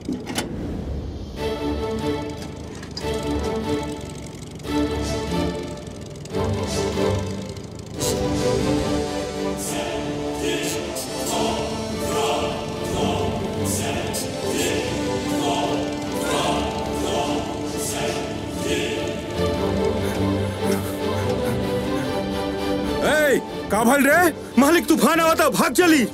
ए, का भल रे मालिक तूफान आवा था भाग चली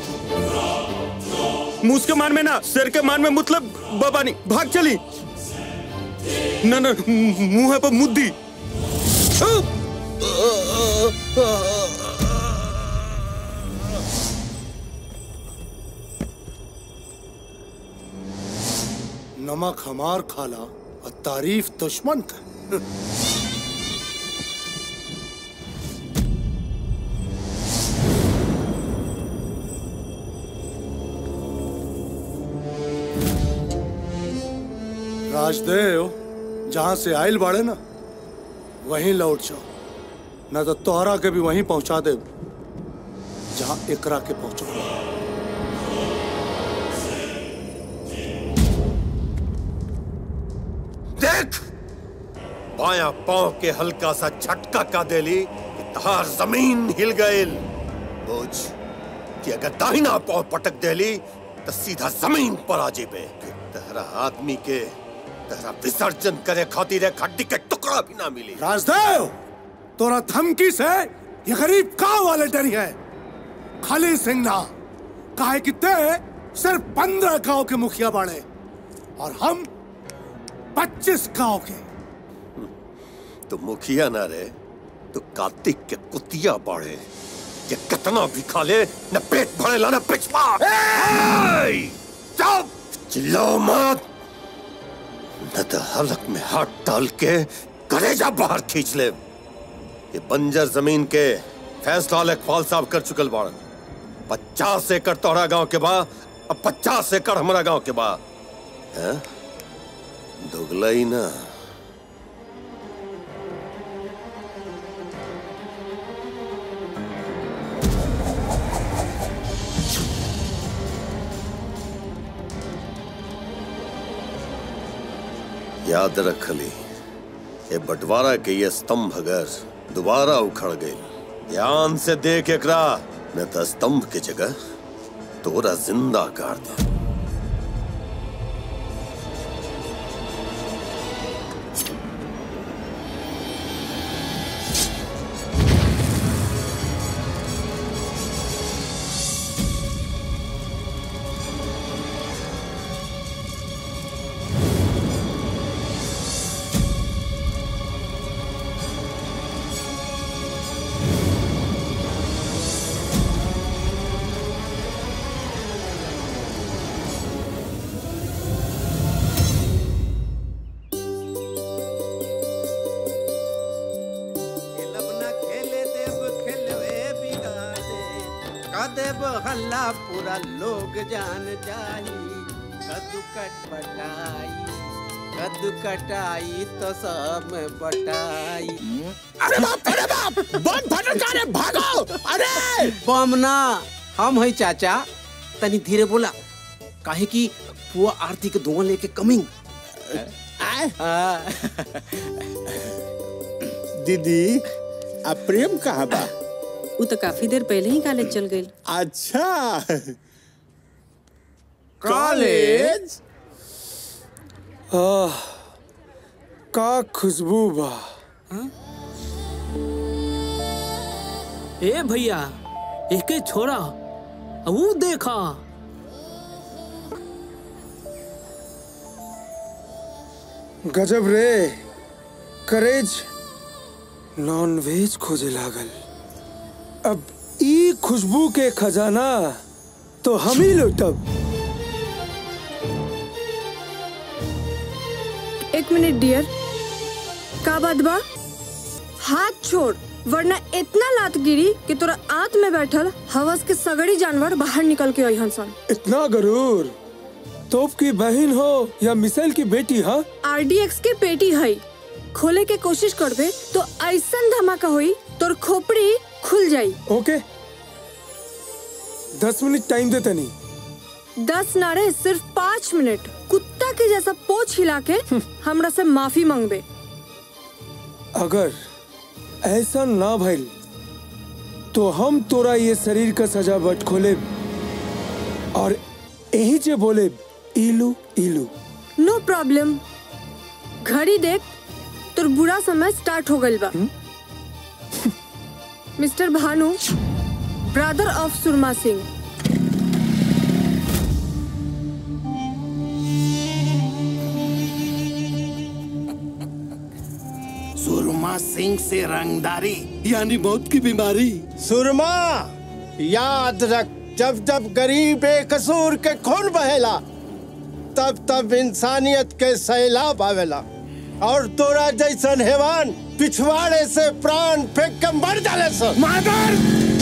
मूस के मान में ना सिर के मान में मतलब बबानी भाग चली ना ना मुंह है पर मुद्दी नमक हमार खाला और तारीफ दुश्मन का राजदेव जहां से आयल बाड़े ना वहीं लौट जाओ न तो तोहरा के भी वहीं पहुंचा दे जहां एकरा के पहुंचो देख बाया पांव के हल्का सा झटका का देली कि तहार जमीन हिल गईल बुझ कि अगर दाहिना पांव पटक देली तो सीधा जमीन पर आ जेबे फिर तहरा आदमी के तहरा विसर्जन करे खातिर एक हड्डी के टुकड़ा भी ना मिली राजदेव तोरा धमकी से ये गरीब गांव वाले डरी है खाली सिंह ना काहे कि ते सिर्फ पंद्रह गांव के मुखिया बाड़े और हम पच्चीस गांव के तो मुखिया ना रे तो कार्तिक के कुतिया बाड़े ये कितना भी खा ले न पेट भरेला न पिछवा चुप चिल्लाओ मत न तो हलक में हाथ डाल के कलेजा बाहर खींच ले ये बंजर जमीन के फैसला लेखपाल साहब कर चुकल बाड़न पचास एकड़ तोहरा गांव के बा अब पचास एकड़ हमारा गांव के बा हैं? दुगला ही ना याद रख ली ये बंटवारा के ये स्तंभ अगर दोबारा उखड़ गई ध्यान से देख एकरा न तो स्तंभ के जगह तोरा जिंदा कर दे देव हल्ला पूरा लोग जान जाई कद्दू कट बटाई कद्दू कटाई तो सब में बटाई अरे बाप अरे बाप बम फटल का रे भागो अरे बम ना हम है चाचा तनी धीरे बोला काहे कि पुआ आरती के धुआं लेके कमिंग दीदी अब प्रेम कहाँ बा वो तो काफी देर पहले ही कॉलेज चल गई अच्छा कॉलेज आह, का खुशबू बा ए भैया एके छोड़ा वो देखा गजब रे करेज नॉन वेज खोजे लागल अब ई खुशबू के खजाना तो हम ही लुटब एक मिनट डियर का बात बा हाथ छोड़ वरना इतना लात गिरी कि तोरा आंत में बैठल हवस के सगड़ी जानवर बाहर निकल के अइहन सन इतना गरूर तोप की बहन हो या मिसाइल की बेटी हाँ आरडीएक्स के पेटी है खोले के कोशिश करबे तो ऐसन धमाका होई तोर खोपड़ी खुल जाई ओके दस मिनट टाइम दे तनी दस नारे सिर्फ पाँच मिनट कुत्ता के जैसा पोछ हिला के हमरा से माफी मांगबे अगर ऐसा ना भइल तो हम तोरा ये शरीर का सजा बट खोले और यही जे बोले इलू इलू नो प्रॉब्लम घड़ी देख तोर बुरा समय स्टार्ट हो गइल बा mister Bhanu brother of Surma Singh Surma Singh से रंगदारी यानी मौत की बीमारी सुरमा याद रख जब जब गरीब बेकसूर के खून बहेला तब तब इंसानियत के सैलाब आवेला और तोरा जैसन हैवान पिछवाड़े से प्राण फेंक के मर जाले सो मादर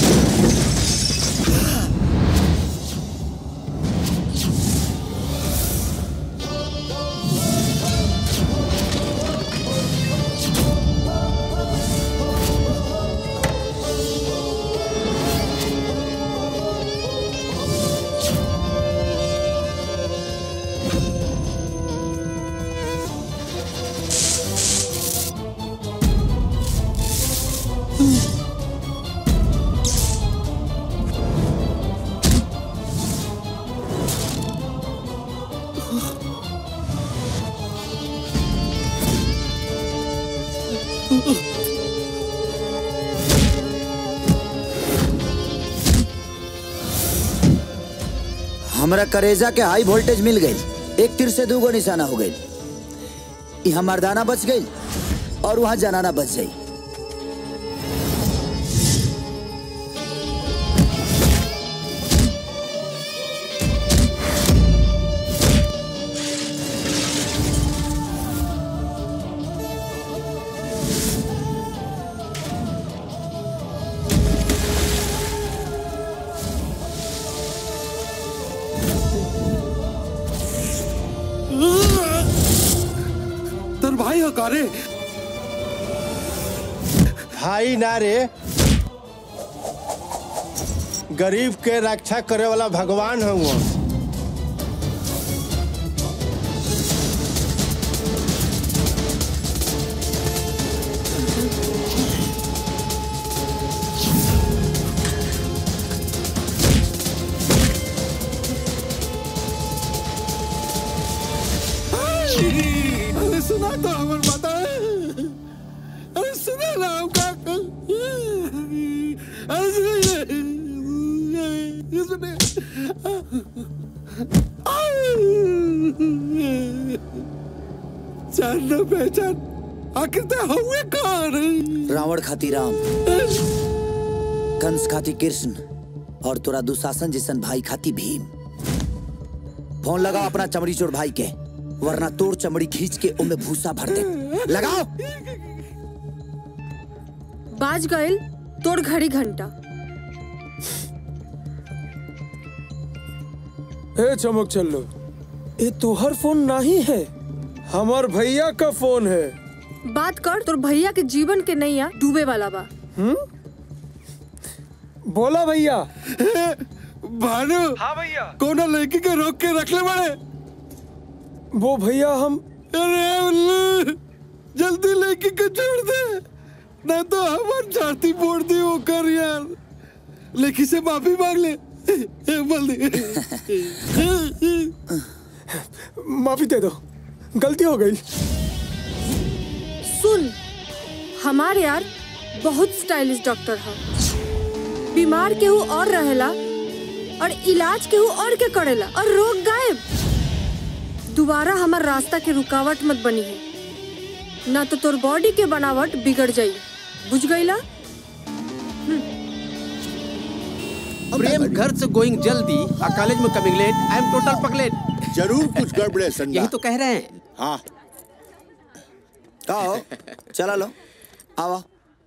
हमरा करेजा के हाई वोल्टेज मिल गई एक तीर से दूगो निशाना हो गई यहाँ मर्दाना बच गई और वहाँ जनाना बच गई तर भाई हो कारे भाई नारे गरीब के रक्षा करे वाला भगवान हुआ अरे सुना तो हमर बात अरे सुना ना हमका अरे सुने सुने जान न पहचान आखिर ते हुए कौन रावण खाती राम कंस खाती कृष्ण और तोरा दुशासन जैसन भाई खाती भीम फोन लगाओ अपना चमड़ी चोर भाई के वरना तोर चमड़ी खींच के उनमें भूसा भर दे लगाओ बाज गइल तोड़ घड़ी घंटा ए चमक चल्लो ये तोहर फोन नहीं है हमार भैया का फोन है बात कर तोर भैया के जीवन के नैया डूबे वाला बा बोला भैया भानु हाँ भैया कोना लड़की के रोक के रख ले बड़े वो भैया हम अरे उल्लू जल्दी लड़की को छोड़ दे ना तो हमार छाती फोड़ दी वो कर यार लड़की से माफी मांग ले बोल दे माफी दे दो गलती हो गई सुन हमार यार बहुत स्टाइलिश डॉक्टर है बीमार केहू और रहेला और इलाज केहू और के करेला और रोग गायब दोबारा हमार रास्ता के रुकावट मत बनी है ना तो तोर बॉडी के बनावट बिगड़ जाई बुझ गईला प्रेम घर से गोइंग जल्दी और कॉलेज में coming late I am total पगलेट जरूर कुछ गड़बड़ है संडा यही तो कह रहे हैं हाँ का हो चला लो आवा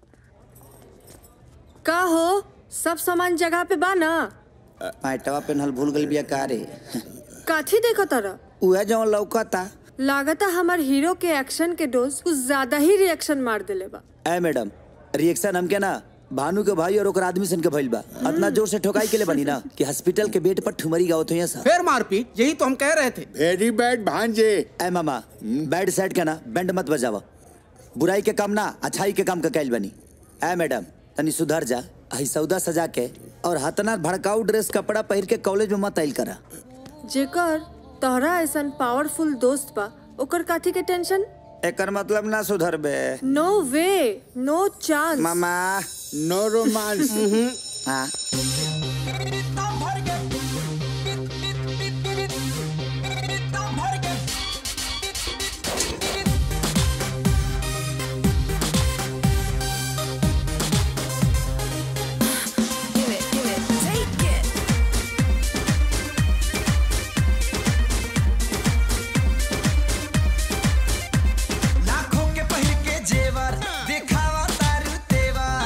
का हो सब सामान जगह पे बा ना पैटवा पेनहल भूल गल बिया का रे काथी देखो तारा उहे जवन लौकता लागता हमार हीरो के एक्शन के डोज कुछ ज्यादा ही रिएक्शन मार देले बा ए मैडम रिएक्शन हमके ना भानु के भाई और ओकर आदमी सन के भइल बा इतना जोर से ठोकाई के लिए बनी ना कि हॉस्पिटल के बेड पर ठुमरी गावत हुई सब फिर मारपीट यही तो हम कह रहे थे वेरी बैड भांजे ए मामा बैड साइड का ना बैंड मत बजावा बुराई के काम ना अच्छाई के काम का कैल बनी ए मैडम तनी सुधर जा हई सौदा सजा के और हतना भड़काऊ ड्रेस कपड़ा पहिर के कॉलेज में मत आइल करा जेकर तोहरा ऐसन पावरफुल दोस्त बा ओकर काथी के टेंशन एकर मतलब ना सुधर बे नो वे नो चांस मामा नो रोमांस हाँ लाखों के पहिर के जेवर दिखावा तारू तेवर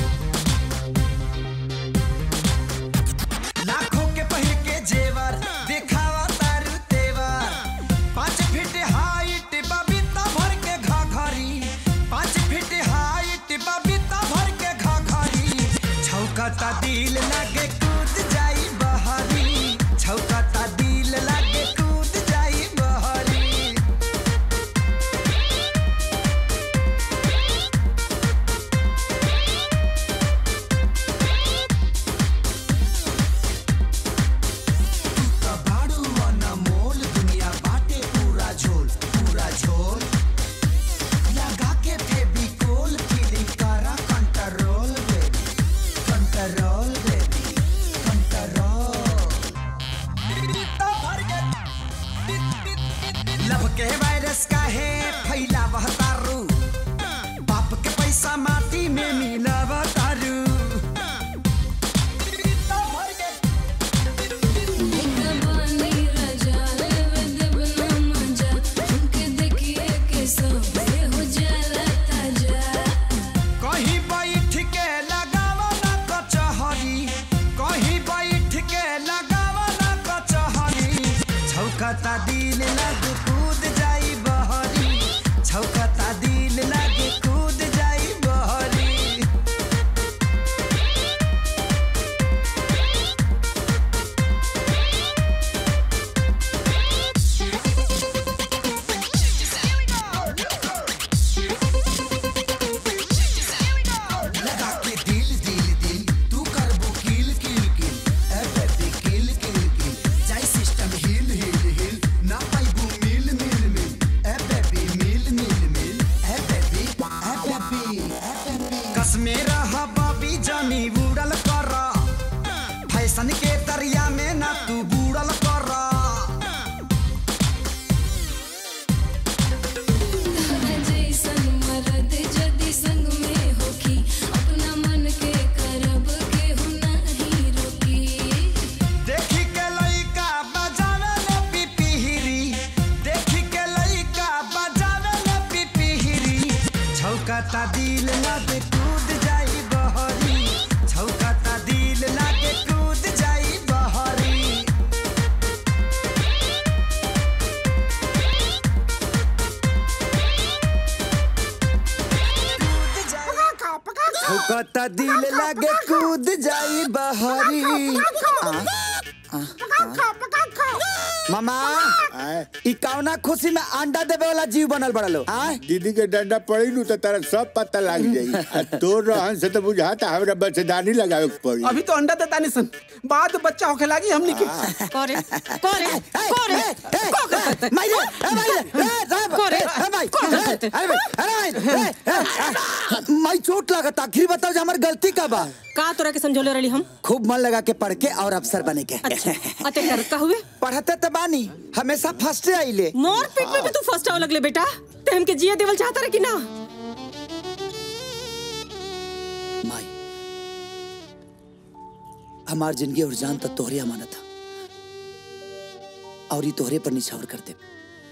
लाखों के पहिर के जेवर दिखावा तारू तेवर पाँच फीट हाइट बबीता भर के घाघरी पाँच फीट हाइट बबीता भर के घाघरी छौकता दिल लागे कूद जाई बहरी छौकता दिल लागे कूद जाई बहरी कबाड़ू अनमोल दुनिया बाटे पूरा झोल पूरा झोल लगा के फेविकोल फीलिंग करा control baby control baby control love के वायरस का है फैला वह तारू बाप के पैसा माटी में मिलाव तारू कहीं बैठ के लगावा ना कचहरी कहीं बैठ के लगावा ना कचहरी छौकता दिल लग कूद जाई बहरी छौकता दिल लग कूद जाई बहरी लगा के दिल दिल दिल तू करबो किल किल किल ए बेबी किल किल किल जाई सिस्टम हिल हिल हिल ना पाइबू मिल मिल मिल ए बेबी मिल मिल मिल ए बेबी ए बेबी ए बेबी कसमे रह बबी जमी उड़ल कर फैशन के दरिया में ना तू बूढ़ल कर देखी के लइका बजावे ले पिपिहिरी देखी के लइका बजावे ले पिपिहिरी छौकता दिल लागे कूद जाई बहरी छौकता दिल लागे कूद जाई बहरी छौकता दिल लागे कूद जाई बहरी आ, आ, आ। मामा ई कौना खुशी में अंडा देवे वाला जीव बनल बड़ा लो आ दीदी के डंडा पड़ी नु तो तारा सब पता लग जाई आ तोर रहन से तो बुझाता हमरा बच्चेदानी लगावे के पड़ी अभी तो अंडा देता नहीं सन बाद में बच्चा होके लागी हमनी के करे करे करे माइले ए माइले ए साहब करे ए भाई ए, अरे भाई अरे भाई ए, ए, आ, माई चोट लगता आखिर बताओ जे हमर गलती का बा का तोरा के समझौले रही हम खूब मन लगा के पढ़ के और अफसर बने के अच्छा अते कर का हुए पढ़ते तो बानी हमेशा फर्स्ट आइले मोर पीट में भी तू फर्स्ट आव लगले बेटा ते हमके जिया देवल चाहता रहे कि ना माई हमार जिंदगी और जान तक तोहरे अमानत था और ये तोहरे पर निछावर कर दे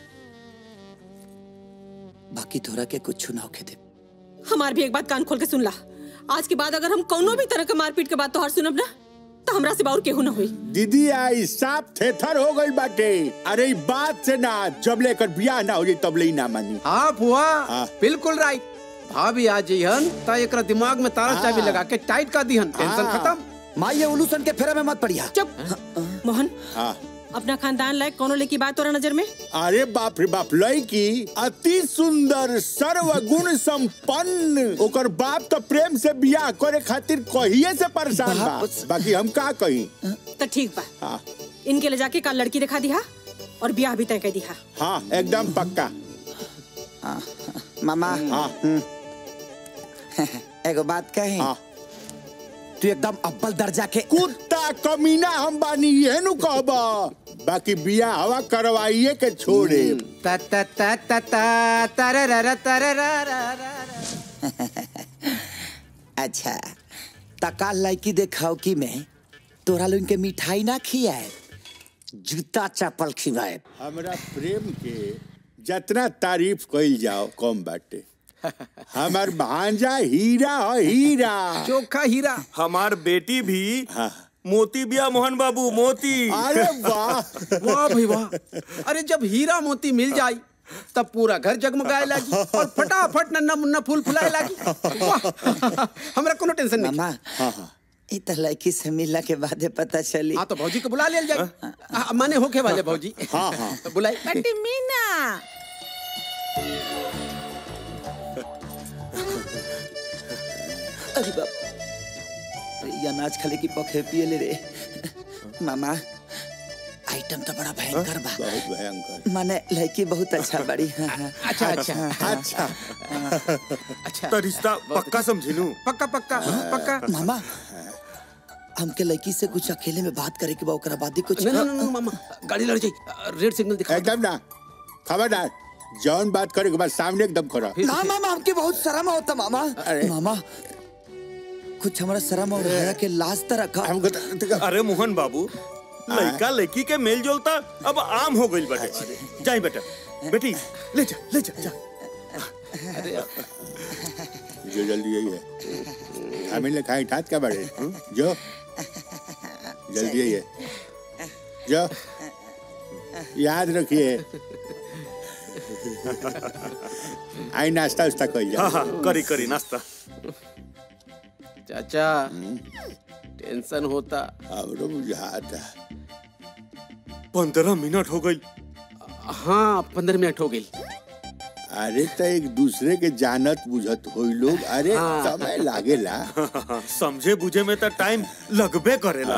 बाकी तोहरा के कुछ ना होके दे हमार भी एक बात कान खोल के सुन ला आज के बाद अगर हम कौनो भी तरह के मारपीट के बात तोहार सुनब ना तो हमरा से बाउर केहू ना हुई दीदी आई साफ थेथर हो गई बाटे अरे ई बात से ना जब लेकर बियाह ना हो जाए तब ले ही ना मानी हाँ बुआ हाँ। बिल्कुल राइट भाभी आ जइहन त एकरा दिमाग में तारा चाबी लगा के टाइट कर दिहन टेंशन खत्म माँ ये उलूसन के फेरा में मत पड़िया चुप मोहन हाँ अपना खानदान लायक कोनो लेकी बात तोरा नजर में अरे बाप रे बाप लड़की अति सुंदर सर्वगुण संपन्न ओकर बाप तो प्रेम से बियाह करे खातिर कहिए से परेशान बा बाकी हम का कही तो ठीक बा हाँ इनके ले जाके कल लड़की दिखा दिहा और ब्याह भी तय कर दिहा हाँ एकदम पक्का मामा हाँ एगो बात कहे तू एकदम अव्वल दर्जा के कुत्ता कमीना हम बानी ये नु कहबा बाकी बियाह हवा करवाइए के छोड़े ता ता ता ता ता तरररा तरररा अच्छा तका लड़की देखाओ कि मैं तोरा लोग के मिठाई ना खियाए जूता चप्पल खिलाए हमरा प्रेम के जितना तारीफ कइल जाओ कम बाटे हमार भांजा हीरा है हीरा चोखा हीरा हमार बेटी भी मोती बिया मोहन बाबू मोती अरे वाह वाह भाई वाह अरे जब हीरा मोती मिल जाई तब पूरा घर जगमगाए लागी और फटाफट नन्ना मुन्ना फूल फुलाए लागी वाह हमरा कोनो टेंशन नहीं मामा ई त लड़की से मिलला के बाद पता चली हाँ तो भौजी को बुला लिया जाए हाँ, माने होके वाले भौजी हाँ हाँ तो बुलाई बटी मीना अरे बाप अरे ये अनाज खाले की पखे पिए ले रे मामा आइटम तो बड़ा भयंकर बा बहुत भयंकर माने लड़की बहुत अच्छा बड़ी हाँ, हाँ। अच्छा अच्छा अच्छा अच्छा तो रिश्ता पक्का समझिनू पक्का पक्का पक्का मामा हमके लड़की से कुछ अकेले में बात करे के बा ओकरा बाद ही कुछ नहीं नहीं नहीं मामा गाड़ी लड़ जाई रेड सिग्नल दिखा एकदम ना खबरदार जौन बात करे के बाद सामने एकदम खड़ा ना मामा हमके बहुत शर्म होता मामा मामा कुछ हमारा शर्म और हया के लाज त रखा हमको अरे मोहन बाबू लड़का लड़की के मेल जोलता अब आम हो गई बेटे जाई बेटा बेटी ले जा ले जा जा जो जल्दी यही है हमें ले खाई ठात क्या बड़े जो जल्दी यही है जो याद रखिए आई नाश्ता उस्ता कर हाँ हाँ करी करी नाश्ता चाचा टेंशन होता हमरो बुझाता पंद्रह मिनट हो गई हाँ पंद्रह मिनट हो गई अरे तो एक दूसरे के जानत बुझत होई लोग अरे हाँ। समय लागेला समझे बुझे में तो टाइम लगबे करेला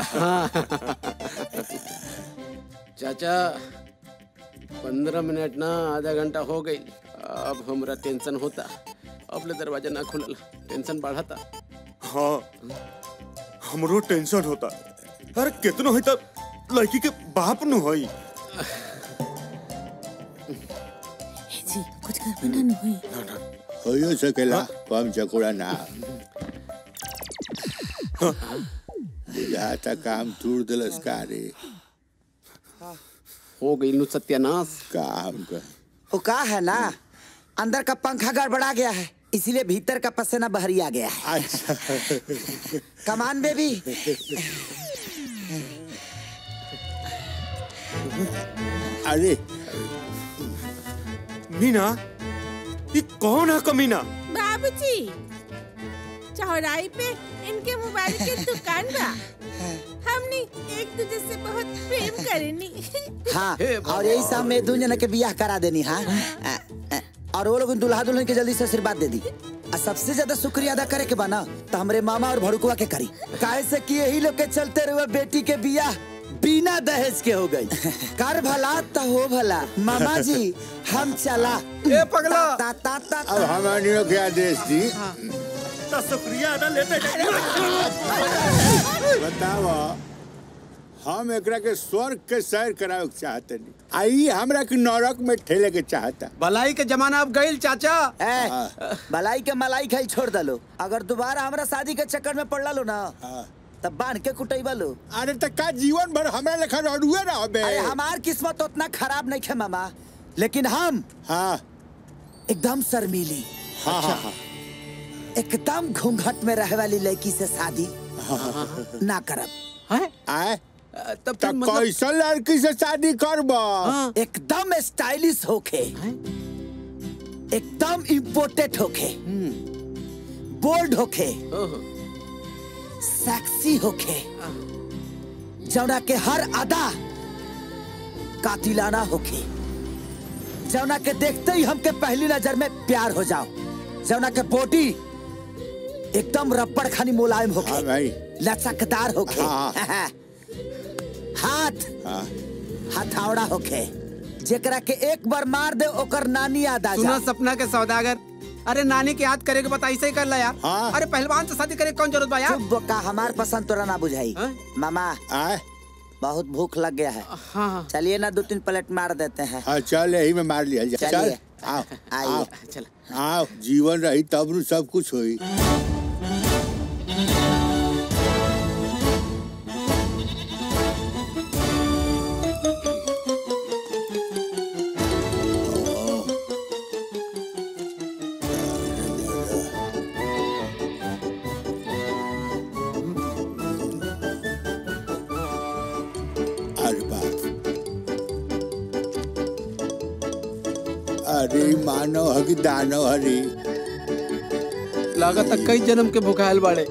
चाचा पंद्रह मिनट ना आधा घंटा हो गई अब हमरा टेंशन होता अब ले दरवाजा ना खुलल टेंशन बढ़ता हाँ हमरो टेंशन होता अरे कितनो है तब लड़की के बाप नु होई जी कुछ कर में ना हुई होयो सकेला कम चकोड़ा ना बुझाता काम तूड़ दिलस का रे हो गई नु सत्यानाश काम का वो का है ना अंदर का पंखा गड़बड़ा गया है इसीलिए भीतर का पसीना बहरी आ गया है अच्छा कमान बेबी अरे मीना ये कौन है कमीना बाबूजी चौराहे पे इनके मोबाइल की दुकान बा हमने एक दूसरे से बहुत प्रेम करेनी हाँ और यही सब में दू जना के बियाह करा देनी हाँ अ, अ, और वो लोग दुल्हा दुल्हन के जल्दी से आशीर्वाद दे दी और सबसे ज्यादा शुक्रिया अदा करे के बना तो हमरे मामा और भड़कुआ के करी काहे से कि यही लोग के चलते रहुए बेटी के बियाह बिना दहेज के हो गई कर भला तो हो भला मामा जी हम चला ए पगला ता ता ता अब हमारे के आदेश दी तो शुक्रिया अदा लेते बताओ हम एकरा के स्वर्ग के सैर करावे के चाहते नहीं आई हमरा के नरक में ठेले के चाहता भलाई के जमाना अब गईल चाचा ए, भलाई के मलाई खाई छोड़ दलो अगर दोबारा हमरा शादी के चक्कर में पड़ लो ना तब बांध के कुटैबा लो अरे तक का जीवन भर हमरा लेखा रडुए ना बे अरे हमार किस्मत उतना खराब नहीं है मामा लेकिन हम हाँ एकदम शर्मीली हाँ हाँ हाँ एकदम घूंघट में रहे वाली लड़की से शादी ना करब आए तब तब कैसन लड़की से शादी करब एकदम स्टाइलिश होके एकदम इम्पोर्टेंट होखे बोल्ड होखे सेक्सी होखे जौना के हर अदा कातिलाना होखे जौना के देखते ही हमके पहली नजर में प्यार हो जाओ जौना के बॉडी एकदम रबड़ खानी मुलायम होखे लचकदार होखे हाथ हथौड़ा होखे जेकरा के एक बार मार दे ओकर नानी याद आ सुनो जा सपना के सौदागर अरे नानी के याद करे के बता ऐसे ही कर ला यार अरे पहलवान से शादी करे के कौन जरूरत बा यार चुप का हमार पसंद तोरा ना बुझाई मामा बहुत भूख लग गया है चलिए ना दो तीन प्लेट मार देते हैं हाँ चल यही में मार लिया जाए चलिए। चल आओ आइए। आओ चल आओ जीवन रही तब नु सब कुछ होई अरे बाप अरे मानव हकी दानव हरी लागत कई जन्म के भुखायल बाड़े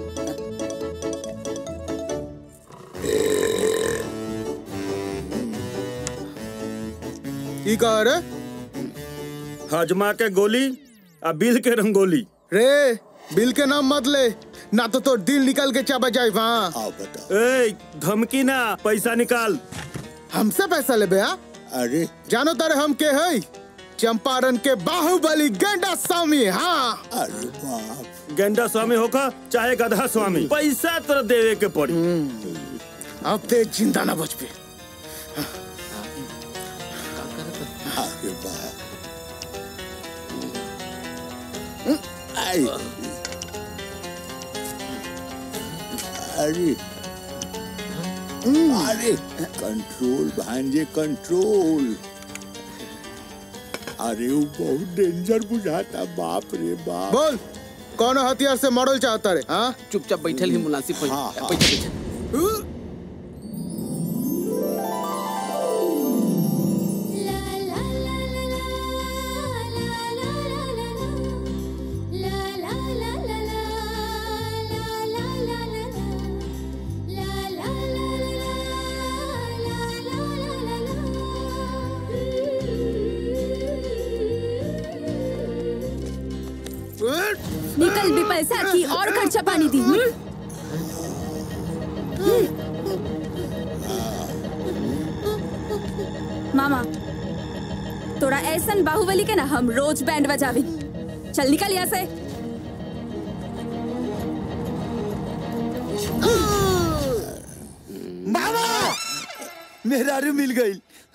की कह रे हजमा के गोली आ बिल के रंगोली रे बिल के नाम मत ले ना तो तो दिल निकल के चबा जाए वहाँ आओ बता ए धमकी ना पैसा निकाल हमसे पैसा ले बे अरे जानो तारे हम के है चंपारण के बाहुबली गेंडा स्वामी हाँ अरे बाप गेंडा स्वामी होका चाहे गधा स्वामी पैसा तो देवे के पड़ी अब ते जिंदा ना बच पे अरे बाप आई अरे अरे कंट्रोल भांजे कंट्रोल अरे वो बहुत डेंजर बुझाता बाप रे बाप बोल कौन हथियार से मॉडल चाहता रे हाँ चुपचाप बैठल ही मुनासिब हो हाँ, हाँ। बैठल बैठल निकल भी पैसा की और खर्चा पानी दी हम्म? मामा तोरा ऐसन बाहुबली के ना हम रोज बैंड बजावी चल निकल यहाँ से मामा मेरा रू मिल गई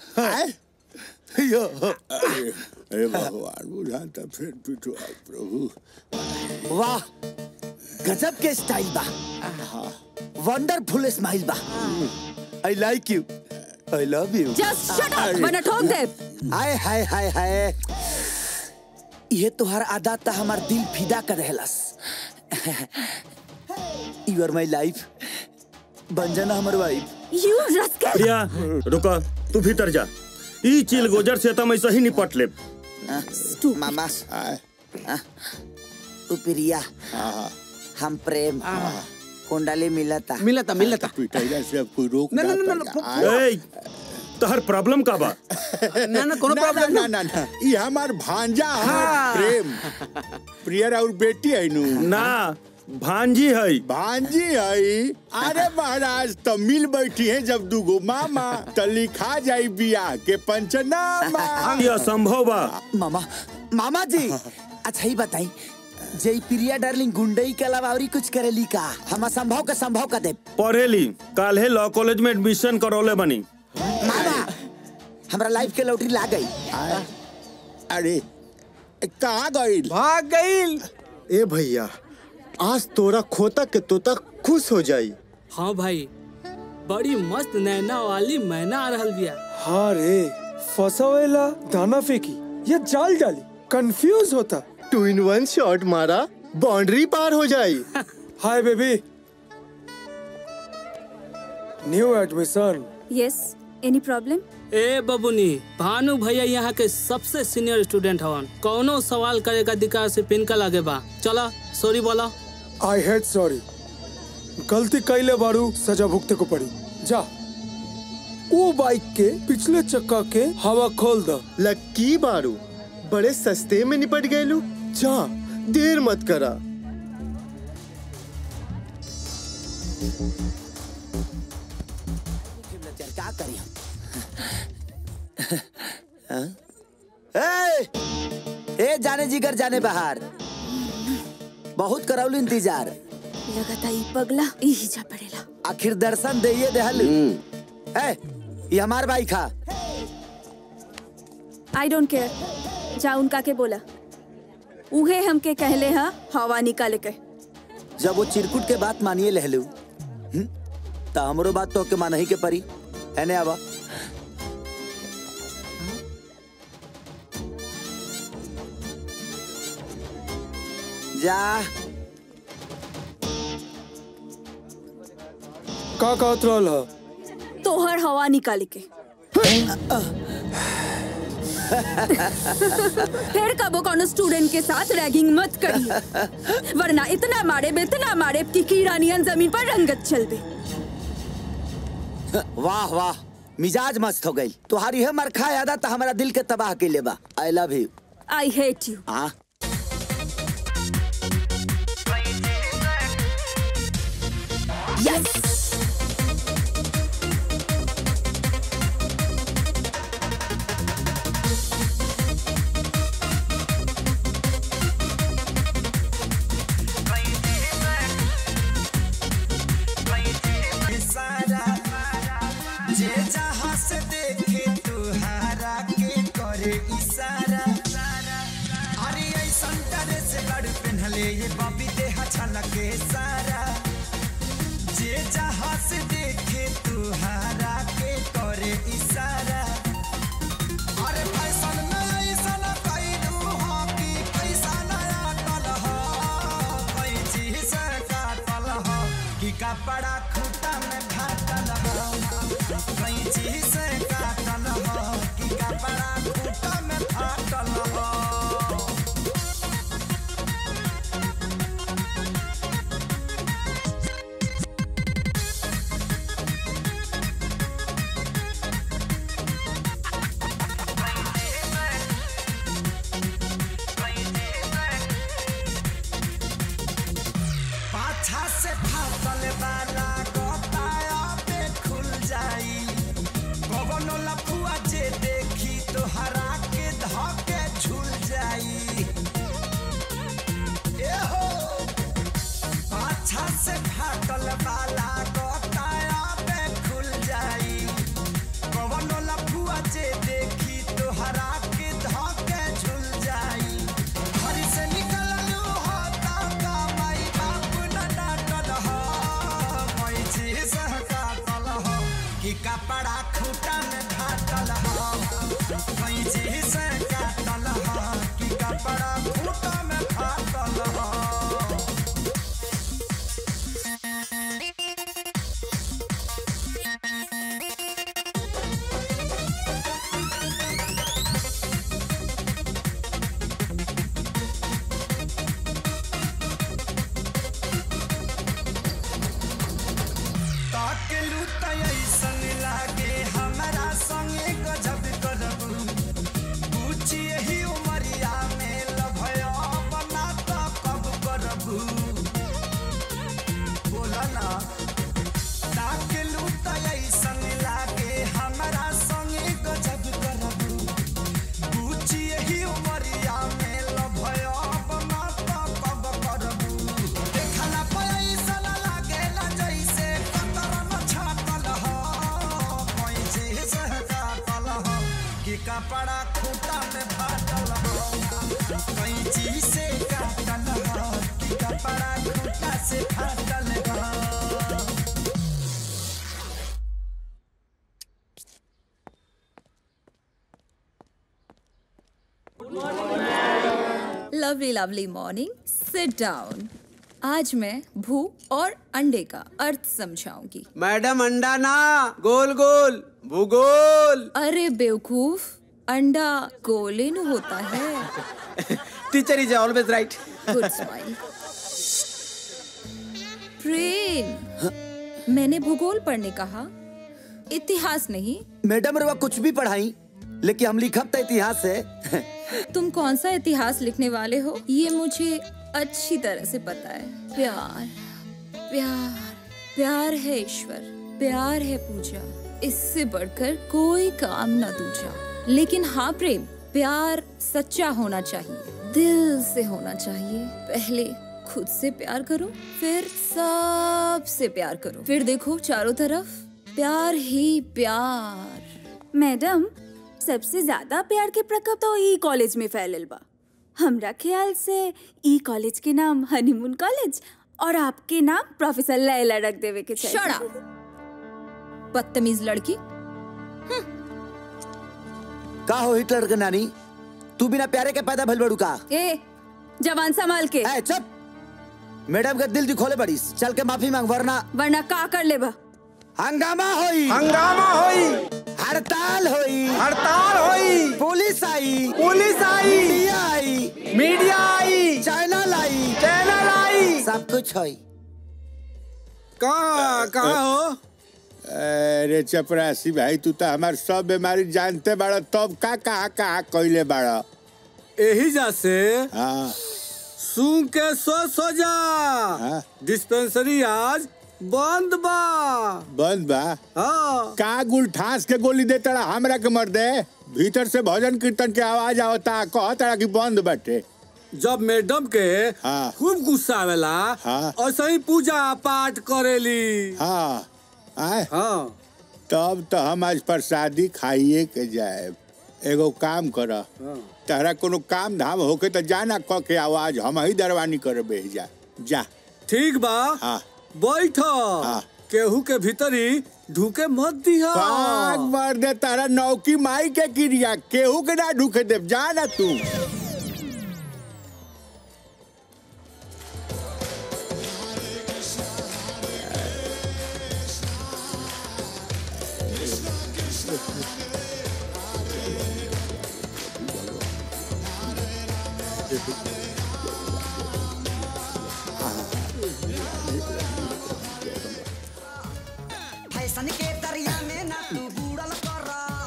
यो अरे अरे भगवान बुझाता फिर पिटवा प्रभु वाह गजब के स्टाइल बा वंडरफुल स्माइल बा I like you I love you just shut up वरना ठोक दे हाय हाय हाय हाय ये तोहर आदत था हमार दिल फिदा कर रहलस यू आर माय लाइफ बन जाना हमर वाइफ यू रस्कल प्रिया रुका तू भीतर जा ई चिल गोजर से तो मैं सही निपट ले मामा तू प्रिया हम प्रेम कुंडली मिलता मिलता मिलता पिटाइला से अब कोई रोक ना, ना, ना, ना, पाएगा। ए तोहर प्रॉब्लम का बा ना ना कोनो ना, प्रॉब्लम ना ना ना ये हमार भांजा है हाँ। प्रेम प्रिया और बेटी है नु ना भांजी है भांजी है अरे महाराज तो मिल बैठी है जब दूगो मामा तो लिखा जाई बियाह के पंचनामा ये असंभव बा मामा मामा जी अच्छा ही बताई जय प्रिया डार्लिंग गुंडई के अलावा और कुछ करेली का हम असंभव के संभव का दे पढ़ेली काल्हे लॉ कॉलेज में एडमिशन करौले बनी मामा हमरा लाइफ के लॉटरी ला गई अरे कहाँ गई भाग गईल ए भैया आज तोरा खोता के तोता खुश हो जाई हाँ भाई बड़ी मस्त नैना वाली मैना आ रहल बिया हाँ रे फसावेला दाना फेंकी या जाल डाली कंफ्यूज होता टू इन वन शॉट मारा बाउंड्री पार हो जाई hi baby new admission yes any problem ए बबुनी भानु भैया यहाँ के सबसे सीनियर स्टूडेंट हवन कौनो सवाल करे का अधिकार से पिनका लगे बा चला सॉरी बोला आई हेड सॉरी गलती कैले बारू सजा भुगते को पड़ी जा वो बाइक के पिछले चक्का के हवा खोल द लक्की बारू बड़े सस्ते में निपट गए लू जा देर मत करा क्या करी हम ए, ए जाने जिगर जाने बाहर बहुत करौल इंतजार लगता ई पगला यही जा पड़ेला आखिर दर्शन दे देहल ए ये हमार बाइक हा आई डोंट केयर जा उनका के बोला उहे हमके कहले हा हवा निकाले के जब वो चिरकुट के बात मानिए लहलू हम्म? त हमरो बात तो के मानही के परी एने आवा जा का कहत रहल ह तोहर हवा निकाले के फिर कबो कोनो स्टूडेंट के साथ रैगिंग मत करिए वरना इतना मारे इतना मारे कि कीड़ा नियन जमीन पर रंगत चलबे वाह वाह मिजाज मस्त हो गई तुम्हारी है मरखा यादा तो हमारा दिल के तबाह के ले बा I love you I hate you हाँ यस जे जहाँ से देखे तुहारा के करे इशारा अरे ऐसन ड्रेस लड़ पहनले ये बबी देह छलके सारा जे जहाँ से देखे तुहारा के करे इशारा अरे फैशन में ऐसन कैलू हो कि पैसा नया टल हो कोई चीज से काटल हो कि कपड़ा खूटा में फाटल हो कोई चीज से काटल हो कि कपड़ा खूटा में फाटल हो पाछा से फाटल वाला गोताया पे खुल जाई कवनो लफुआ जे देखी तो हरा के धके झूल जाई ए हो पाछा से फाटल वाला गोताया पे खुल जाई कवनो लफुआ जे देखी तो हरा के धके झूल जाई घर से निकललू हो का माई बाप न डांटल हो कोई चीज काटल हो कि कपड़ा खूटा में फाटल हो कोई चीज काटल हो कि कपड़ा खूटा में फाटल हो ताकेलू त ऐसन लागे हमरा संगे गजब करबू पूछी यही उमरिया में लभया बना त कब करबू बोला ना ताकेलू त ऐसन लागे हमरा संगे गजब करबू पूछी यही उमरिया में लभया बना त कब करबू देखला पे ऐसन लागेला जैसे कतरन छापल हो कोई चीज काटल हो कि कपड़ा खूटा में फाटल हो कोई चीज से काटल हो कि कपड़ा खूटा से फाटल हो lovely lovely morning sit down आज मैं भू और अंडे का अर्थ समझाऊंगी मैडम अंडा ना गोल गोल भूगोल अरे बेवकूफ अंडा गोले नु होता है teacher is always right good smile Prem मैंने भूगोल पढ़ने कहा इतिहास नहीं मैडम रवा कुछ भी पढ़ाई लेकिन हम लिखब तो इतिहास है तुम कौन सा इतिहास लिखने वाले हो ये मुझे अच्छी तरह से पता है प्यार प्यार प्यार है ईश्वर प्यार है पूजा इससे बढ़कर कोई काम न दूजा लेकिन हाँ प्रेम प्यार सच्चा होना चाहिए दिल से होना चाहिए पहले खुद से प्यार करो फिर सबसे प्यार करो फिर देखो चारों तरफ प्यार ही प्यार मैडम सबसे ज्यादा प्यार के प्रकोप तो ई कॉलेज में फैलल बा हमरा ख्याल से ई कॉलेज के नाम हनीमून कॉलेज और आपके नाम प्रोफेसर लैला रख देवे के चाहिए Shut up! बदतमीज लड़की का हो हिटलर के नानी तू बिना प्यारे के पैदा भइल बड़ू का ए जवान संभाल के ए चुप मैडम के दिल दिखोले बड़ीस चल के माफी मांग वरना वरना का कर लेबा हंगामा होई हंगामा होई हड़ताल होई हड़ताल होई पुलिस आई पुलिस आई मीडिया आई मीडिया आई चैनल आई चैनल आई सब कुछ होई कहाँ कहाँ हो अरे चपरासी भाई तू तो हमार सब बीमारी जानते बाड़ा तब का कहा कहा कइले बाड़ा यही जा से हाँ सूंघ के सो सो जा डिस्पेंसरी आज बंद बा बंद बा हाँ का गुल ठास के गोली दे तड़ा हमरा के मर दे भीतर से भजन कीर्तन के आवाज आवता कह तड़ा कि बंद बाटे जब मैडम के हाँ खूब गुस्सा आवेला हाँ और सही पूजा पाठ करेली हाँ आए हाँ तब तो हम आज प्रसादी खाइए के जाए एगो काम कर तहरा कोनो काम धाम होके तो जाना क के आवाज हम ही दरवानी करे बेह जा जा ठीक बा हाँ बैठ केहू के भीतरी ढूके मत दिया पाग मार दे तारा नौकी माई के क्रिया केहू के ना ढूके दे जा ना तू फैशन के दरिया में ना तू बूढ़ल कर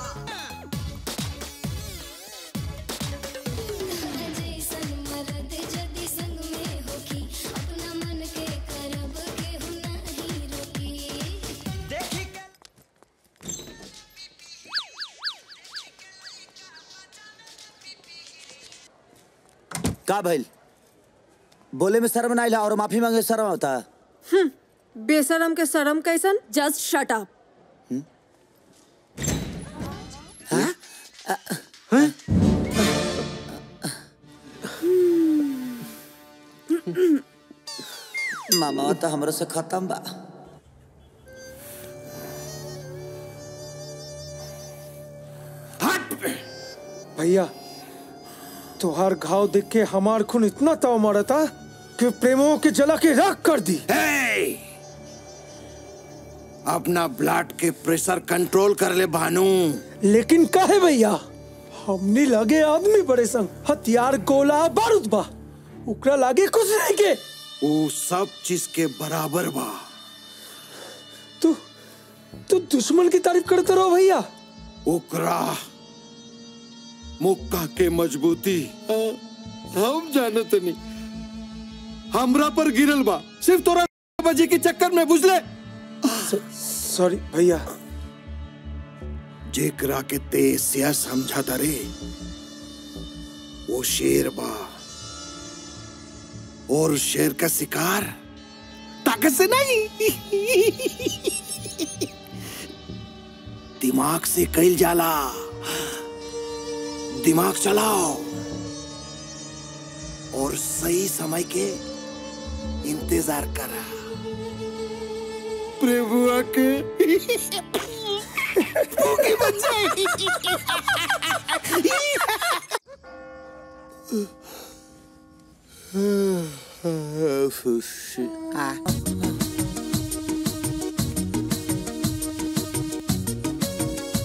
का भइल बोले में शर्म ना आइला और माफी मांगे शर्म होता हम्म, बेशरम के शर्म कैसन जस्ट शट अप मामा तो हमरो से खत्म बा भैया तुहार घाव देख के हमार खून इतना ताव मारा था कि प्रेमों के जला के राख कर दी अपना ब्लड के प्रेशर कंट्रोल कर ले भानु लेकिन काहे भैया हमने लगे आदमी बड़े संग हथियार गोला बारूद बा उकरा लागे कुछ नहीं के वो सब चीज के बराबर बा तू तू दुश्मन की तारीफ करते रहो भैया ओकरा मुक्का के मजबूती हम जानत नहीं हमरा पर गिरल बा सिर्फ तोरा बजे के चक्कर में बुझले सॉरी भैया जेकरा के तेज से समझा रे वो शेर बा और शेर का शिकार ताकत से नहीं दिमाग से कैल जाला दिमाग चलाओ और सही समय के इंतजार करा प्रभुआ के भूखी बच्चे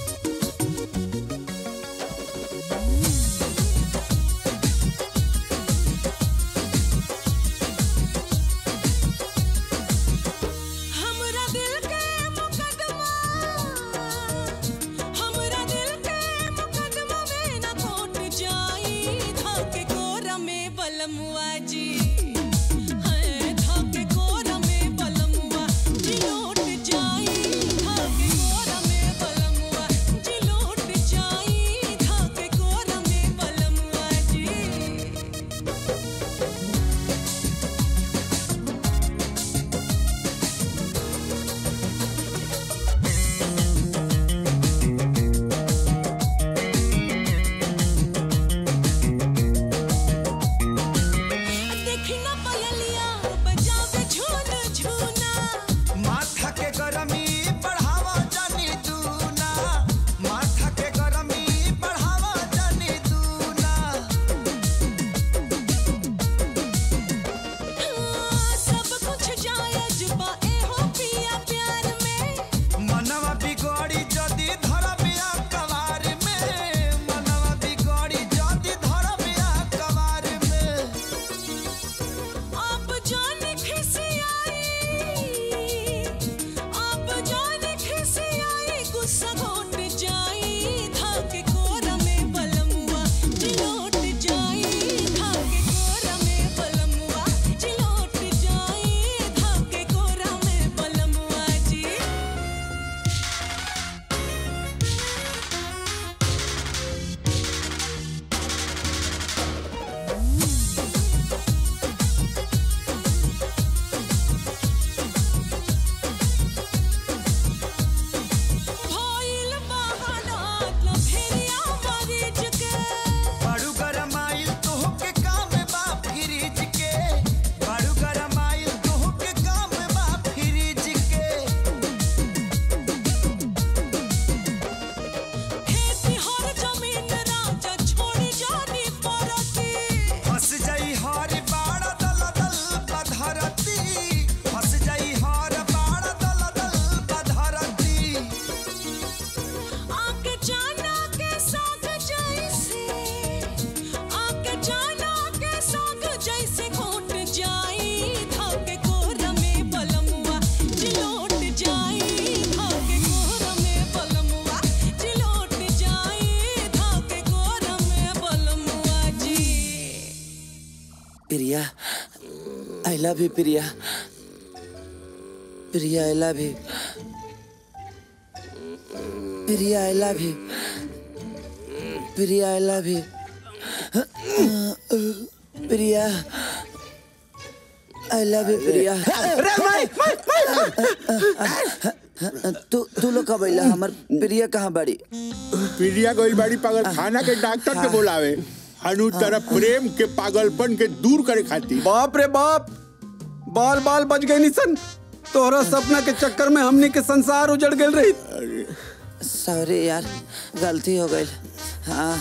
Priya I love you Priya Priya I love you Priya I love you Priya I love you Priya I love you Priya तू तू लोग कब अइला हमर प्रिया कहाँ बाड़ी प्रिया गइल बाड़ी पागल खाना के डॉक्टर के बोलावे हनु तरफ प्रेम के पागलपन के दूर करे खातिर बाप रे बाप बाल बाल बच गए निसन तोहरा सपना के चक्कर में हमनी के संसार उजड़ गए रही सॉरी यार गलती हो गई हाँ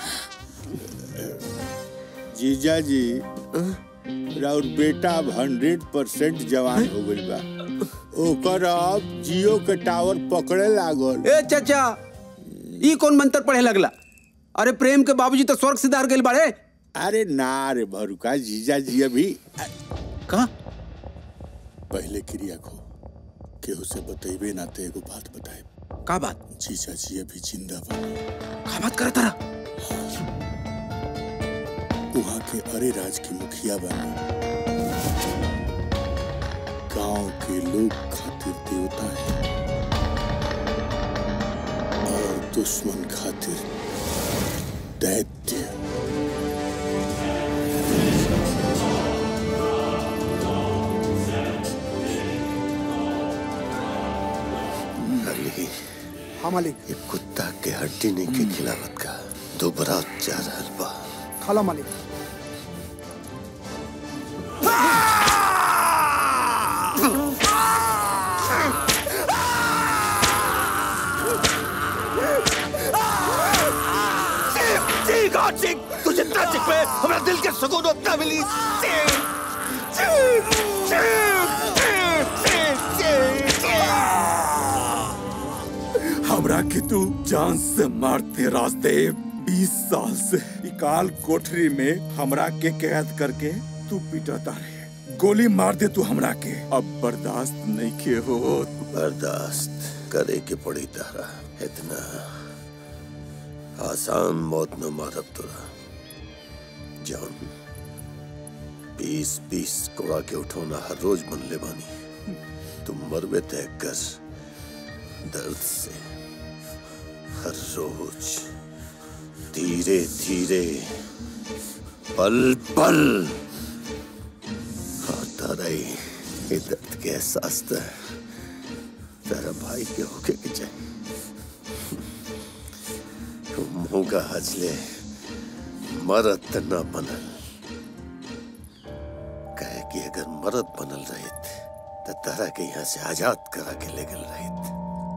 जीजा जी राउर बेटा अब हंड्रेड परसेंट जवान हो गइल बा ओकर अब जियो के टावर पकड़े लागल ए चाचा ई कौन मंत्र पढ़े लगला अरे प्रेम के बाबूजी तो स्वर्ग सिधार गइल बाड़े अरे ना रे भरुका जीजा जी अभी कहा पहले क्रिया को केहू से बतेबे ना ते एगो बात बताए का बात जीजा जी अभी जिंदा बा का बात करत रहा वहाँ के अरे राज की मुखिया बनी गांव के लोग खातिर देवता है और दुश्मन खातिर दैत्य अली हाँ मालिक ये कुत्ता के हड्डी नहीं के खिलावत का दोबारा जा रहल बा खाला मालिक चीख और चीख तू जितना चीख पे हमारा दिल के सुकून उतना मिली चीख चीख चीख चीख चीख हमरा के तू जान से मारते रास्ते बीस साल से इकाल कोठरी में हमरा के कैद करके तू पिटाता रहे गोली मार दे तू हमरा के अब बर्दाश्त नहीं के हो बर्दाश्त करे के पड़ी तारा इतना आसान मौत न मारब तोरा जौन बीस बीस कोड़ा के उठौना हर रोज बन ले बानी तुम मरबे तय कर दर्द से हर रोज धीरे धीरे पल पल होता रही ये दर्द के एहसास तो तेरा भाई के होके के चाहिए मुंह का हजले मरद त न बनल कहे कि अगर मरद बनल रहित तो तारा के यहाँ से आजाद करा के ले गल रहित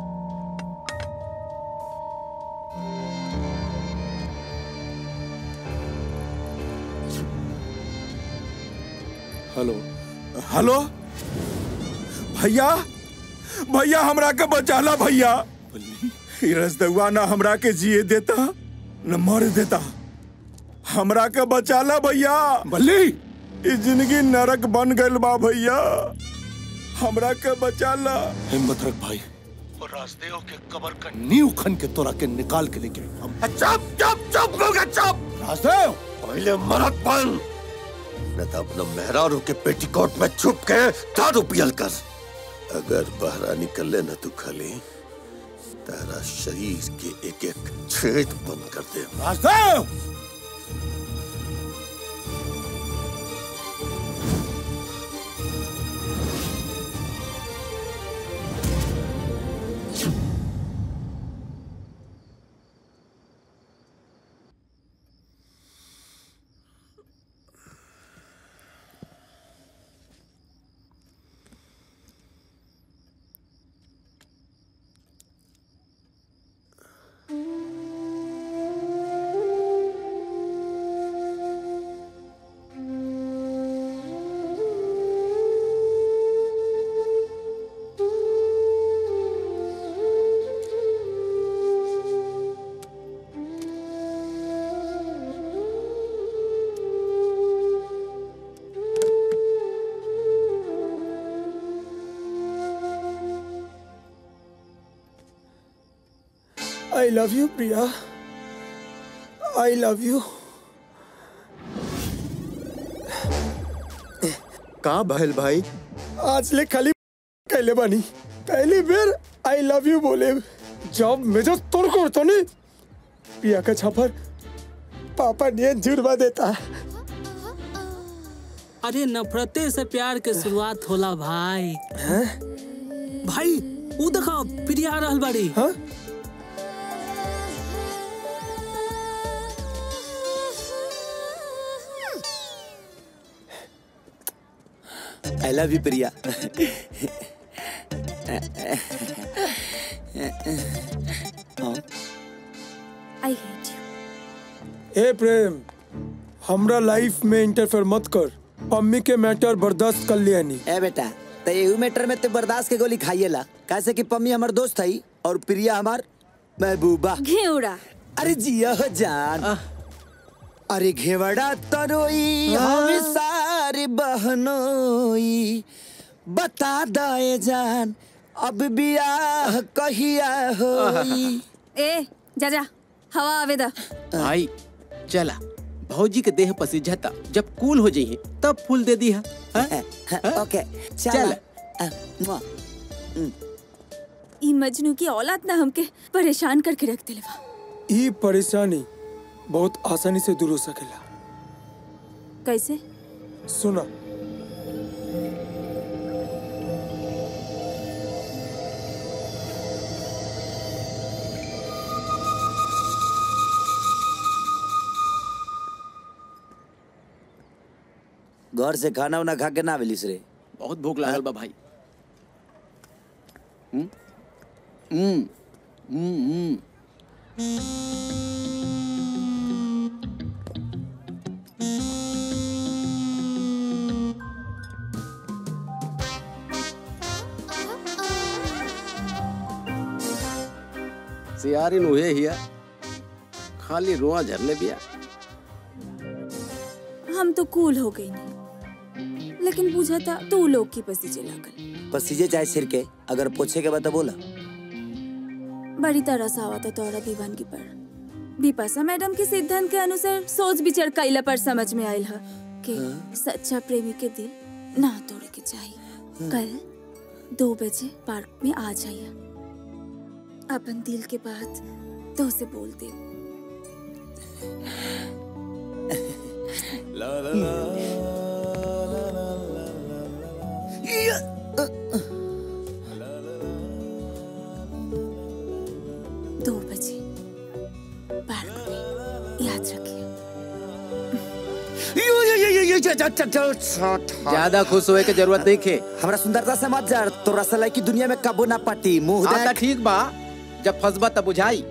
हेलो हेलो भैया भैया हमरा के बचाला भैया ई रसदुआ ना हमरा के जिए देता न मर देता हमरा के बचाला भैया बल्ली ई जिंदगी नरक बन गइल बा भैया हमरा के बचाला हिम्मत रख भाई और राजदेव के कबर का नींव खन के तोरा के निकाल के लेके हम चुप चुप चुप लोगे चुप राजदेव पहले मरद बन न तो अपना मेहरारू के पेटीकोट में छुप के दारू पियल कर अगर बाहर निकले न तू खाली तेरा शरीर के एक एक छेद बंद कर दे Rajdev I love you Priya I love you का भइल भाई आज ले खाली कैले बानी पहली बेर आई लव यू बोले जब मेजो तोड़ को तो नहीं पिया का छापर पापा ने जुर्मा देता अरे नफरते से प्यार के शुरुआत होला भाई भाई वो देखो प्रिया आ रहल बाड़ी I love you Priya I hate you ए प्रेम हमरा लाइफ में इंटरफेयर मत कर पम्मी के मैटर बर्दाश्त कर लिया नहीं ए बेटा तो एहू मैटर में ते बर्दाश्त के गोली खाइएला कैसे कि पम्मी हमार दोस्त है और प्रिया हमार महबूबा घेवड़ा अरे जिया हो जान अरे घेवड़ा तरोई हम सारे बहनोई बता दे जान अब बियाह कहिया होई ए जा जा हवा आवे दा भाई चला भौजी के देह पसीझता जब कूल हो जाइए तब फूल दे दी है ओके चल ई मजनू की औलाद ना हमके परेशान करके रख दिलवा ई परेशानी बहुत आसानी से दूर हो सकेला कैसे सुना घर से खाना उना खा के ना मिलिस रे बहुत भूख लागल बा भाई हम्म हम्म हम्म हम्म सियारिन उहे हिया खाली रोआ झरले बिया हम तो कूल हो गई नहीं लेकिन बुझा था तू लोग की पसीजे लागल पसीजे चाहे सिर के अगर पूछे के बाद तो बोला बड़ी तरह से आवा था तोरा दीवानगी पर बिपाशा मैडम के सिद्धांत के अनुसार सोच विचार कैला पर समझ में आयल है कि सच्चा प्रेमी के दिल ना तोड़े के चाहिए कल दो बजे पार्क में आ जाइए अपन दिल के बात तो से बोल दे दो बजे पार्क में याद रखिए ज्यादा खुश होए के जरूरत नहीं खे हमरा सुंदरता से मत जा तो रसलाई की दुनिया में कबो ना पाटी मुंह हाँ देख त ठीक बा जब फंसबा तब बुझाई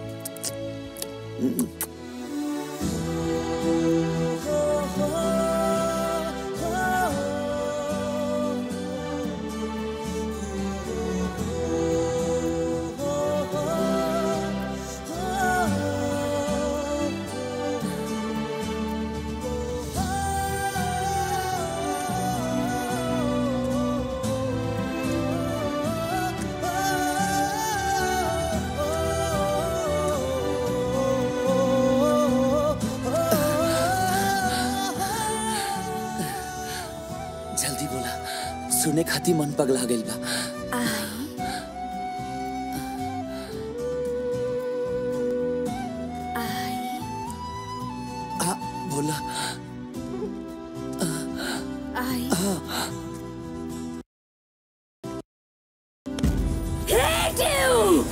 जल्दी बोला सुने खाती मन पगला गइल बा आ, बोला आई आ, hate you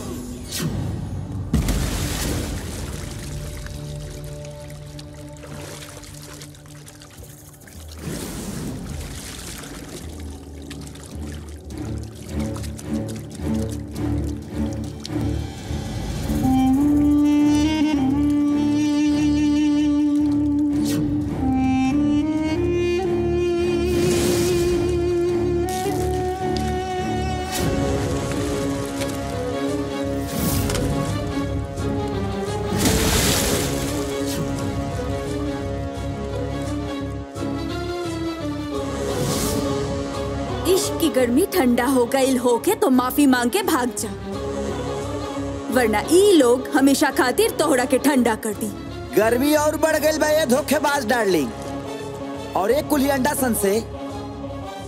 इश्क की गर्मी ठंडा हो गई होके तो माफी मांग के भाग जा वरना ई लोग हमेशा खातिर तोहरा के ठंडा कर दी गर्मी और बढ़ गई बा ये धोखेबाज डार्लिंग और एक कुली अंडा सन से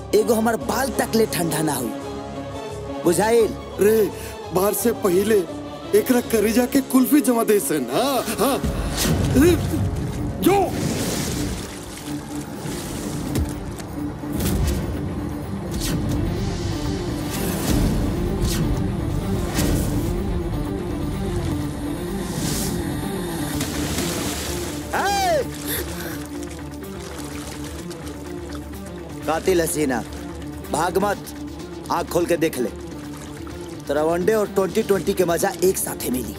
एगो हमार बाल तक ले ठंडा ना हुई बुझाइल रे बाहर से पहले एकरा करेजा के कुल्फी जमा दे सन हाँ हाँ रे, जो कातिल हसीना भाग मत आंख खोल के देख ले तेरा वनडे और ट्वेंटी ट्वेंटी के मजा एक साथ ही मिली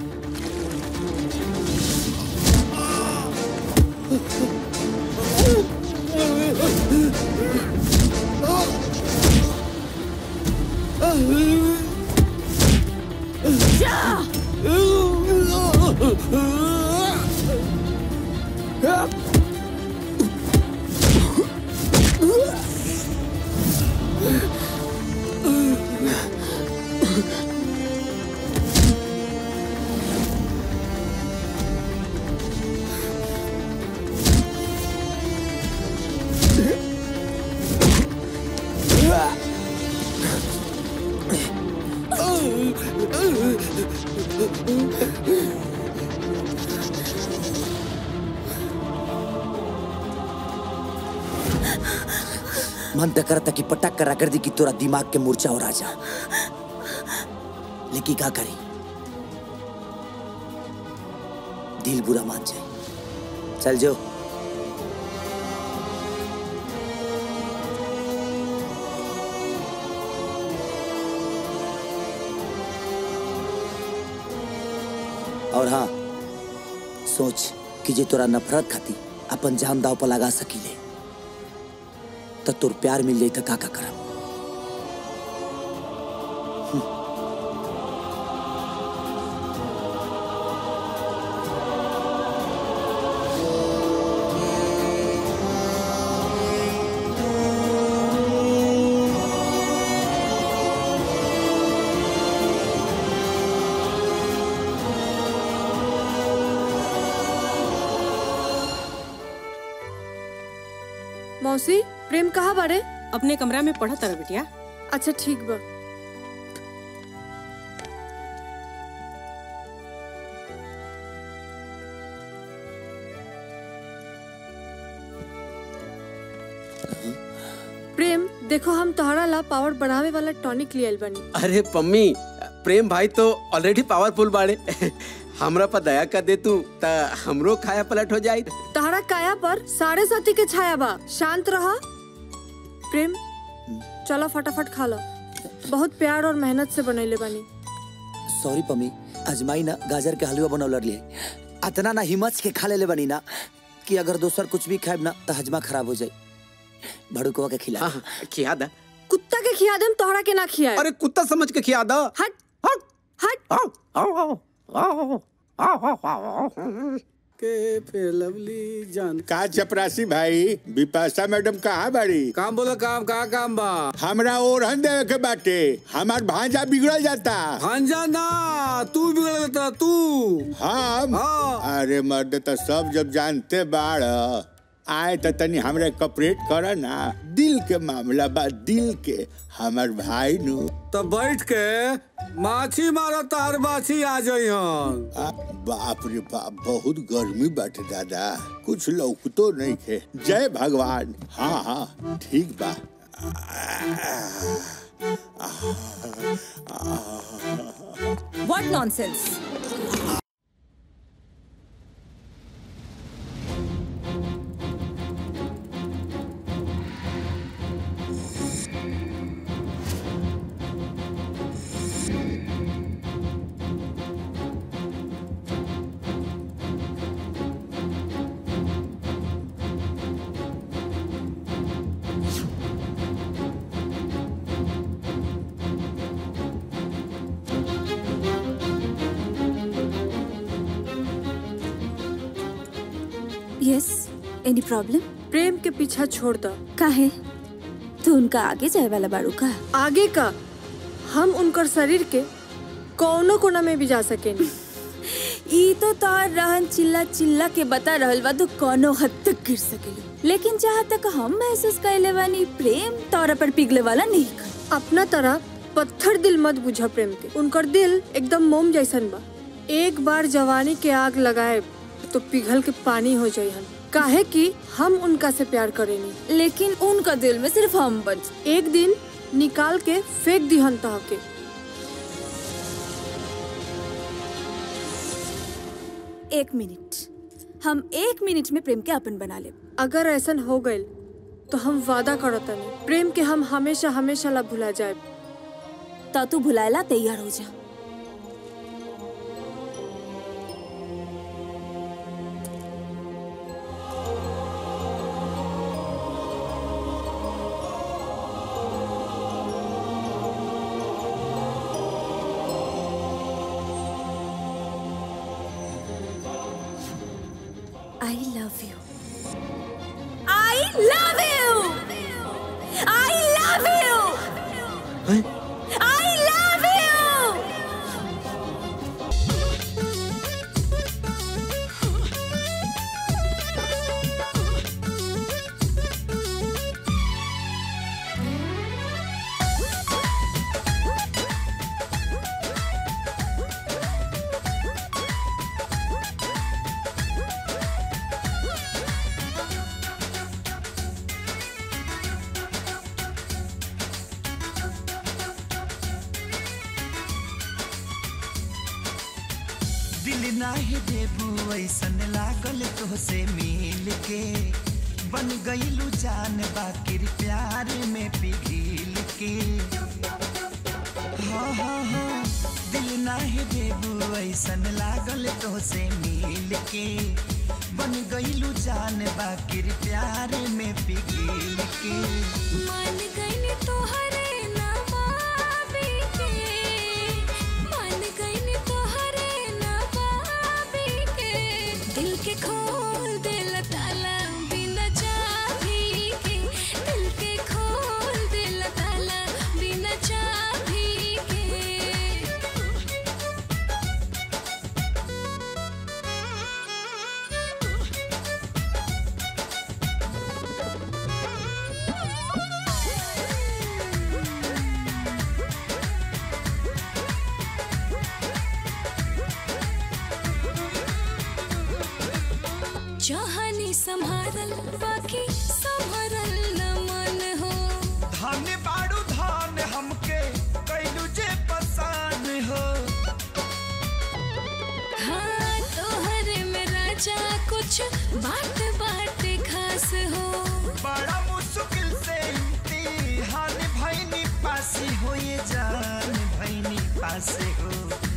मन तो करता कि पटक करा कर दी कि तोरा दिमाग के मूर्छा हो राजा लेकिन क्या करी दिल बुरा मान जाए चल जो और हाँ सोच कि जे तोरा नफरत खाती अपन जान दाव पर लगा सकीले तो तोर प्यार मिल जाई तो का का करब मौसी प्रेम कहाँ बारे अपने कमरा में पढ़ा तारा बिटिया अच्छा ठीक बा प्रेम देखो हम तोहरा ला पावर बढ़ावे वाला टॉनिक लियल बनी अरे पम्मी प्रेम भाई तो ऑलरेडी पावरफुल बाड़े हमरा पर दया कर दे तू ता हमरो खाया पलट हो जाई तोहरा काया पर साढ़े साथी के छाया बा शांत रहा प्रेम चलो फटाफट खा लो बहुत प्यार और मेहनत से बनैले बनी सॉरी पम्मी अजमाई ना गाजर के हलवा बनौल लिए अतना ना हिम्मत के खा ले बनी ना कि अगर दोसर कुछ भी खाएब ना तो हजमा खराब हो जाए भड़ुकवा के खिला खिया दा कुत्ता के खिया देम तोहरा के ना खिया अरे कुत्ता समझ के खिया दा हट हट के फिर लवली जान का चपरासी भाई विपाशा मैडम कहाँ बाड़ी काम बोलो काम का काम बा हमरा ओरहन देवे के बाटे हमार भांजा बिगड़ल जाता भांजा ना तू बिगड़ जाता तू हम अरे मर्द तो सब जब जानते बाड़ आए तो तनी हमरे कपरेट कर ना दिल के मामला बा दिल के हमार भाई नु तो बैठ के माछी मारो तार माछी आ जाई हन आ, बाप रे बाप बहुत गर्मी बाटे दादा कुछ लौकतो नहीं खे जय भगवान हाँ हाँ ठीक बा What nonsense! Yes any problem Prem के पीछा छोड़ दो काहे तू उनका आगे जाए वाला बाड़ू का आगे का हम उनकर शरीर के कौनो कोना में भी जा सकेनी ई तो तोर रहन चिल्ला चिल्ला के बता रहल बा तो कोनो हद तक गिर सकेली लेकिन जहाँ तक हम महसूस कैले बानी प्रेम तोरा पर पिघले वाला नहीं कर अपना तरह पत्थर दिल मत बुझा प्रेम के उनकर दिल एकदम मोम जैसन बा एक बार जवानी के आग लगाए तो पिघल के पानी हो जाई हम काहे कि हम उनका से प्यार करेनी लेकिन उनका दिल में सिर्फ हम बच एक दिन निकाल के फेंक दिहन तह के एक मिनट हम एक मिनट में प्रेम के अपन बना ले अगर ऐसा हो गइल तो हम वादा करतनी प्रेम के हम हमेशा हमेशा ला भुला जाए ता तू भुलाएला तैयार हो जा I love you. I love you. I love you. I love you. दिल नाही देबू ऐसन लागल तोहसे मिल के बन गईलू जान बाकिर प्यार में पिघिल के हाँ हाँ हाँ दिल नाही देबू ऐसन लागल तोहसे मिल के बन गईलू जान बाकिर प्यार में पिघिल के मान गईनी तोहरे नवाबी के मान गईनी तोहरे नवाबी के दिल के खोल दिल ताला बिना चाबी के दिल के खोल दिल ताला बिना चाबी के चाहनी संभारल बाकी संभरल न मन हो धन बाड़ू धन हमके कैलू जे पसान हो हाँ तोहरे में राजा कुछ बात बात खास हो बड़ा मुश्किल से इम्तिहान भैनी पासी हो ये जान भैनी पासे हो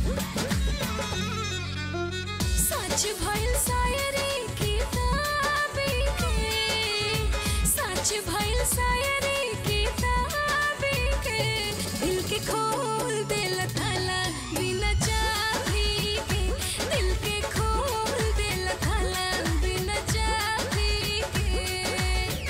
सच भइल शायरी किताबी के सच भइल शायरी किताबी के दिल के खोल दिल थाला बिना चाबी के दिल के खोल दिल थाला बिना चाबी के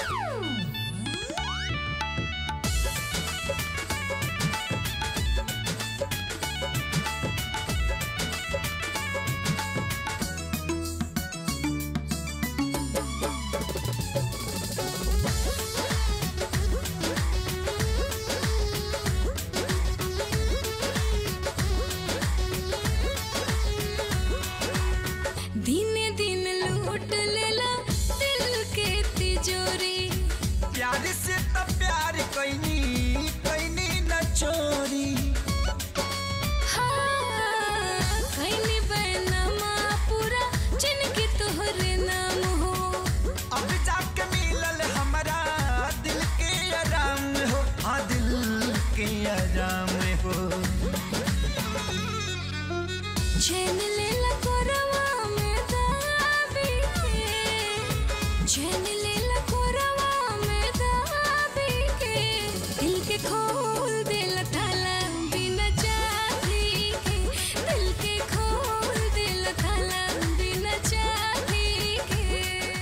दिने दिन लूट लेला दिल के तिजोरी प्यार से तो प्यार कैनी कैनी न चोरी हाँ कैनी बैनमा पूरा जिनके तोहरे नाम हो अब जाके मिलल हमारा दिल के आराम हो हाँ दिल के आराम हो चैन लेला कोरवा में दाबी के चैन लेला कोरवा में दाबी के दिल के खोल दिल थाला बिना चाबी के दिल के खोल दिल थाला बिना चाबी के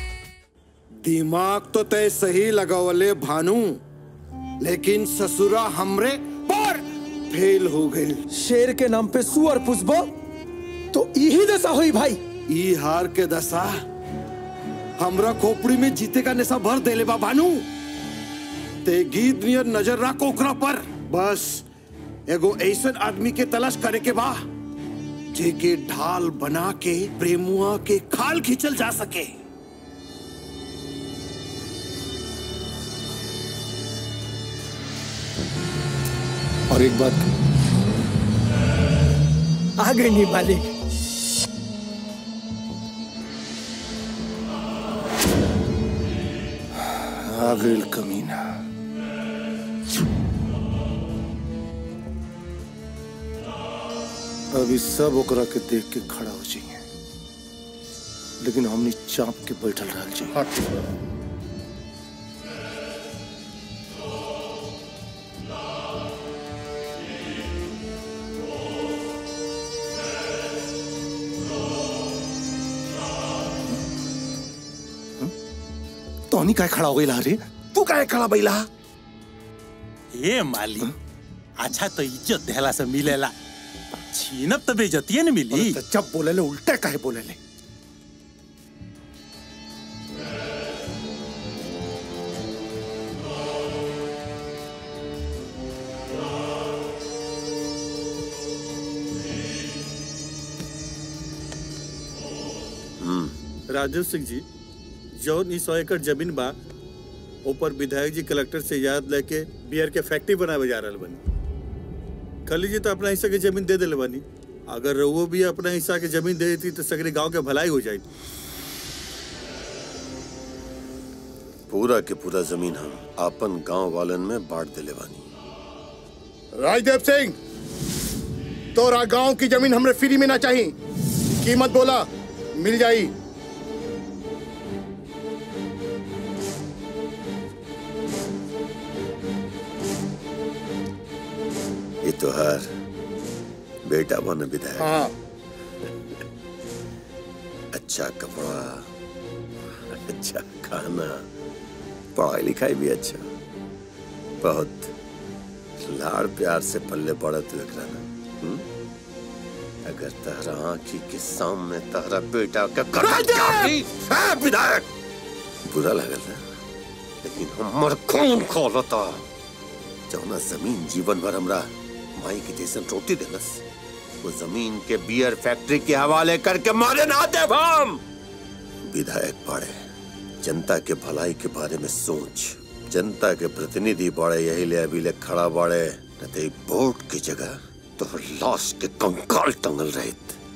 दिमाग तो तय सही लगावले भानु लेकिन ससुरा हमरे पर फेल हो गई शेर के नाम पे सुअर पुष्पा तो यही दशा हुई भाई ई हार के दशा हमरा खोपड़ी में जीते का नशा भर देले बा भानु ते गीत नियर नजर रख ओकरा पर बस एगो ऐसन आदमी के तलाश करे के बा जेके ढाल बना के प्रेमुआ के खाल खींचल जा सके और एक बात आ गई नहीं मालिक आ गई कमीना अभी सब ओकरा के देख के खड़ा हो जाइए लेकिन हमने चाप के बैठल रह जाइए तोनी काय खड़ा हो गई रे तू काय खड़ा बैला ए माली अच्छा तो इज्जत देहला से मिलेला छीनब तो बेइज्जतिये न मिली जब बोले ले उल्टे काहे बोले ले राजीव सिंह जी जौन ई सौ एकड़ जमीन बा ऊपर विधायक जी कलेक्टर से याद लेके बियर के फैक्ट्री बनावे जा रहल बनी खली जी तो अपना हिस्सा के जमीन दे दिले बनी अगर रउओ भी अपना हिस्सा के जमीन दे देती तो सगरे गांव के भलाई हो जाए पूरा के पूरा जमीन हम आपन गांव वालन में बांट दिले बानी राजदेव सिंह तोरा गांव की जमीन हमरे फ्री में ना चाहिए कीमत बोला मिल जाई ये तो हर बेटा बन विधायक हाँ अच्छा कपड़ा अच्छा खाना पढ़ाई लिखाई भी अच्छा बहुत लाड़ प्यार से पल्ले पड़ा तू एकरा ना हम्म? अगर तहरा आंखी के सामने तहरा बेटा का गर्दन काटी है विधायक बुरा लगल ना लेकिन हमर खून खोलता जौना जमीन जीवन भर हमरा माई के जैसन रोटी देलस वो जमीन के बियर फैक्ट्री के हवाले करके मारे ना दे हम विधायक पड़े जनता के भलाई के बारे में सोच जनता के प्रतिनिधि बड़े यही ले अभी ले खड़ा बड़े न तो वोट की जगह तो लाश के कंकाल टंगल रहे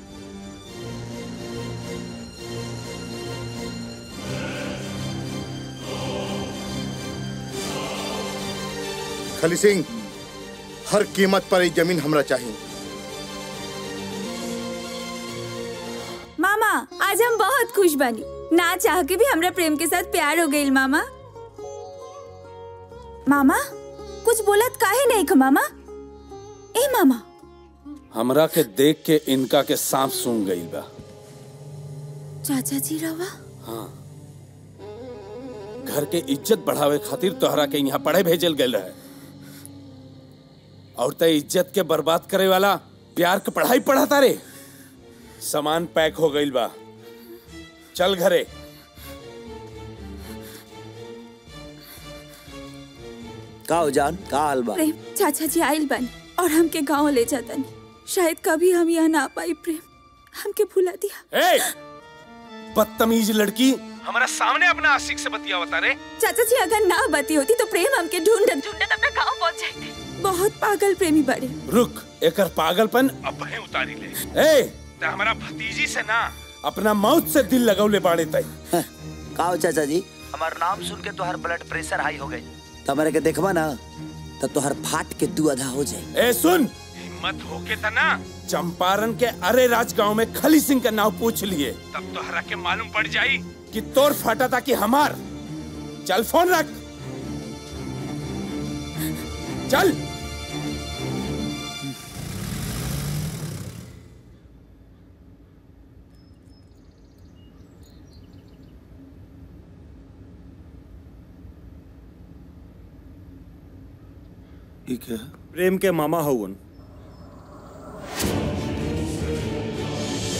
खली सिंह हर कीमत पर ये जमीन हमरा चाहिए मामा आज हम बहुत खुश बनी ना चाह के भी हमरा प्रेम के साथ प्यार हो गई मामा मामा कुछ बोलत काहे नहीं ख मामा ए मामा हमरा के देख के इनका के सांप सूंघ गई बा चाचा जी रवा हाँ घर के इज्जत बढ़ावे खातिर तोहरा के यहाँ पढ़े भेजल गए रहे और ते इज्जत के बर्बाद करे वाला प्यार के पढ़ाई पढ़ाता रे सामान पैक हो गई बा चल घरे का हो जान का हाल बा प्रेम चाचा जी आइल बनी और हमके गांव ले जातनी शायद कभी हम यहाँ ना पाई प्रेम हमके भुला दिया ए बदतमीज लड़की हमारा सामने अपना आशिक से बतियावता रे चाचा जी अगर ना बती होती तो प्रेम हमके ढूंढत ढूंढत अपना गांव पहुंच जाते बहुत पागल प्रेमी बड़े रुक एकर पागलपन अब है उतारी ले ए ते हमारा भतीजी से ना अपना मौत से दिल लगौले बाड़े तई का हो चाचा जी हमार नाम सुन के तोहर ब्लड प्रेशर हाई हो गई तमरे के देखबा ना तो तोहर फाट के दू आधा हो जाए ए सुन हिम्मत होके त ना चंपारण के अरे राज गांव में खली सिंह का नाम पूछ लिए तब तोहरा के मालूम पड़ जाई कि तोर फाटा था कि हमार चल फोन रख चल ठीक है प्रेम के मामा हवन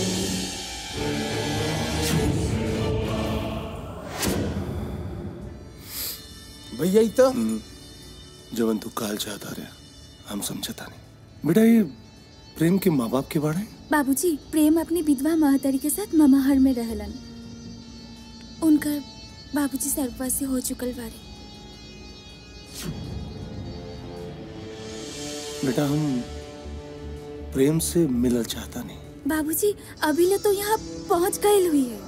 भैया ई तो जवन तू काल चाहता रहे हम समझता नहीं बेटा ये प्रेम के माँ बाप के बारे में बाबूजी प्रेम अपनी विधवा महतरी के साथ ममाहर में रहलन उनकर बाबूजी सर्ववासी हो चुकल बारे बेटा हम प्रेम से मिलल चाहता नहीं बाबूजी अभी ले तो यहाँ पहुँच गए हुई है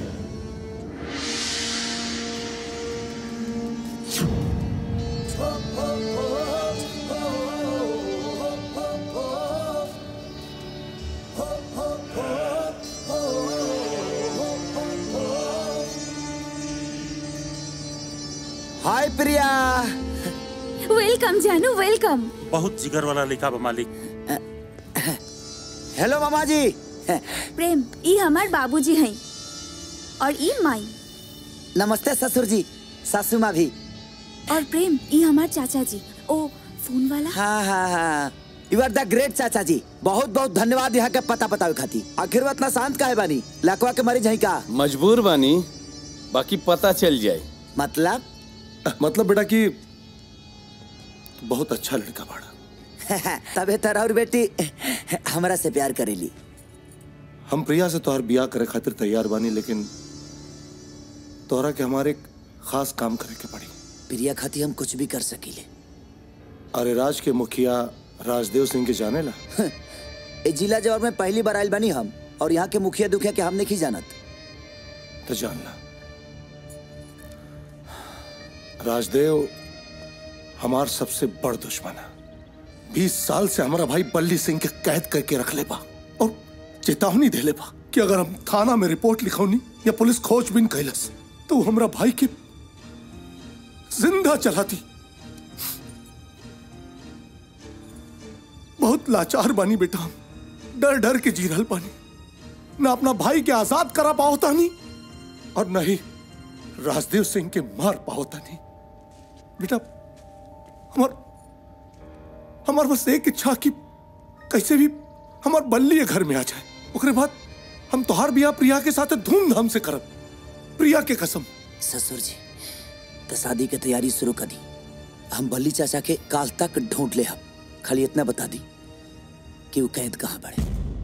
हाय प्रिया वेलकम जानू वेलकम बहुत जिगर वाला लिखा बा मालिक हेलो मामा जी प्रेम ई हमार बाबूजी हैं और ई माई नमस्ते ससुर जी सासू माँ भी और प्रेम ई हमार चाचा जी ओ फोन वाला हाँ हाँ हाँ यू आर द ग्रेट चाचा जी बहुत बहुत धन्यवाद यहाँ के पता बतावे खाती आखिर वो इतना शांत काहे बानी लकवा के मरीज है का मजबूर बानी बाकी पता चल जाए मतलब मतलब बेटा कि तू बहुत अच्छा लड़का बाड़ा तबे तर और बेटी हमरा से प्यार करेली हम प्रिया से तोहर बियाह करे खातिर तैयार बानी लेकिन तोहरा के हमारे एक खास काम करे के पड़ी प्रिया खाती हम कुछ भी कर सकीले अरे राज के मुखिया राजदेव सिंह के जाने ला ए जिला जवाब में पहली बार आयल बनी हम और यहाँ के मुखिया दुखिया के हम नहीं जानत तो जान ला राजदेव हमार सबसे बड़ दुश्मन है बीस साल से हमारा भाई बल्ली सिंह के कैद करके रख ले बा और चेतावनी दे ले बा कि अगर हम थाना में रिपोर्ट लिखौनी या पुलिस खोजबीन कैलस तो वो हमरा भाई के जिंदा चलाती बहुत लाचार बानी बेटा हम डर डर के जी रहल बानी ना अपना भाई के आजाद करा पाओता नहीं और न ही राजदेव सिंह के मार पाओता नहीं बेटा हमार हमार बस एक इच्छा कि कैसे भी हमार बल्ली घर में आ जाए ओकरे बाद हम तोहार बियाह प्रिया के साथ धूमधाम से करब प्रिया के कसम ससुर जी तो शादी की तैयारी शुरू कर दी हम बल्ली चाचा के काल तक ढूंढ ले हम खाली इतना बता दी कि वो कैद कहाँ पड़े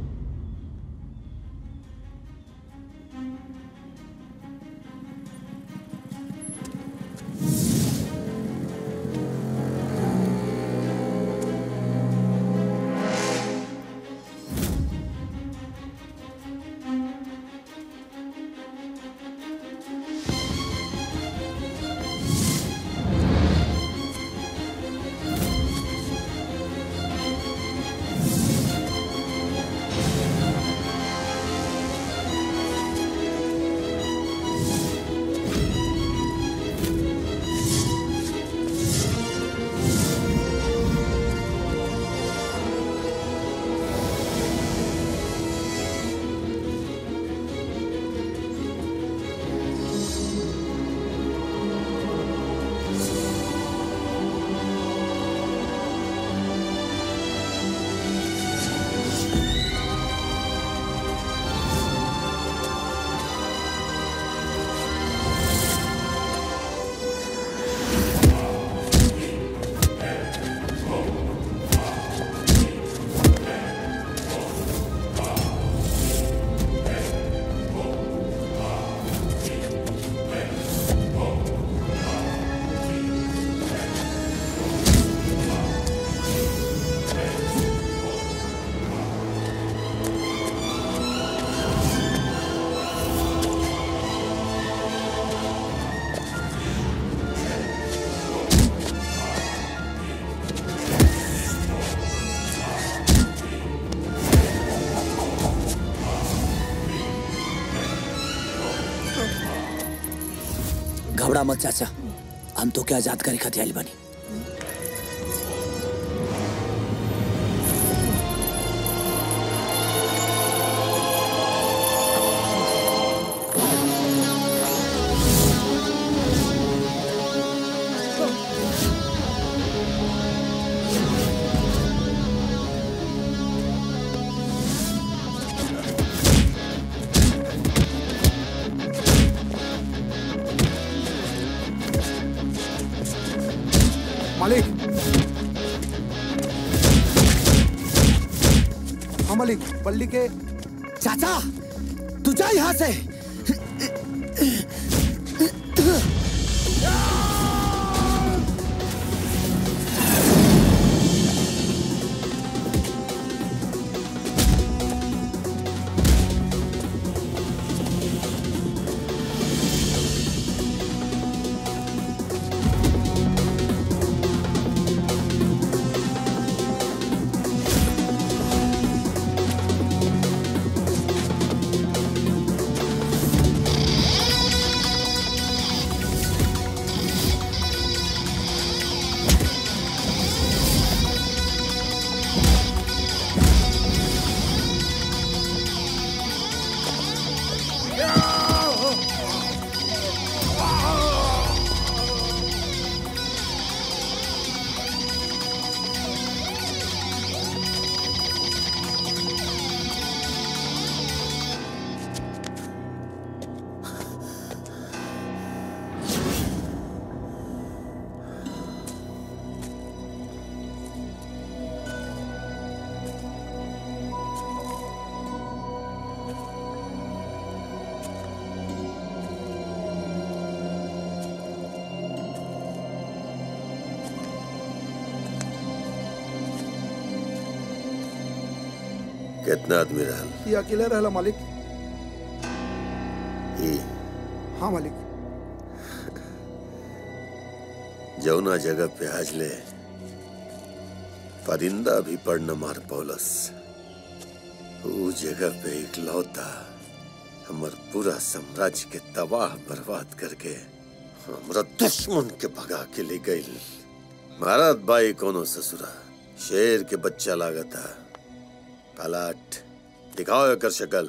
घबरा मत चाचा हम तो क्या आजाद करे खातिर आइल बानी मालिक हाँ मालिक पल्ली के चाचा तू जा यहाँ से कितना आदमी रहल ये अकेले रहला मालिक ई हाँ मालिक जौना जगह पे आज ले परिंदा भी पड़ न मार पौलस ऊ जगह पे इकलौता हमर पूरा साम्राज्य के तबाह बर्बाद करके हमरा दुश्मन के भगा के ले गई महाराज बाई कोनो ससुरा शेर के बच्चा लागता पलाट दिखाओ एकर शक्ल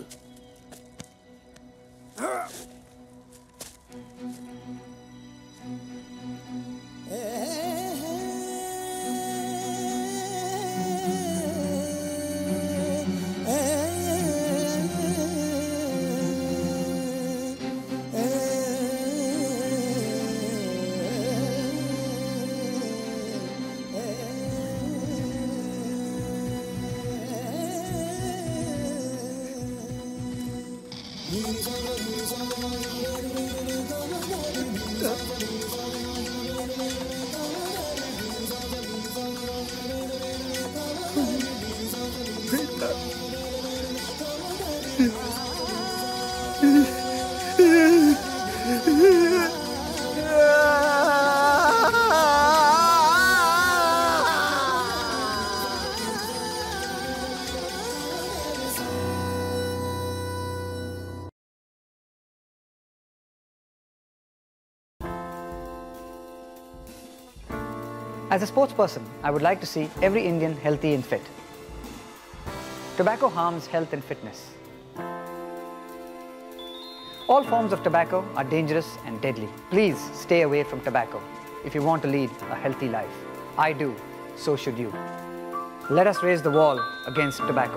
As a sports person, I would like to see every Indian healthy and fit. Tobacco harms health and fitness. All forms of tobacco are dangerous and deadly. Please stay away from tobacco if you want to lead a healthy life. I do, so should you. Let us raise the wall against tobacco.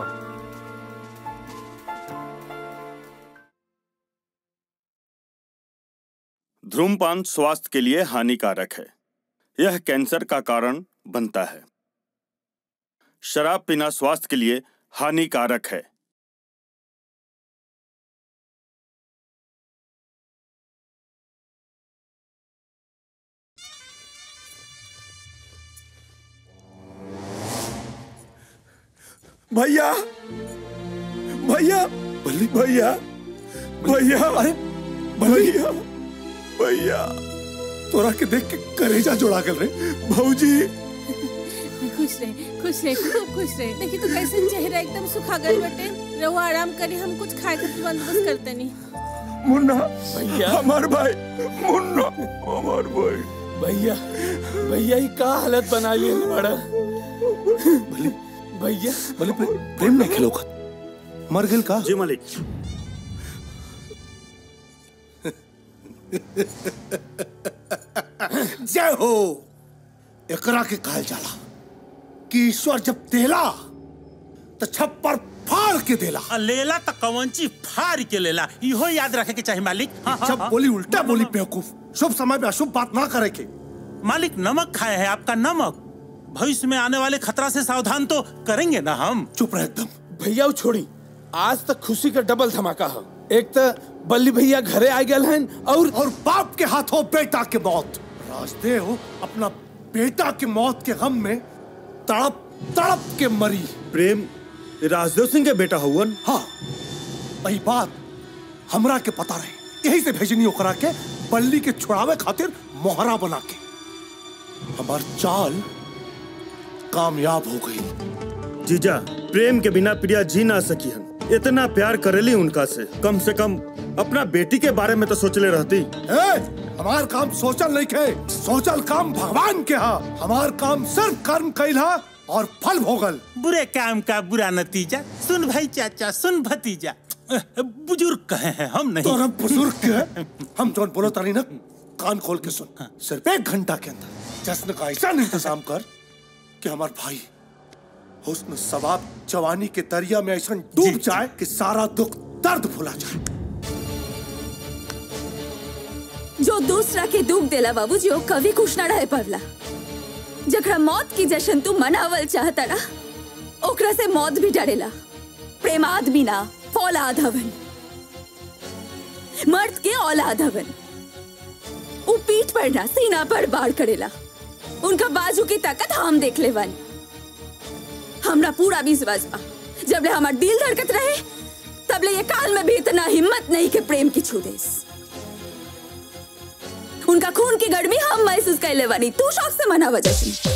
धूमपान स्वास्थ्य के लिए हानिकारक है यह cancer का कारण बनता है शराब पीना स्वास्थ्य के लिए हानिकारक है भैया भैया बल्ली भैया भैया अरे भैया भैया तोरा के देख के करेजा जोड़ा कर रहे भौजी खुश रहे खुश रहे खूब खुश रहे देखी तो कैसे चेहरा एकदम सुखा गए बटे रहो आराम करी हम कुछ खाए के बंदोबस्त करते नहीं मुन्ना भैया हमार भाई मुन्ना हमार भाई भैया भैया ये का हालत बना लिए बड़ा भैया भले प्रेम नहीं खेलो मर गेल का जी मालिक जय हो एकरा के कहल जाला कि ईश्वर जब देला तो छप्पर फाड़ के देला आ, लेला त कवंची फाड़ के लेला इहो याद रखे के चाही मालिक हाँ, हाँ, जब हाँ। बोली उल्टा बोली बेवकूफ शुभ समय पे अशुभ बात ना करे के मालिक नमक खाए हैं आपका नमक भविष्य में आने वाले खतरा से सावधान तो करेंगे ना हम चुप रहे एकदम भैया वो छोड़ी आज तक खुशी का डबल धमाका है एक तो बल्ली भैया घरे आ गए हैं और और बाप के हाथों बेटा के मौत राजदेव अपना बेटा की मौत के गम में तड़प तड़प के मरी प्रेम राजदेव सिंह के बेटा हुवन हाँ वही बात हमरा के पता रहे यही से भेजनी ओकरा के बल्ली के छुड़ावे खातिर मोहरा बना के हमार चाल कामयाब हो गई जीजा प्रेम के बिना प्रिया जी ना सकी हन इतना प्यार करेली उनका से कम से कम अपना बेटी के बारे में तो सोचले रहती ए, हमार काम सोचल नहीं के सोचल काम भगवान के हा हमार काम सिर्फ कर्म कैला और फल भोगल बुरे काम का बुरा नतीजा सुन भाई चाचा सुन भतीजा बुजुर्ग कहे हैं हम नहीं तो बुजुर्ग के हम जोन बोलो तारी ना कान खोल के सुन सिर्फ एक घंटा के अंदर जश्न का ऐसा इंतजाम कर कि हमार भाई हुस्न सवाब जवानी के दरिया में ऐसा डूब जाए कि सारा दुख दर्द भुला जाए जो दूसरा के दुख देला बाबूजी वो कभी खुश ना रहे पड़ला जकरा मौत की जश्न तू मनावल चाहता ना ओकरा से मौत भी डरेला प्रेम आदमी ना फौलाद हवन मर्द के औलाद हवन उ पीठ पर ना सीना पर बाढ़ करेला उनका बाजू की ताकत हम देख ले वाली हमरा पूरा विश्वास बा जब ले हमार दिल धड़कत रहे तब ले ये काल में भी इतना हिम्मत नहीं के प्रेम की छू देस उनका खून की गर्मी हम महसूस कर ले बानी तू शौक से मना वजह से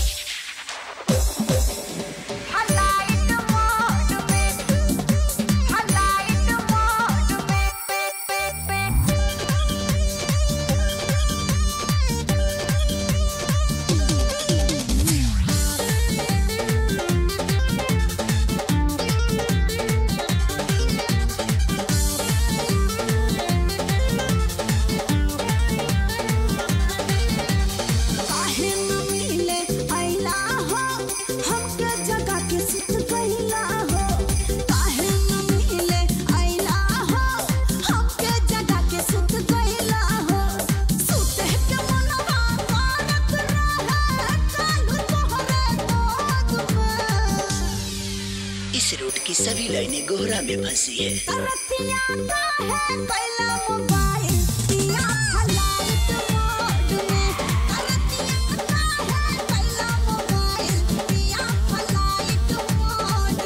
काहे न मिले अइला हो हमके जगा के सुत गइला हो काहे न मिले अइला हो हमके जगा के सुत गइला हो सुते के मनवा मारत रहे कालू तोहरे गोद में इस रूट की सभी लाइनें गोहरा में फंसी है रतिया काहे कैला मोबाइल दिया हलाइत मोड में रतिया काहे कैला मोबाइल दिया हलाइत मोड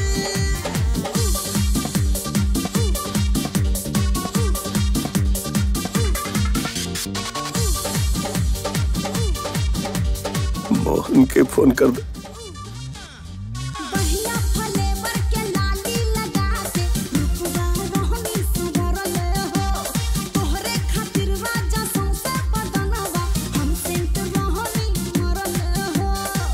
मोहन के फोन कर दे बहिया फलेवर के लाली लगा के रुपवा रहनी सुधरल हो तोहरे खातिर राजा सौंसे बदनवा हम सेंट रहनी मरल हो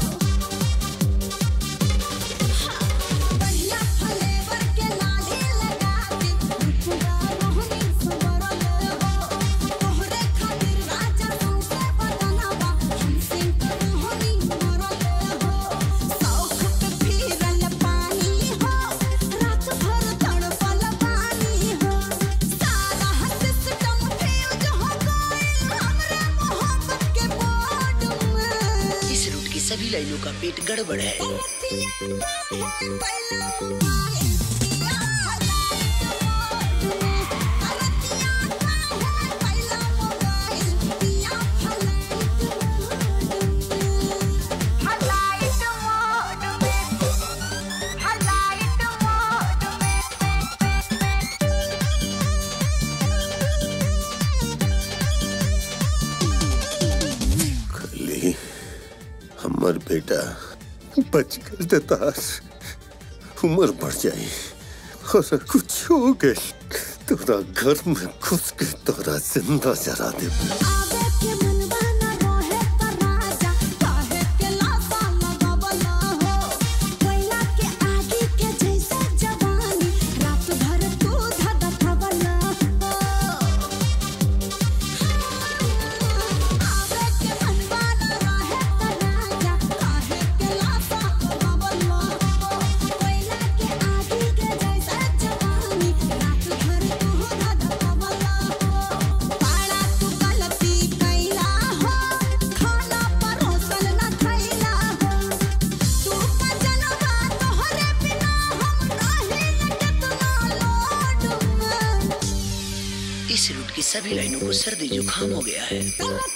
बहिया फलेवर के लाली लगा के रुपवा रहनी सुधरल हो तोहरे खातिर राजा सौंसे बदनवा हम सेंट रहनी मरल हो सौख पे फिरल पानी हो रात भर तड़पल पानी हो सारा सिस्टम फ्यूज हो गइल हमरे मोहब्बत के बोर्ड में इस रूट की सभी लाइनों का पेट गड़बड़ है खली हमर बेटा बच गल ते तार उम्र बढ़ जाई और कुछ हो गए तोरा घर में घुस के तोरा जिंदा जरा दे कैला सभी लाइनों को सर्दी जुकाम हो गया है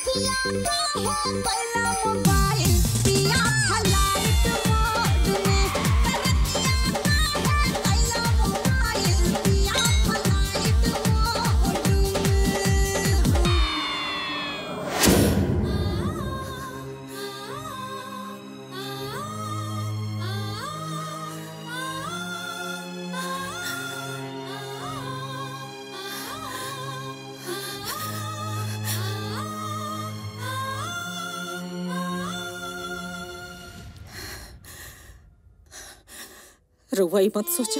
रउआई मत सोचा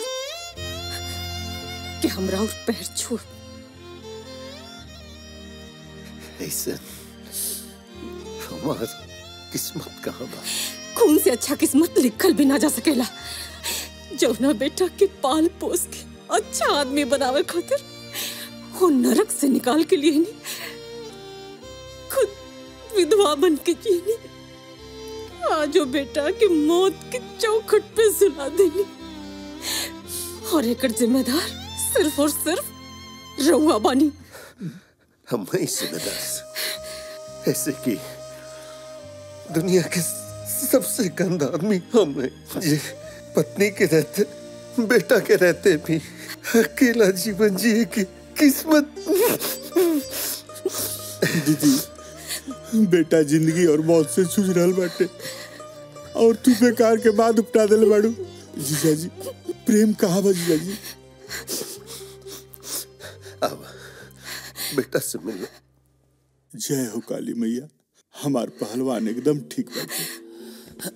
कि हमरा और पैर छू ऐसे हमार किस्मत कहाँ बा खून से अच्छा किस्मत लिखल भी ना जा सकेला जौना बेटा के पाल पोस के अच्छा आदमी बनावे खातिर वो नरक से निकाल के लिए नहीं खुद विधवा बन के जियनी आज वो बेटा के मौत के चौखट पे सुला देनी और एक जिम्मेदार सिर्फ और सिर्फ रउआ बानी हम ही जिम्मेदार ऐसे की दुनिया के सबसे गंदा आदमी हम हैं ये पत्नी के रहते बेटा के रहते भी अकेला जीवन जिए की किस्मत दीदी बेटा जिंदगी और मौत से जूझ रहल बाटे और तू बेकार के बाद उपटा दिल बाड़ू जीजा जी प्रेम कहाँ बा जीजा जी अब बेटा से मिलो जय हो काली मैया हमार पहलवान एकदम ठीक बाटे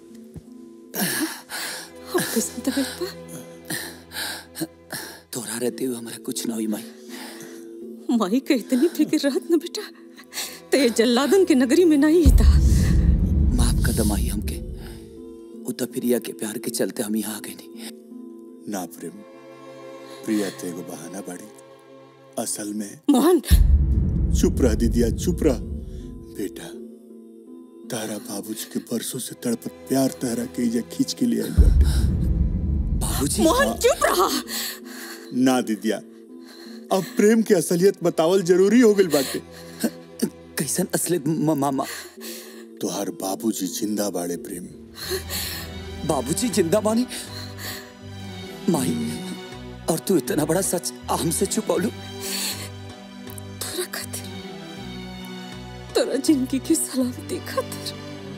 हम किस्म तो बेटा तोरा रहते हुए हमारा कुछ ना हुई माई माई के इतनी फिक्र रहत न बेटा ते जल्लादन के नगरी में नहीं था माफ कदम आई हमके उत प्रिया के प्यार के चलते हम यहाँ आ गए नहीं ना प्रेम प्रिया ते एगो बहाना बाड़ी असल में मोहन चुप रह दीदिया चुप रह बेटा तारा बाबूजी के बरसों से तड़प प्यार तहरा के इजा खींच के लिए आइल बाटे बाबूजी मोहन चुप रहा ना दीदिया अब प्रेम की असलियत बतावल जरूरी हो गइल बाटे कैसन असलियत मामा तोहार बाबूजी जिंदा बाड़े प्रेम बाबूजी जिंदा मानी माई और तू इतना बड़ा सच हमसे छुपौलू तोरा खातिर तोरा जिंदगी की सलामती खातिर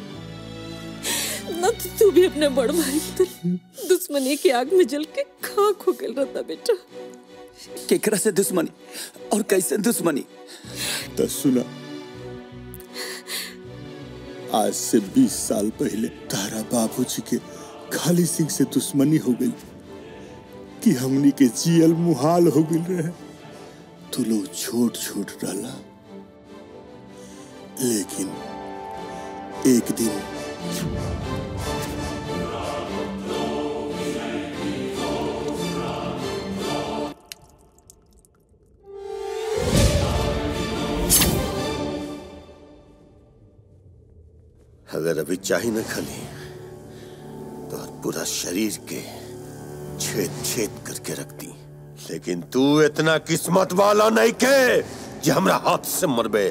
न तो तू भी अपने बड़ भाई की तरह दुश्मनी की आग में जल के खाक हो गया रहता बेटा केकरा से दुश्मनी और कैसे दुश्मनी तो सुना आज से 20 साल पहले तारा बाबूजी के खाली सिंह से दुश्मनी हो गई कि हमनी के जियल मुहाल हो गई रहे तो लोग छोट छोट डाला लेकिन एक दिन अगर अभी चाही न खली तो पूरा शरीर के छेद छेद करके रखती लेकिन तू इतना किस्मत वाला नहीं के जे हमरा हाथ से मरबे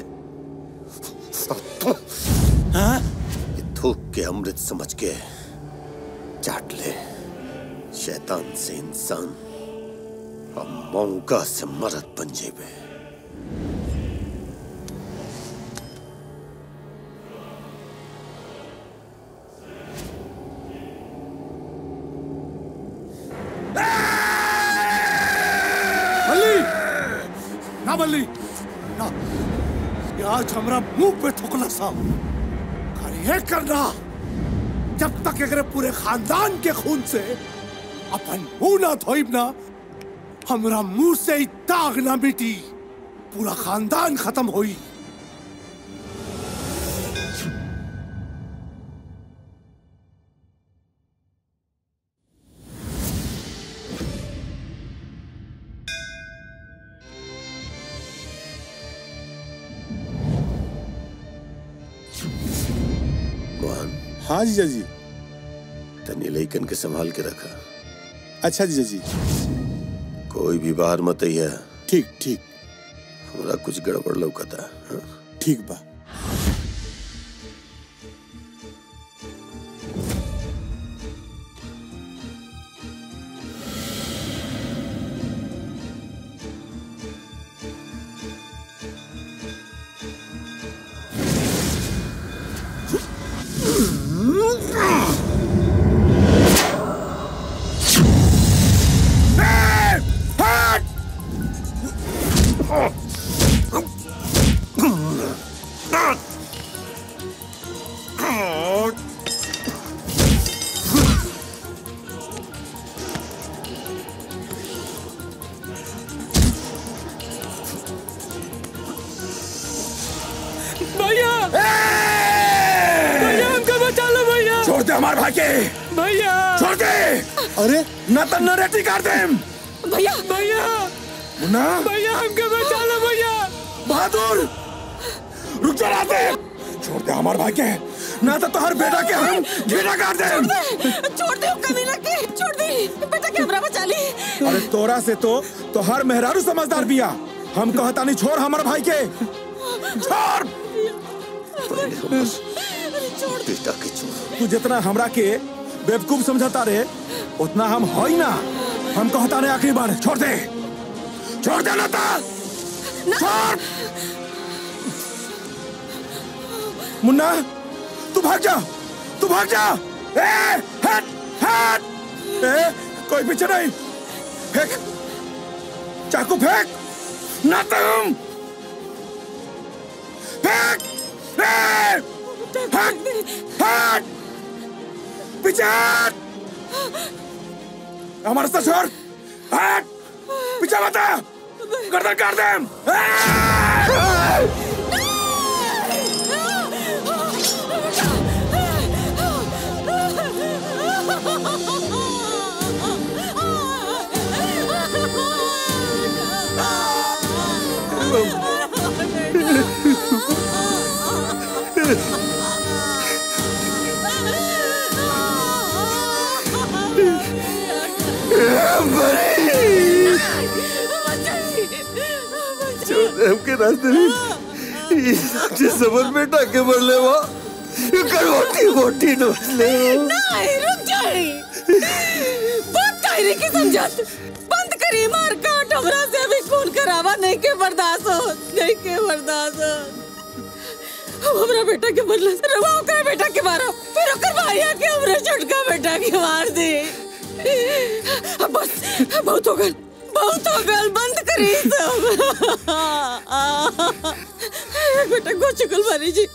हाँ? ये थूक के अमृत समझ के चाट ले शैतान से इंसान और मौका से मरद बन जेबे बल्ली ना बल्ली ना ये आज हमरा मुंह पे थुकला सा और ये करना जब तक अगर पूरे खानदान के खून से अपन मुंह ना धोइब ना हमरा मुंह से ही दाग ना मिटी पूरा खानदान खत्म होई मोहन हाँ जीजा जी तनी लइकन के संभाल के रखा अच्छा जीजा जी कोई भी बाहर मत आइया ठीक ठीक हमरा कुछ गड़बड़ लौकता हाँ? ठीक बा भैया भैया हमको बचा लो भैया छोड़ दे हमारे भाई के भैया छोड़ दे अरे न तो नरेटी कर दे भैया भैया मुन्ना भैया हमको बचा लो भैया बहादुर रुक जा राते छोड़ दे हमारे भाई के ना तो तोहर बेटा के हम घेरा कर दे छोड़ दे कमीना के छोड़ दे बेटा कैमरा बचा ली अरे तोरा से तो तोहर मेहरारू समझदार बिया हम कहता नहीं छोड़ हमारे भाई के छोड़ बेटा के छोड़ तू जितना हमरा के बेवकूफ समझता रे उतना हम होई ना हम कहता नहीं आखिरी बार छोड़ दे छोड़ दे लता छोड़ मुन्ना तू भाग जा तू भाग जा ए हट हट ए कोई पीछे नहीं फेंक चाकू फेंक ना तुम फेंक ए हट हट पीछे हट हमारे साथ छोड़ हट पीछे बता गर्दन काट दे छोड़ दे हमके रास्ते में ये साक्षी समझ में टाके मर ले वा ये करवटी वोटी नोच ले नहीं रुक जाए बहुत कायरे की समझत बंद करी मार काट हमरा से भी खून करावा नहीं के बर्दाश्त हो नहीं के बर्दाश्त हो अब हमरा बेटा के बदला रवा ओकरा बेटा के मारा फिर ओकर भाइया के हमरा छोटका बेटा के मार दे अब बस बहुत हो गल बहुत हो गल बंद करी सब बेटा को चुकल मारी जी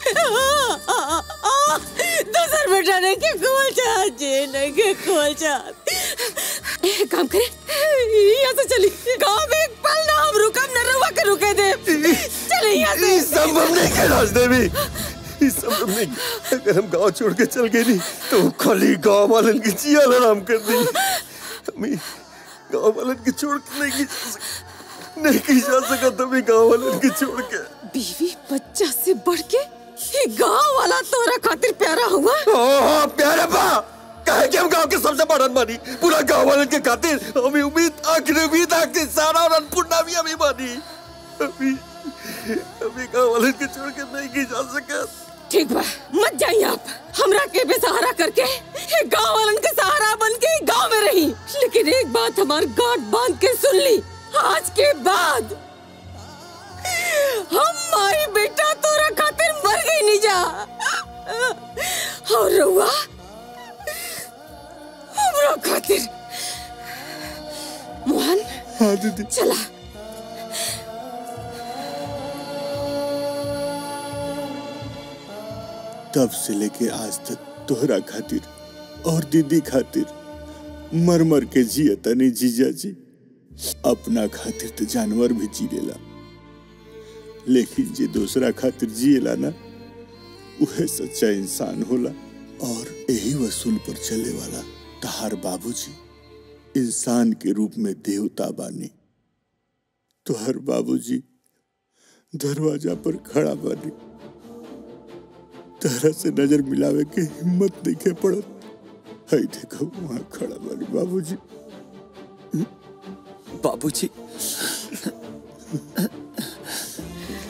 दूसर बेटा ने के खोल चाहत जी नहीं के खोल चाहत एक काम करे यहाँ से चली गांव में एक पल ना हम रुकम न रुआ के रुके दे चले यहाँ से ये संभव नहीं है रास्ते में ये संभव नहीं अगर हम गांव छोड़ के चल गए नहीं तो खाली गांव वालन की जिया आराम कर दी हमें गांव वालन की छोड़ के नहीं की जा सक- नहीं की जा सका तभी गांव वालन की छोड़ के बीवी बच्चा से बढ़ के ये गांव वाला तोरा खातिर प्यारा हुआ हाँ हाँ प्यारे बा कहे कि हम गांव के सबसे बड़न बानी पूरा गांव वालन के खातिर हमें उम्मीद आखिरी उम्मीद आखिरी सारा और अन्नपूर्णा भी हमें बानी अभी अभी गांव वालन के छोड़ के नहीं की जा सका ठीक बा मत जाइए आप हमरा के बेसहारा करके ये गांव वालन के सहारा बन के ही गांव में रही लेकिन एक बात हमार गांठ बांध के सुन ली आज के बाद हम माई बेटा तोरा खातिर मर गई नहीं जा और रहुआ हमरा खातिर मोहन हाँ दीदी चला तब से लेके आज तक तोहरा खातिर और दीदी खातिर मर मर के जिया तनी जीजा जी अपना खातिर तो जानवर भी जी लेला लेकिन जे दूसरा खातिर जिएला ना उहे सच्चा इंसान होला और यही वसूल पर चले वाला तहार बाबूजी इंसान के रूप में देवता बानी तोहर बाबूजी दरवाजा पर खड़ा बानी तरह से नजर मिलावे के हिम्मत नहीं के पड़त हई देखो वहां खड़ा बानी बाबूजी बाबूजी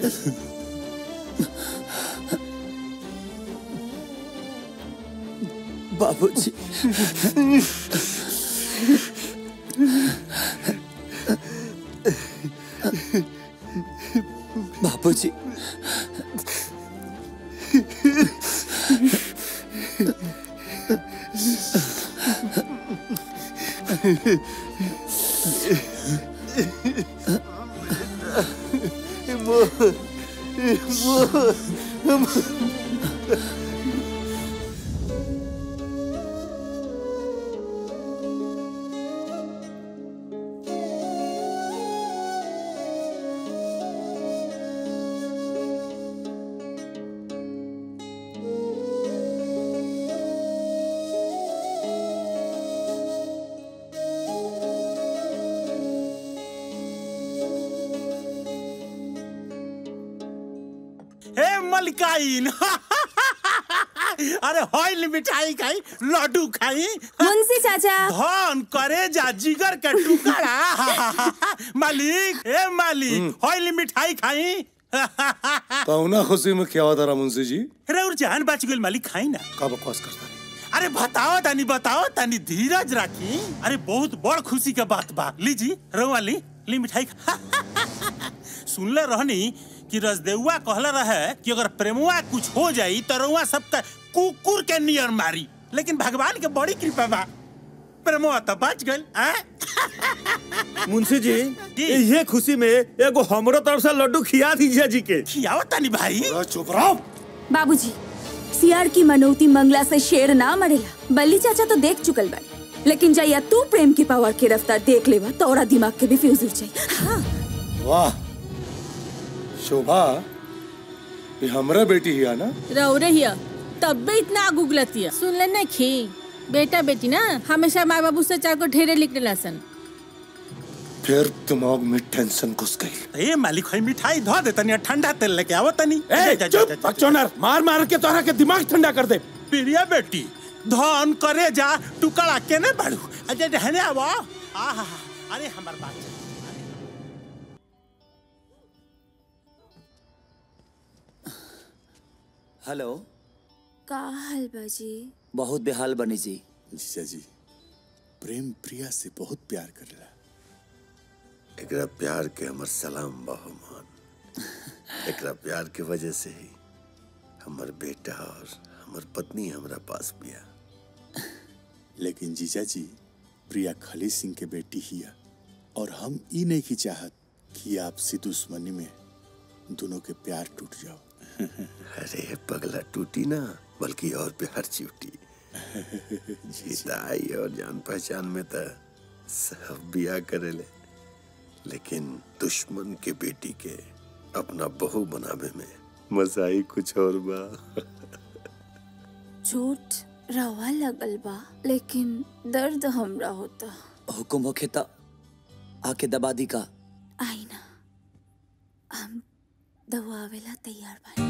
बाबूजी बाबूजी हे मलकाइन अरे हॉइल मिठाई खाई लड्डू खाई मुंशी चाचा धन करे जा जिगर के टुकड़ा मालिक हे मालिक हॉइल मिठाई खाई पहुना खुशी में क्या होता रहा मुंशी जी अरे और जान बच गेल मालिक खाई ना का बकवास करता अरे बताओ तानी बताओ तानी धीरज राखी अरे बहुत बड़ खुशी के बात बा लीजी रवा ली ली मिठाई खा सुनले रहनी कि रजदेउआ कहले रहे कि अगर प्रेमुआ कुछ हो जाई तो रउआ सबका कुकुर के नियर मारी लेकिन भगवान के बड़ी कृपा बा प्रेमुआ तो बच गइल हैं? मुंशी जी ये खुशी में एगो हमरो तरफ से लड्डू खिया दीजिए जी के खियाओ तानी भाई चुप रहो बाबूजी सियार की मनौती मंगला से शेर ना मरेला बल्ली चाचा तो देख चुकल बा लेकिन जैया तू प्रेम की पावर की रफ्तार देख लेवा तोरा दिमाग के भी फ्यूज उड़ जाई हाँ वाह शोभा ये हमरा बेटी ही है ना रहो रहिया तब भी इतना आग उगलतिया सुन ले नहीं खी बेटा बेटी ना हमेशा माँ बाबू से चार को ढेरे लिखने लसन फिर दिमाग में टेंशन घुस गई ए मालिक है मिठाई धो दे तनी ठंडा तेल लेके आवो तनी ए, चुप, बकचोदर, मार मार के तोहरा के दिमाग ठंडा कर दे प्रिया बेटी धन करे जा टुकड़ा केने बाड़ू अजय रहने आवो आहा अरे हमर बात हेलो का हाल बाजी बहुत बेहाल बनी जी जीजा जी प्रेम प्रिया से बहुत प्यार करेला एकरा प्यार के हमर सलाम बहुमान एकरा प्यार के वजह से ही हमर बेटा और हमर पत्नी हमरा पास बिया लेकिन जीजा जी प्रिया खली सिंह के बेटी हिया और हम ई नहीं की चाहत कि आपसी दुश्मनी में दोनों के प्यार टूट जाओ अरे पगला टूटी ना बल्कि और प्यार चिवटी जीताई और जान पहचान में तो सब बिया करेले लेकिन दुश्मन के बेटी के अपना बहू बनावे में मजा ही कुछ और बा चोट रवा लगल बा लेकिन दर्द हमरा होता हुकुम होखे त आके दबा दी का आई ना हम दवावेला तैयार बा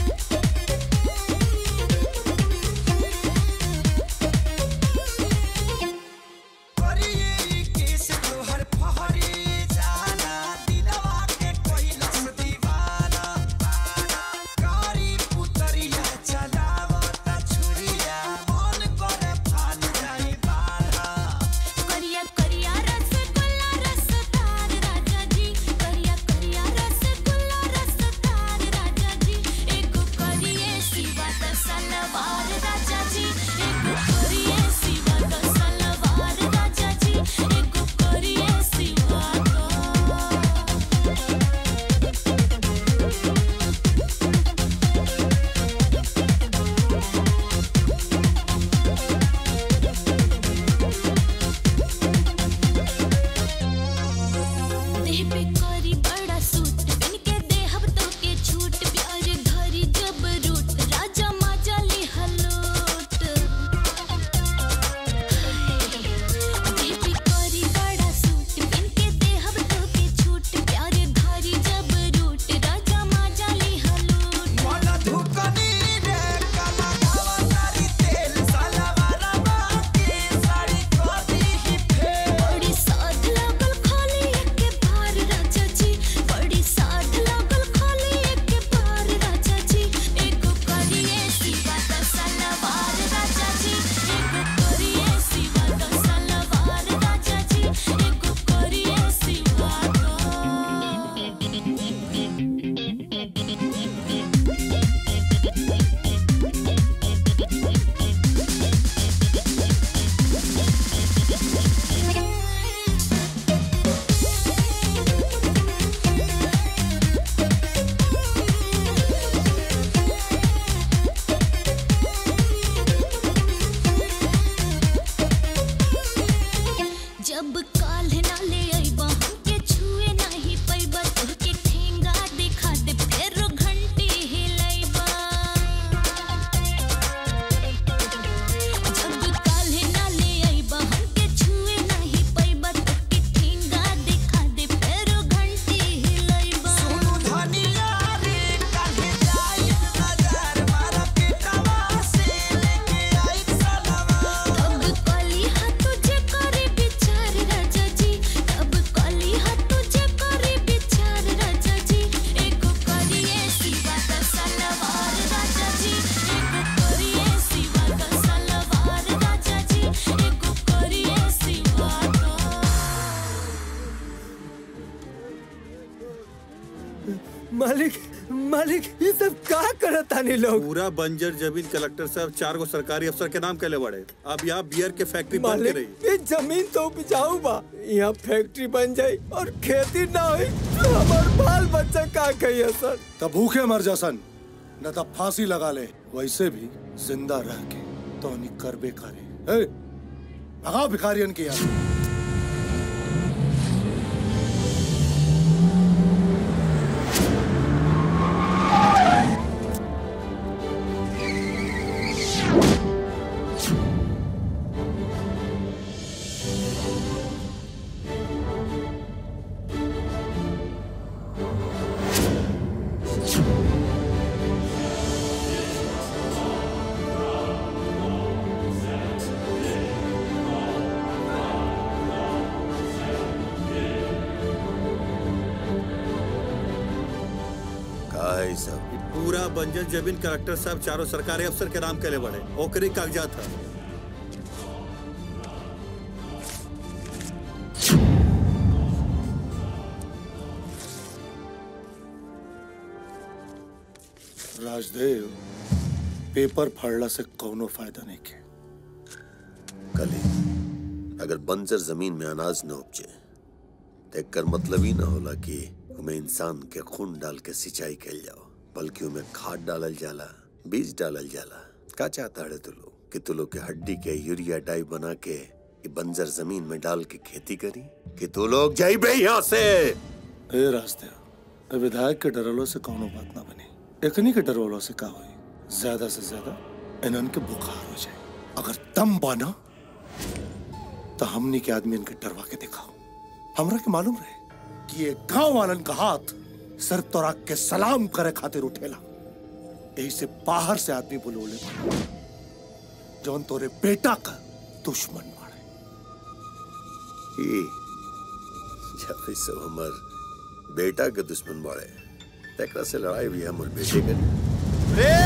Thank मालिक मालिक ये सब का करत तानी लोग पूरा बंजर जमीन कलेक्टर साहब चार गो सरकारी अफसर के नाम कैले बड़े अब यहाँ बियर के फैक्ट्री बंद के मालिक रही ये जमीन तो उपजाऊ बा यहाँ फैक्ट्री बन जाई और खेती ना हुई तो हमार बाल बच्चा का कहिए सर तब भूखे मर जा सन न तब फांसी लगा ले वैसे भी जिंदा रह के तो नहीं कर बेकारे ए, भगाओ भिखारियन की यार का है ई सब पूरा बंजर जमीन कलेक्टर साहब चारों सरकारी अफसर के नाम कैले बड़े ओकरी कागजात है राजदेव पेपर फाड़ला से कौनो फायदा नहीं के कली अगर बंजर जमीन में अनाज न उपजे तो एकर मतलब ही ना होला कि उमें इंसान के खून डाल के सिंचाई कैल जाओ बल्कि उमें खाद डालल जाला बीज डालल जाला का चाहता है तू लोग कि तू लोग के हड्डी के यूरिया डाई बना के ये बंजर जमीन में डाल के खेती करी कि तू लोग जाइबे यहाँ से ए राजदेव ए विधायक के डरलो से कौनो बात ना बनी एकनी के डरवलो से का होई ज्यादा से ज्यादा इन्हन के बुखार हो जाए अगर दम बाना तो हमनी के आदमी इनके डरवा के दिखाओ हमरा के मालूम रहे कि ये गांव वालन का हाथ सर तोरा के सलाम करे खातिर उठेला यही से बाहर से आदमी बुलोले बा। जौन तोरे बेटा का दुश्मन ई जब ई सब हमर बेटा के दुश्मन बाड़े तेकरा से लड़ाई भी हमर बेटे के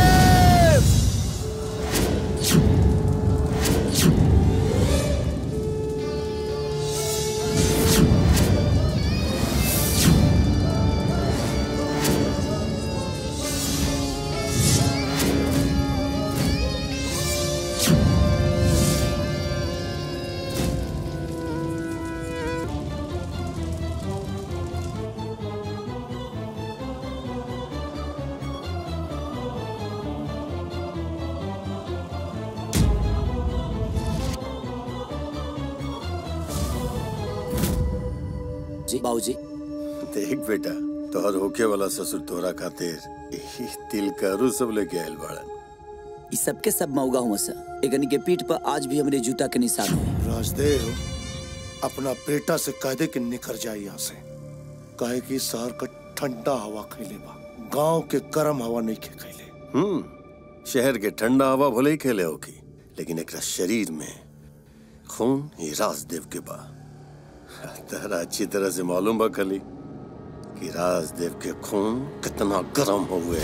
जी बाबूजी देख बेटा तोहर होके वाला ससुर तोरा खातिर ई तिल करू सब लेके आयल बाड़न इस सबके सब मौगा हुआ सा एकनी के पीठ पर आज भी हमरे जूता के निशान हुए राजदेव अपना बेटा से कह दे कि निकल जाए यहाँ से कहे कि शहर का ठंडा हवा खैले बा गांव के गर्म हवा नहीं खे खैले हम्म शहर के ठंडा हवा भले ही खेले होगी लेकिन एकरा शरीर में खून ही राजदेव के बा तहरा अच्छी तरह से मालूम बा खली कि राजदेव के खून कितना गर्म हुए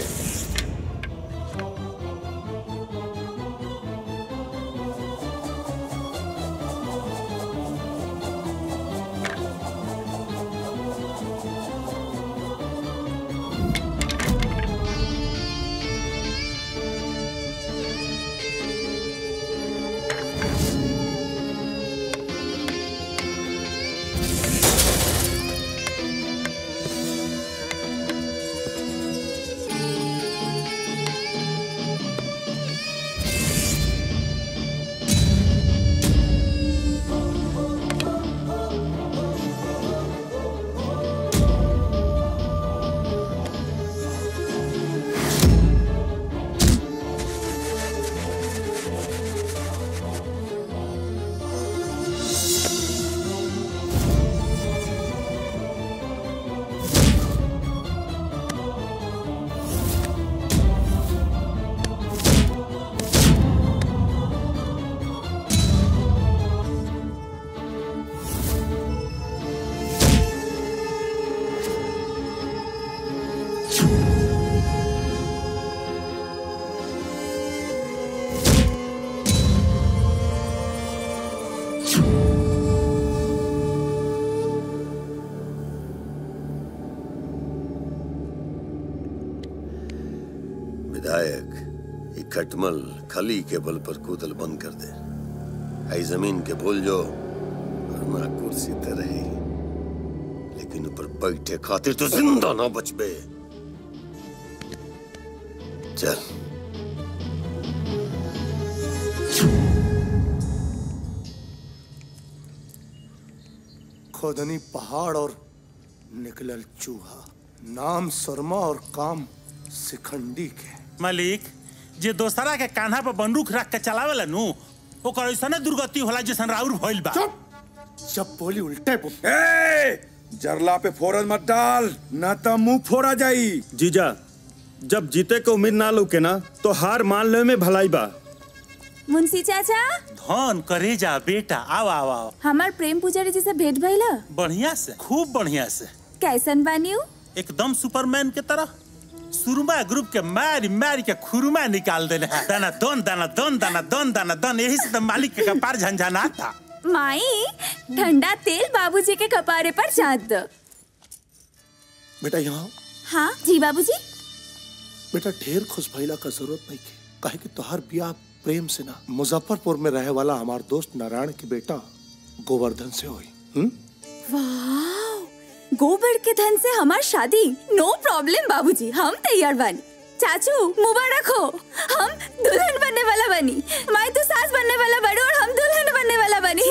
खटमल खली के बल पर कूदल बंद कर दे आई जमीन के भूल जो वरना कुर्सी ते रही लेकिन ऊपर बैठे खातिर तो जिंदा ना बचबे चल खोदनी पहाड़ और निकलल चूहा नाम शर्मा और काम सिखंडी के मालिक जे दोसरा के कान्हा पर बंदूक रख के चलावेला नु ओकर ऐसने दुर्गति होला जैसन राउर भइल बा जब बोली उल्टे बोल ए जरला पे फोरन मत डाल ना तो मुंह फोड़ा जाई जीजा जब जीते के उम्मीद ना लौके ना तो हार मान ले में भलाई बा मुंशी चाचा धन करे जा बेटा आओ आओ आओ हमार प्रेम पुजारी जी से भेंट भइला बढ़िया से खूब बढ़िया से कैसन बानी उ? एकदम सुपरमैन के तरह सुरमा ग्रुप के मारी मारी के खुरमा निकाल देले हैं दाना दन दाना दन दाना दन दाना दन यही से तो मालिक के कपार झंझना था माई ठंडा तेल बाबूजी के कपारे पर चाट दो बेटा यहाँ हाँ जी बाबूजी बेटा ढेर खुश भइला का जरूरत नहीं के काहे कि तोहार बियाह प्रेम से ना मुजफ्फरपुर में रहे वाला हमार दोस्त नारायण के बेटा गोवर्धन से हुई हम्म वाह गोबर के धन से हमार शादी नो प्रॉब्लम बाबूजी हम तैयार बानी चाचू मुबारक हो हम दुल्हन बनने वाला बनी माई तो सास बनने वाला बड़ी और हम दुल्हन बनने वाला बनी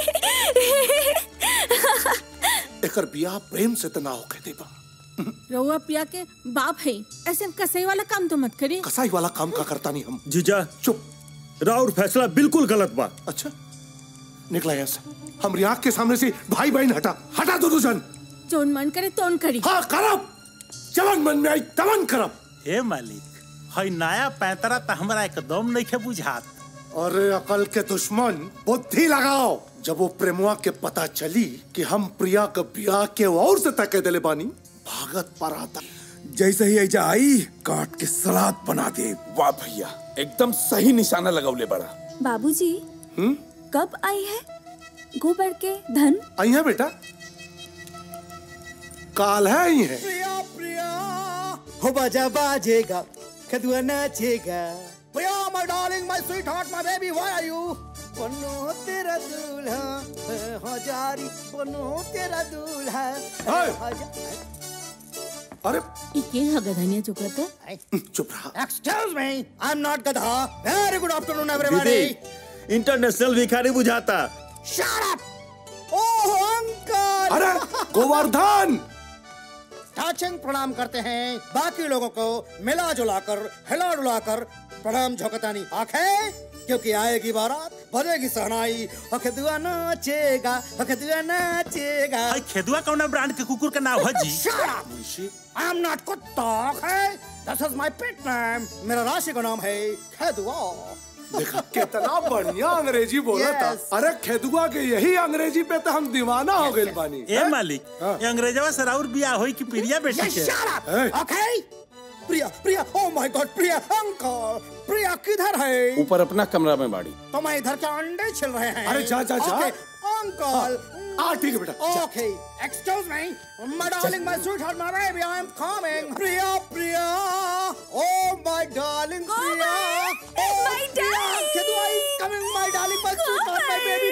एकर बियाह प्रेम से तना होके देबा रउआ प्रिया के बाप है ऐसे कसाई वाला काम तो मत करी कसाई वाला काम का करता नहीं हम जीजा चुप राउर फैसला बिल्कुल गलत बा अच्छा निकला यहाँ से हम रियाक के सामने से भाई बहन हटा हटा दो जन जोन मन करे तोन करी हाँ करब जवन मन में आई तवन करब हे मालिक हई नया पैंतरा तो हमरा एकदम नहीं के बुझात अरे अकल के दुश्मन बुद्धि लगाओ जब वो प्रेमुआ के पता चली कि हम प्रिया का ब्याह के और से तके दिले बानी भागत पर आता जैसे ही ऐजा आई काट के सलाद बना दे वाह भैया एकदम सही निशाना लगौले बड़ा बाबूजी हम्म कब आई है गोबर के धन आई है बेटा काल है आई है प्रिया प्रिया हो बाजा बाजेगा कदुआ नाचेगा Priya my darling my sweetheart my baby why are you बनो तेरा दूल्हा हजारी बनो तेरा दूल्हा अरे ये हगधनिया चुकत है चुप रहा excuse me I am not गधा वेरी गुड आफ्टरनून एवरीबॉडी दीदी इंटरनेशनल भिखारी बुझाता शट अप ओह अंकल अरे गोवर्धन टाचिंग प्रणाम करते हैं बाकी लोगों को मिला जुला कर हिला डुला कर प्रणाम झोंकतानी आंखें क्योंकि आएगी बारात बजेगी सहनाई अखदुआ नाचेगा अखदुआ नाचेगा हई खेदुआ कौन ब्रांड के कुकुर का नाम है जी Shut up! I am not कुत्ता okay? This is my pet name. मेरा राशि का नाम है खेदुआ देखा कितना बढ़िया अंग्रेजी बोला था Yes. अरे खेदुआ के यही अंग्रेजी पे तो हम दीवाना हो गए बानी ए मालिक ये अंग्रेजवा से राउर बियाह होई कि प्रिया बेटी Yes, के shut up! Okay? Priya Priya oh my god Priya uncle Priya किधर है ऊपर अपना कमरा में बाड़ी तो मैं इधर के अंडे छिल रहे हैं अरे जा, जा, जा। Okay, अंकल आ ठीक है बेटा जा। Okay, excuse me. My darling, my sweetheart, my baby, I am coming. Priya, Priya. Oh, my darling, Priya. Oh, my darling. Kedua is coming, my darling, my sweetheart, my baby.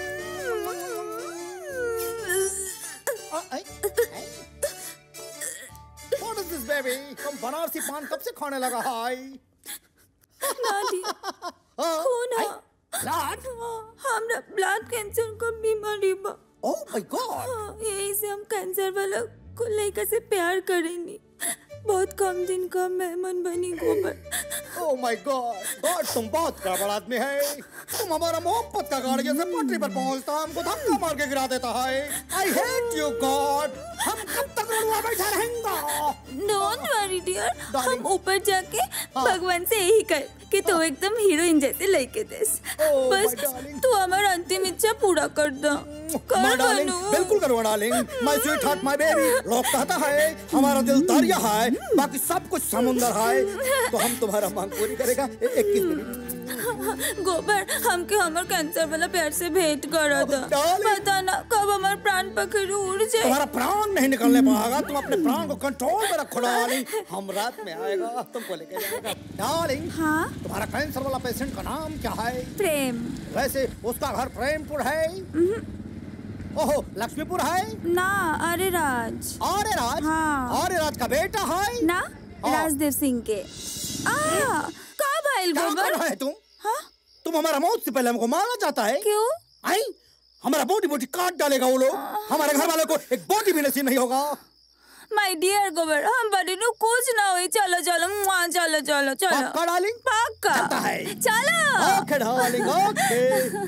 Uh, ay, ay. What is this, baby? तुम बनारसी पान कब से खाने लगा हाय नानी खून है blood हमरा ब्लड कैंसर का बीमारी बा ओह माय गॉड हाँ, यही से हम कैंसर वाला को लड़का से प्यार करेंगे बहुत कम दिन का मेहमान बनी गोबर ओह माय गॉड गॉड तुम बहुत गड़बड़ आदमी है तुम हमारा मोहब्बत का गाड़ी जैसे पटरी पर पहुंचता हमको धक्का मार के गिरा देता है आई हेट यू गॉड हम कब तक रुआ बैठा रहेंगे डोंट वरी डियर हम ऊपर जाके भगवान से यही कर कि तू एकदम हीरोइन जैसे लड़के देस Oh, बस my darling. तू हमारा अंतिम इच्छा पूरा कर दो माय कर डार्लिंग बनू बिल्कुल करूँगा darling my sweetheart my baby लोग कहता है हमारा दिल दरिया है बाकी सब कुछ समुंदर है तो हम तुम्हारा मांग पूरी करेगा इक्कीस मिनट गोबर हमके हमर कैंसर वाला प्यार से भेंट करा था darling. पता ना कब हमारे प्राण पखेरु उड़ जाए तुम्हारा प्राण नहीं निकलने पाएगा तुम अपने प्राण को कंट्रोल में रखो डार्लिंग हम रात में आएगा तुमको लेके जाएगा डार्लिंग हाँ तुम्हारा कैंसर वाला पेशेंट का नाम क्या है प्रेम वैसे उसका घर प्रेमपुर है ओहो लक्ष्मीपुर है ना अरे राज अरे राज हाँ अरे राज का बेटा है ना राजदेव सिंह के आ का भाईल क्या गोबर कर रहा है तुम हाँ तुम हमारा मौत से पहले हमको मारना चाहता है क्यों आई हमारा बोटी बोटी काट डालेगा वो लोग हमारे घर वालों को एक बोटी भी नसीब नहीं होगा माय डियर गोबर हम बड़ी नु कुछ ना हुई चलो चलो मुआ चलो चलो चलो पक्का डार्लिंग पक्का चलता है चलो ओके डार्लिंग ओके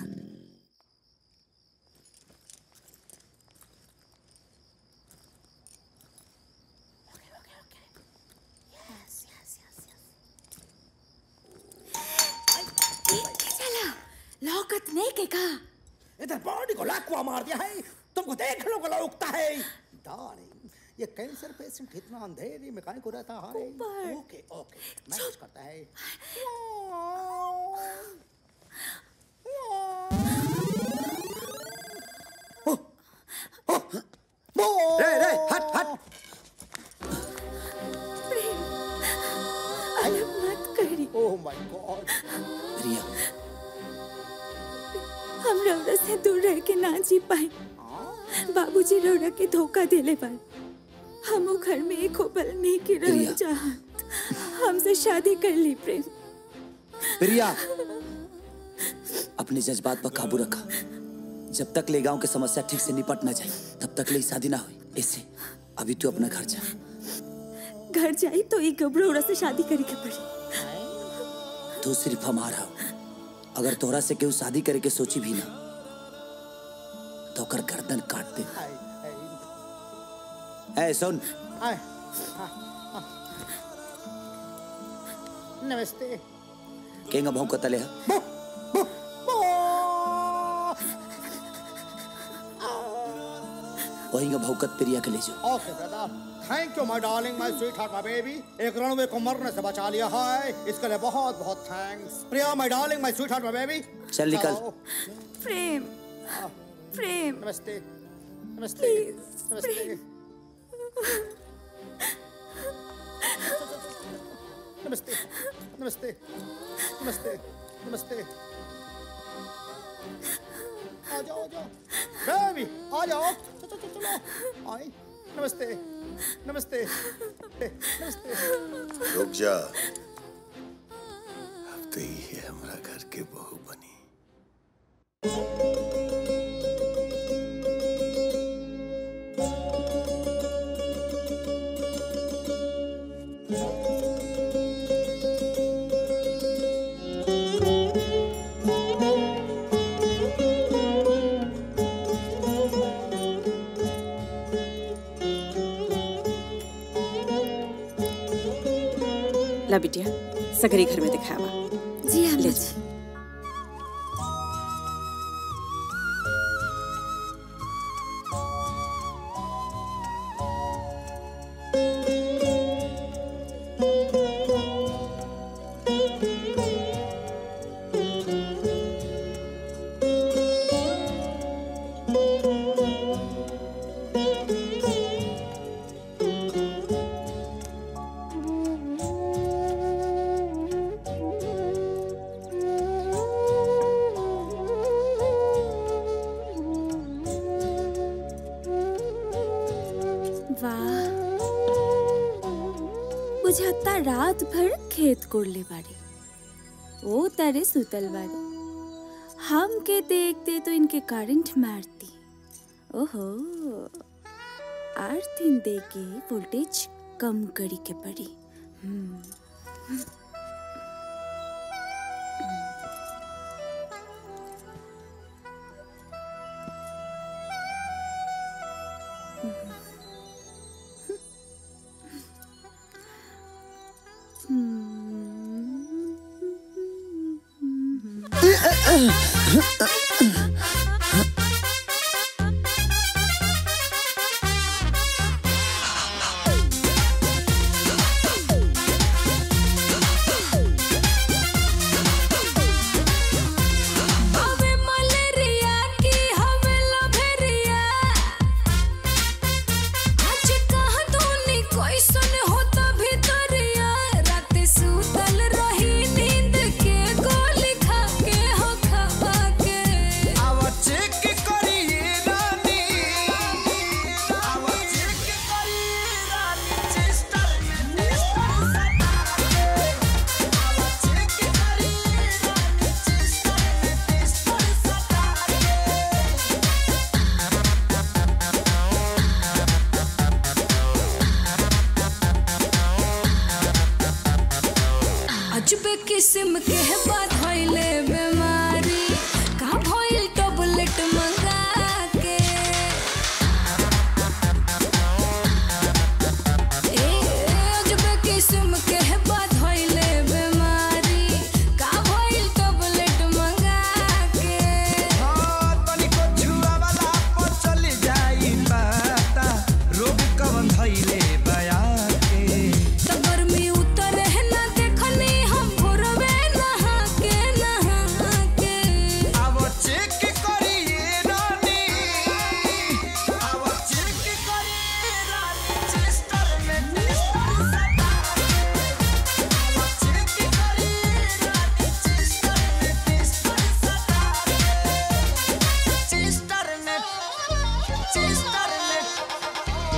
चला लौकत नहीं के का इधर बॉडी को लाकुआ मार दिया है तुमको देख लो गला उगता है डार्लिंग ये कैंसर पेशेंट कितना अंधेरी में काहे को रहता है ओके ओके मैनेज करता है रे रे हट हट अलग मत करी ओह माय गॉड रिया हम रौरा से दूर रह के ना जी पाए बाबूजी रौरा के धोखा देले पर हम वो घर में एक होबल नहीं की रह चाहत हमसे शादी कर ली प्रेम प्रिया अपने जज्बात पर काबू रखा जब तक ले गांव की समस्या ठीक से निपट ना जाए तब तक ले शादी ना हुई इससे अभी तू अपना घर जा घर जाई तो एक गबरोड़ा से शादी करे के पड़ी तू सिर्फ हमारा हो अगर तोहरा से केहू शादी करे के सोची भी ना तो ओकर गर्दन काट दे ए सुन आए हाँ, हाँ। नमस्ते केंगा भाव को तले है वही भौकत प्रिया के ले जाओ okay brother thank you my darling my sweetheart my baby एक रणवे को मरने से बचा लिया है इसके लिए बहुत बहुत thanks Priya my darling my sweetheart my baby चल निकल प्रेम प्रेम नमस्ते नमस्ते नमस्ते नमस्ते नमस्ते नमस्ते नमस्ते आ जाओ आ जाओ बेबी आ जाओ चलो चलो चलो आई नमस्ते नमस्ते नमस्ते रुक जा अब तो ही है हमारा घर के बहू बनी ला बिटिया सगरी घर में दिखावा जी हम ले जी वाह बुझाता रात भर खेत कोड़ले बाड़ी ओ तारे सुतल बाड़ी हम के देखते तो इनके करंट मारती ओहो आठ दिन दे के वोल्टेज कम करी के पड़ी हम्म हवे मलेरिया की हवे लभेरिया किस्म के बात होइले बीमारी का भइल टैबलेट मंगा के ए अजब किस्म के बात होइले बीमारी का भइल टैबलेट मंगा के तनिको छुआवाला पर चली जाई पता रोग कवन धइले बया के त गर्मी उतर है ना देखनी हम भोरवे नहा के नहा के अब चेक करिए रानी अब चेक करिए रानी चेस्टर में टेस्टर सटा अब चेक करिए रानी चेस्टर में टेस्टर सटा चेस्टर में चेस्टर में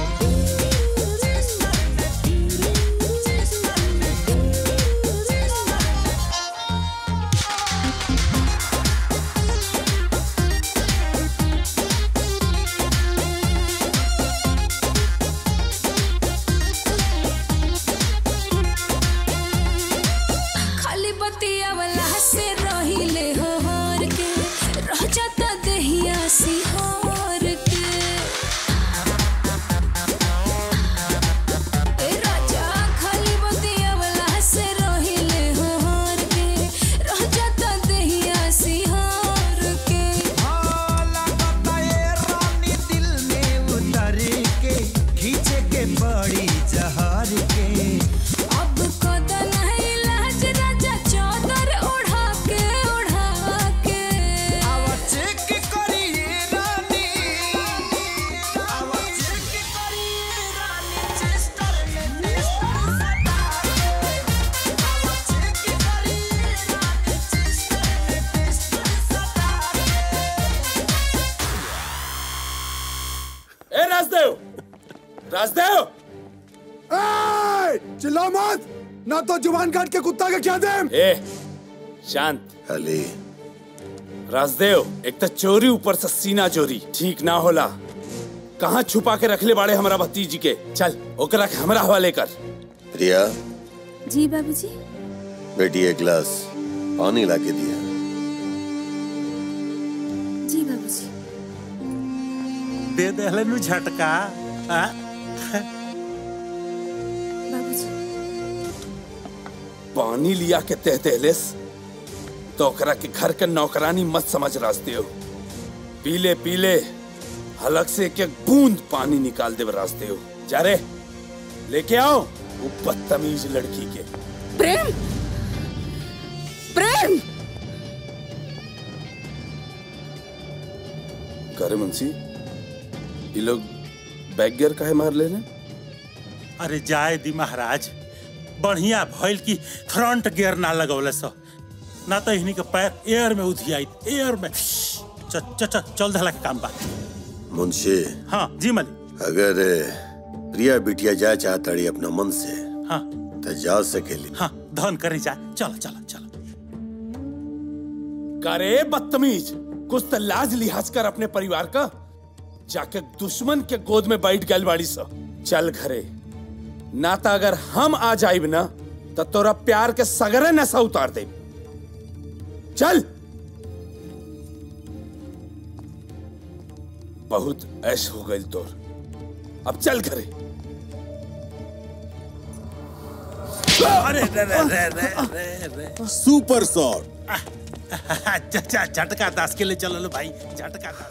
खाली बतिया वाला से रहिले हो हर के रह जाता दहिया सिहोर के ए राजा खाली बतिया वाला से रहिले हो हर के रह जाता दहिया सिहोर के रानी दिल में उतर के खींचे के बड़ी जहार के अब कदन है लाज राजा चादर ओढ़ा के ओढ़ा के अब चेक करिए रानी अब चेक करिए रानी चेस्टर में टेस्टर सटा अब चेक करिए रानी चेस्टर में टेस्टर सटा ए राजदेव राजदेव ए, चिल्ला मत ना तो जुबान काट के कुत्ता के क्या दे ए शांत अली राजदेव एक तो चोरी ऊपर से सीना चोरी ठीक ना होला कहाँ छुपा के रखले बाड़े हमारा भतीजी के चल ओकरा के हमरा हवाले कर प्रिया जी बाबूजी बेटी एक गिलास पानी ला के दिया जी बाबूजी दे दे नु झटका आ? पानी लिया के तह दहलेस तो ओकरा के घर के नौकरानी मत समझ राजदेव पीले पीले हलक से एक एक बूंद पानी निकाल दे राजदेव जा रे लेके आओ वो बदतमीज लड़की के प्रेम प्रेम करे मुंशी ये लोग बैग गियर काहे मार ले अरे जाए दी महाराज बढ़िया भइल की फ्रंट गियर ना लगौले सो ना तो इन्हीं के पैर एयर में उधियाई एयर में च, च, च, चल धला के काम बा मुंशी हाँ जी मलिक अगर प्रिया बिटिया जाए चाहताड़ी अपना मन से हाँ तो जा सकेली हाँ धन करे जा चलो चलो चलो करे बदतमीज कुछ तो लाज लिहाज कर अपने परिवार का जाके दुश्मन के गोद में बैठ गल बाड़ी सा चल घरे ना तो अगर हम आ जाइब ना तो तोरा प्यार के सगरे नशा उतार दे चल बहुत ऐश हो गई तोर अब चल घरे अरे रे रे रे रे रे रे सुपर शॉट अच्छा झटका दास के लिए चलो लो भाई झटका दास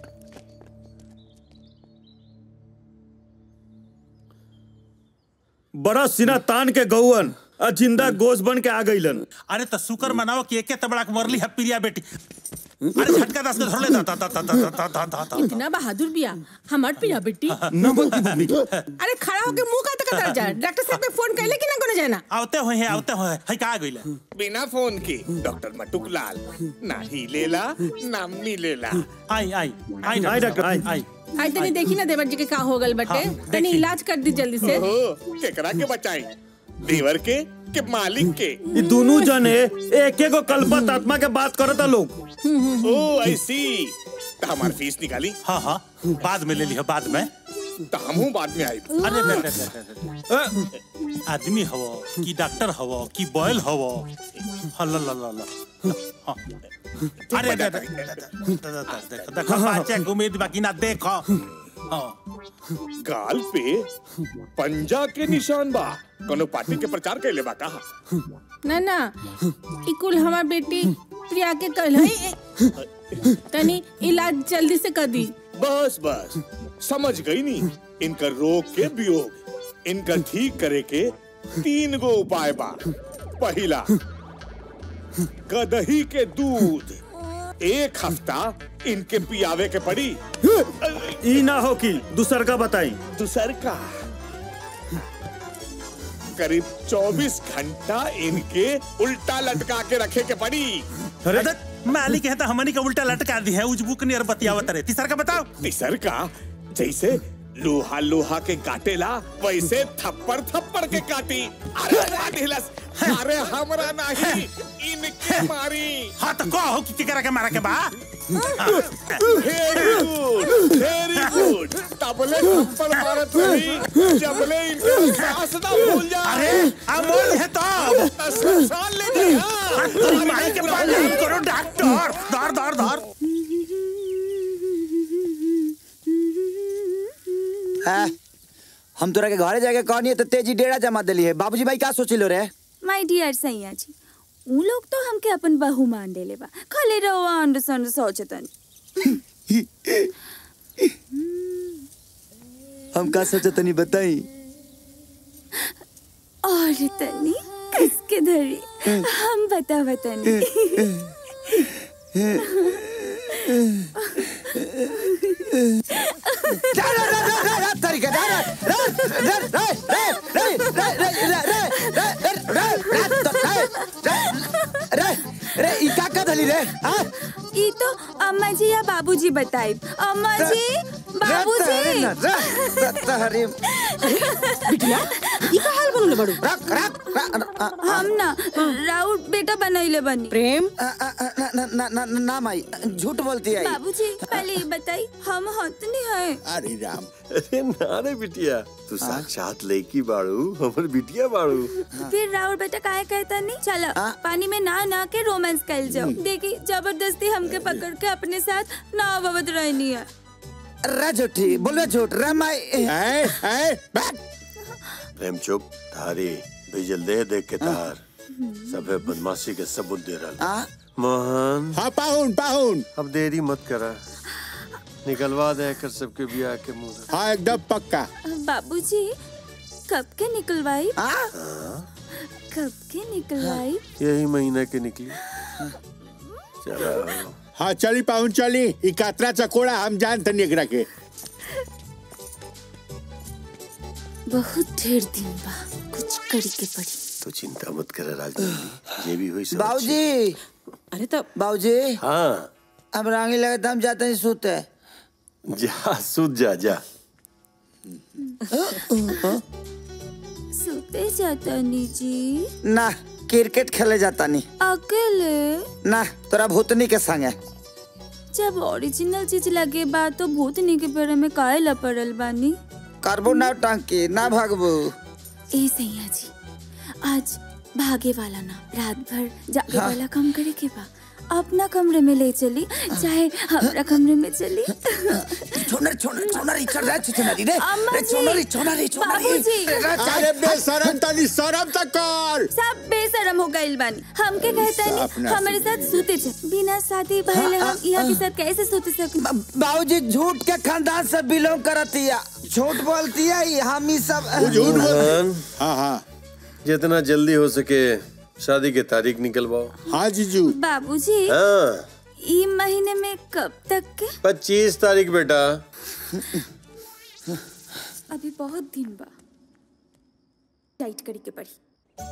बड़ा सिना तान के गौवन आ जिंदा गोश बन के आ गईलन अरे तो शुक्र मनाओ कि एके तबड़ा के मरली है प्रिया बेटी अरे झटका दास के धर ले दा दा दा दा दा दा दा दा दा इतना बहादुर बिया हमार पिया बेटी न बोलती मम्मी अरे खड़ा होके मुंह का तक जा डॉक्टर साहब के फोन कैले कि ना कोनो जाना आवते हुए हैं आवते हुए है का गइले बिना फोन के डॉक्टर मटुक लाल ना ही लेला ना मिलेला आई आई आई आई डॉक्टर आई आई आई तनी देखी ना देवर जी के का हो गल बटे हाँ, तनी इलाज कर दी जल्दी से ओहो केकरा के बचाई देवर के के मालिक के ये दोनों जने एक एक कल्पत आत्मा के बात करता लोग ओ आई सी हमार फीस निकाली हाँ हाँ बाद में ले लिया बाद में तो हमहू बाद में आई अरे अरे, अरे, अरे, अरे। आदमी हवो कि डॉक्टर हवो कि बॉयल हवो हल्ला ला ला ला हाँ। अरे अरे, अरे, देखो देखो बच्चे के उम्मीद बाकी ना देखो हाँ गाल पे पंजा के निशान बा कोनो पार्टी के प्रचार कैले बा कहा ना ना ई कुल हमार बेटी प्रिया के कल है तनी इलाज जल्दी से कर दी बस बस समझ गई नी इनका रोग के वियोग इनका ठीक करे के तीन गो उपाय बा पहला गदही के दूध एक हफ्ता इनके पियावे के पड़ी ई ना हो कि दूसर का बताई दूसर का करीब 24 घंटा इनके उल्टा लटका के रखे के पड़ी अरे मालिक है तो हमनी का उल्टा लटका दी है उजबुक नियर बतियावत रहे तीसर का बताओ तीसर का जैसे लोहा लोहा के काटेला वैसे थप्पड़ थप्पड़ के काटी अरे काटिलस अरे हमरा नहीं इनके मारी हाँ तो कहो कि केकरा के मारा के बा वेरी गुड वेरी गुड तबले थप्पड़ मारत रही जबले इनके सांस ना भूल जा अरे अमोल है तो साल ले दे हाँ। तुम माई के पास नहीं करो डॉक्टर धर धर धर हाँ, हम तोरा के घरे जाके कहनी है तो तेजी डेरा जमा दिली है बाबूजी भाई का सोचिलो रे माय डियर सैया जी उ लोग तो हमके अपन बहू मान देले बा खाली रहो अंड संड सोचतन हम का सोचे तनी बताई और तनी किसके धरी हम बता बतानी रे ई का का धली रे हां ई तो अम्मा जी या बाबूजी बताई अम्मा जी बाबूजी हरे बिटिया ई का हाल बनले बड़ू रख रख हम ना राउत बेटा बनैले बनी प्रेम ना ना ना ना माई झूठ बोलती है बाबूजी पहले ये बताई हम हतनी है अरे राम अरे ना रे बिटिया तू साक्षात लड़की बाड़ू हमर बिटिया बाड़ू फिर राउत बेटा काहे कहता नहीं चलो पानी में ना ना के रोमांस कर जाओ देखी जबरदस्ती हमके पकड़ के अपने साथ ना अवध रहनी है रे झूठी बोलो झूठ रे माई प्रेम चुप थारी भेजल दे देख के तार सबे बदमाशी के सबूत दे रहा मोहन हाँ पाहुन पाहुन अब देरी मत करा निकलवा दे कर सबके बियाह के मुंह से। हाँ एकदम पक्का बाबूजी कब के निकलवाई कब के निकलवाई यही महीना के निकली चलो हाँ चली पाहुन चली ई कातरा चकोड़ा हम जान तनी एकरा के बहुत ढेर दिन बा कुछ करी के पड़ी तो चिंता मत कर राजनीति ये भी हुई सब बाबूजी अरे तो बाबूजी हाँ अब रांगी लगे हम जाते हैं सोते जा सूत जा जा सोते जाता नी जी ना क्रिकेट खेले जाता नहीं अकेले ना तोरा भूतनी के संगे जब ओरिजिनल चीज लगे बा तो भूतनी के पेड़ में काहे लपड़ल बानी करबो ना टांकी ना भागबो ए सैया जी आज भागे वाला ना रात भर जागे हाँ। वाला काम करे के बा अपना कमरे में ले चली चाहे हमारा कमरे में चली छोनर छोनर छोनर चल रहा है छोनर रे अम्मा रे जी, छोनर छोनर छोनर बाबूजी। अरे बेशरम तनी शरम तक कर सब बेशरम हो गइल बानी हमके कहता साफ नहीं ना हमारे साथ सूते चे बिना शादी पहले हम यहाँ के साथ कैसे सूते सके बाबूजी झूठ के खानदान से बिलोंग करती है झूठ बोलती है ये हम ही सब मोहन हाँ हाँ जितना जल्दी हो सके शादी की तारीख निकलवाओ हाँ जीजू बाबूजी हाँ ई महीने में कब तक के पच्चीस तारीख बेटा अभी बहुत दिन बा टाइट करी के पड़ी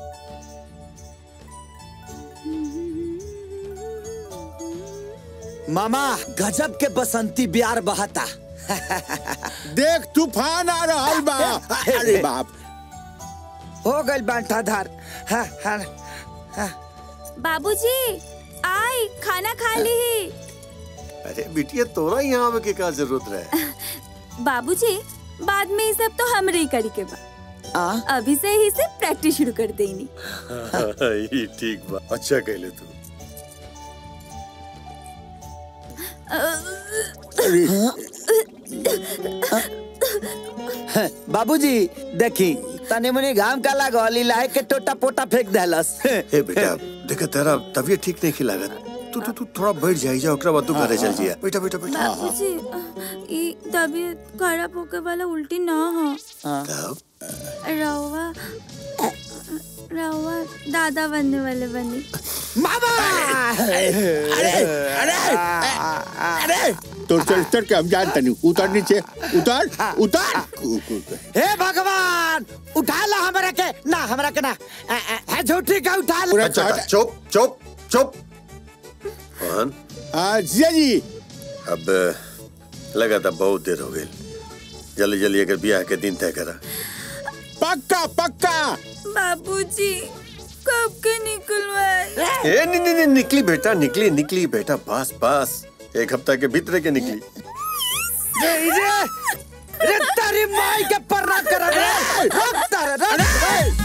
मामा गजब के बसंती बिहार बहाता देख तूफान आ रहा बा अरे बाप हो गई बांटा धार हाँ, हाँ, हाँ। बाबूजी आई खाना खा ली अरे बिटिया तोरा यहाँ आवे के का जरूरत रहे बाबूजी बाद में ये सब तो हमरे ही करी के बा अभी से ही से प्रैक्टिस शुरू कर देनी ये ठीक बा अच्छा कहले तू बाबूजी देखी तने मुनी घाम का लागल लाए के टोटा पोटा फेंक देलस ए बेटा देखा तेरा तबीयत ठीक नहीं लागत तू तू तू थोड़ा बैठ जाई जा ओकरा बाद तू घरे चल जिया बेटा बेटा बेटा बाबूजी ये तबीयत खराब होके वाला उल्टी ना हो रवा रवा दादा बनने वाले बनी अरे तो चल चढ़ के हम जानते नहीं उतर नीचे उतर उतर हे भगवान उठा ला हमरा के ना हमरा के ना अ, अ, है झूठी का उठा ला अच्छा अच्छा, चुप चुप चुप मोहन हाँ जिया जी अब लगा था बहुत देर हो गई जल्दी जल्दी अगर ब्याह के दिन तय करा पक्का पक्का बाबूजी कब के निकलवाए ए नहीं नहीं नहीं निकली बेटा निकली निकली बेटा बस बस एक हफ्ता के भीतर के निकली रे रे रे तारी माई के पर्रा कर रे रोक तारे रे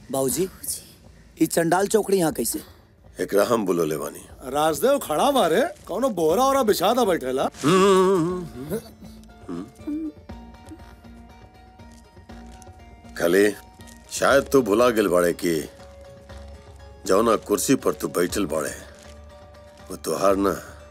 बाबूजी ई चंडाल चौकड़ी यहाँ कैसे एकरा हम बुलोले बानी राजदेव खड़ा बारे कौनो बोरा ओरा बिछादा बैठेला खाली शायद तू भुला गेल बाड़े कि जौना कुर्सी पर तू बैठल बाड़े वो तुहार ना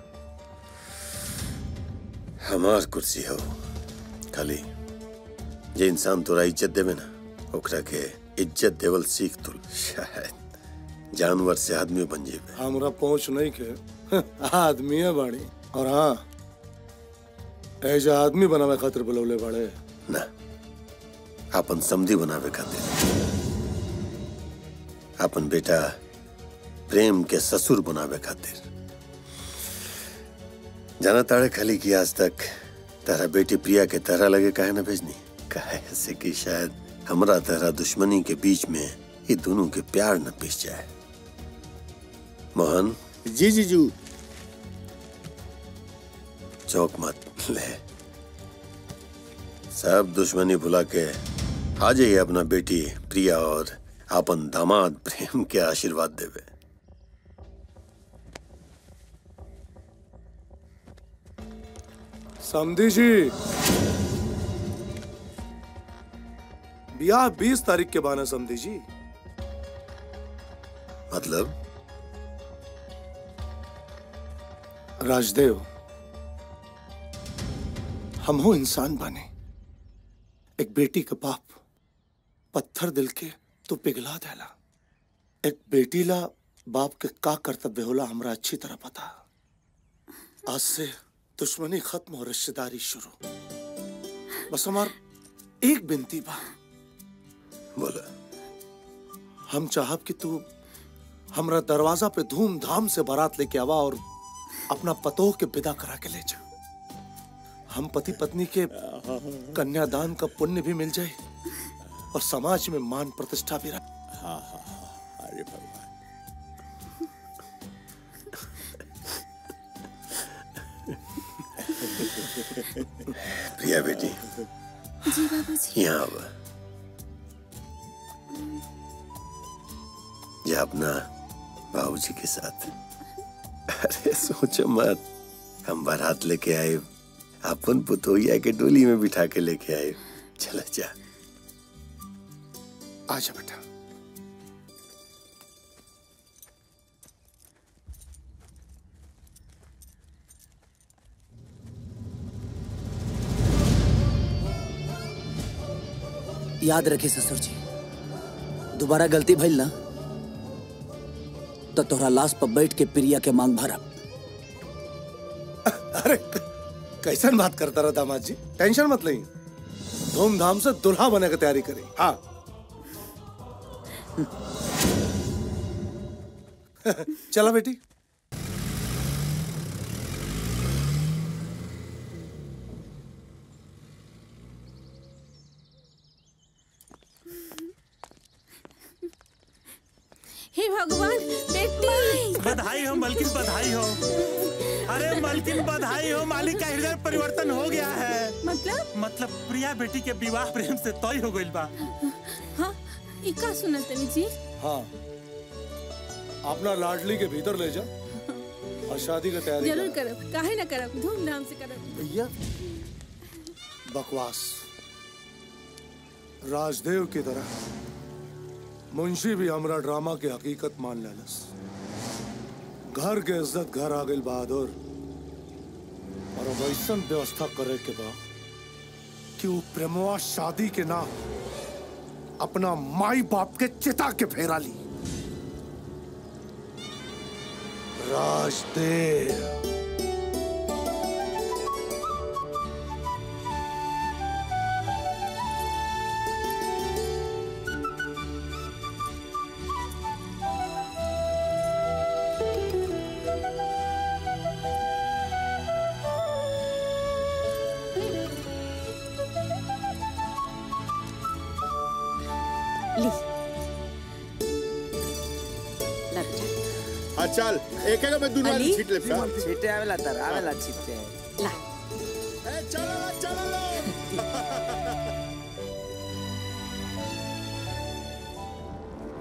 हमार कुर्सी हो खाली जे इंसान तोरा इज्जत देवे ना ओकरा के इज्जत देवल सीख तू शायद जानवर से आदमी बन जेबे हमरा पहुंच नहीं के आदमी है बाड़ी और हाँ ऐसा आदमी बनावे खातिर बुलौले बाड़े ना अपन समधी बनावे खातिर अपन बेटा प्रेम के ससुर बनावे खातिर जाना ताड़े खाली की आज तक तारा बेटी प्रिया के तरह लगे काहे ना भेजनी काहे से कि शायद हमरा तरह दुश्मनी के बीच में ये दोनों के प्यार न पिस जाए मोहन जी जीजू चौक मत ले सब दुश्मनी भुला के आ जाइए अपना बेटी प्रिया और अपन दामाद प्रेम के आशीर्वाद देवे समझी जी ब्याह बीस तारीख के बाना समझी जी मतलब राजदेव हम हो इंसान बने एक बेटी का बाप पत्थर दिल के तो पिघला देला एक बेटी ला बाप के का कर्तव्य होला हमरा अच्छी तरह पता आज से दुश्मनी खत्म और रिश्तेदारी शुरू बस हमार एक बिनती बा बोला हम चाहब कि तू हमरा दरवाजा पे धूमधाम से बारात लेके आवा और अपना पतोह के विदा करा के ले जा हम पति पत्नी के कन्यादान का पुण्य भी मिल जाए और समाज में मान प्रतिष्ठा भी रहे हाँ हाँ हाँ अरे भगवान प्रिया बेटी जी बाबूजी यहाँ अब जा अपना बाबूजी के साथ अरे सोचो मत हम बारात लेके आए अपन पुतोहिया के डोली में बिठा के लेके आए चला जा आजा बेटा याद रखी ससुर जी दोबारा गलती भइल ना तो तोहरा लाश पर बैठ के प्रिया के मांग भरब अरे कैसन बात करता रहा दामाद जी टेंशन मत लई धूमधाम से दुल्हा बने की तैयारी करी हाँ चला बेटी हे भगवान बेटी बधाई हो मलकिन बधाई हो अरे मलकिन बधाई हो मालिक का हृदय परिवर्तन हो गया है मतलब मतलब प्रिया बेटी के विवाह प्रेम से तय हो गइल बा हाँ ई का सुना तनी जी हाँ अपना लाडली के भीतर ले जा और शादी की तैयारी जरूर कर करब काहे ना करब धूमधाम से करब भैया बकवास राजदेव की तरह मुंशी भी हमरा ड्रामा के हकीकत मान लेलस घर के इज्जत घर आ गई बहादुर और अब ऐसन व्यवस्था करे के बा कि वो प्रेमवा शादी के नाम अपना माई बाप के चिता के फेरा ली राजदेव ली हाँ चल एक एक में दुनिया अली? छीट ले छीटे आवेला तर आवेला छीटे ला चलो चलो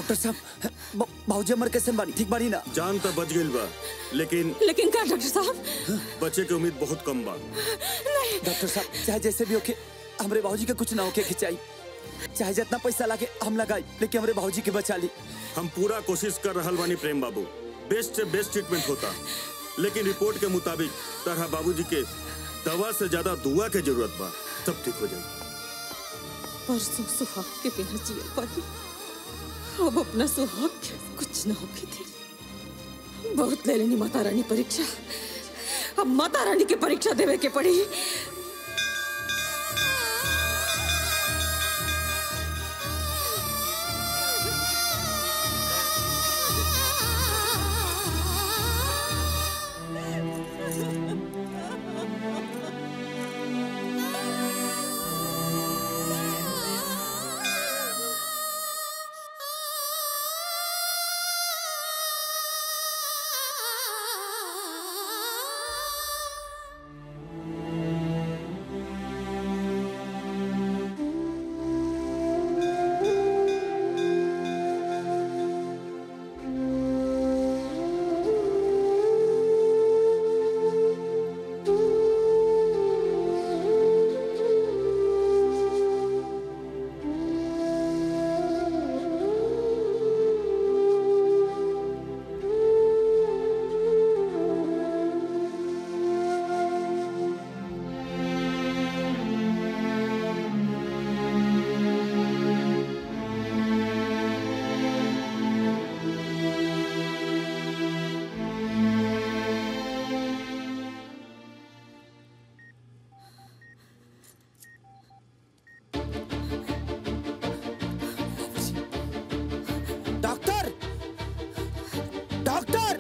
डॉक्टर साहब बाबूजी हमर कैसे बानी ठीक बानी ना जान तो बच गई बा लेकिन लेकिन का डॉक्टर साहब बचे के उम्मीद बहुत कम बा डॉक्टर साहब चाहे जैसे भी होके हमरे बाबूजी के कुछ ना होके खिंचाई चाहे जितना पैसा लागे हम लगाई लेकिन हमरे बाबूजी के बचा ली हम पूरा कोशिश कर रहल बानी प्रेम बाबू बेस्ट से बेस्ट ट्रीटमेंट होता लेकिन रिपोर्ट के मुताबिक तरह बाबूजी के दवा से ज्यादा दुआ के जरूरत बा सब ठीक हो जाए परसों सुहाग के बिना जिए पाई अब अपना सुहाग के कुछ न होके थी बहुत ले लेनी माता रानी परीक्षा अब माता रानी की परीक्षा देवे के पड़ी डॉक्टर डॉक्टर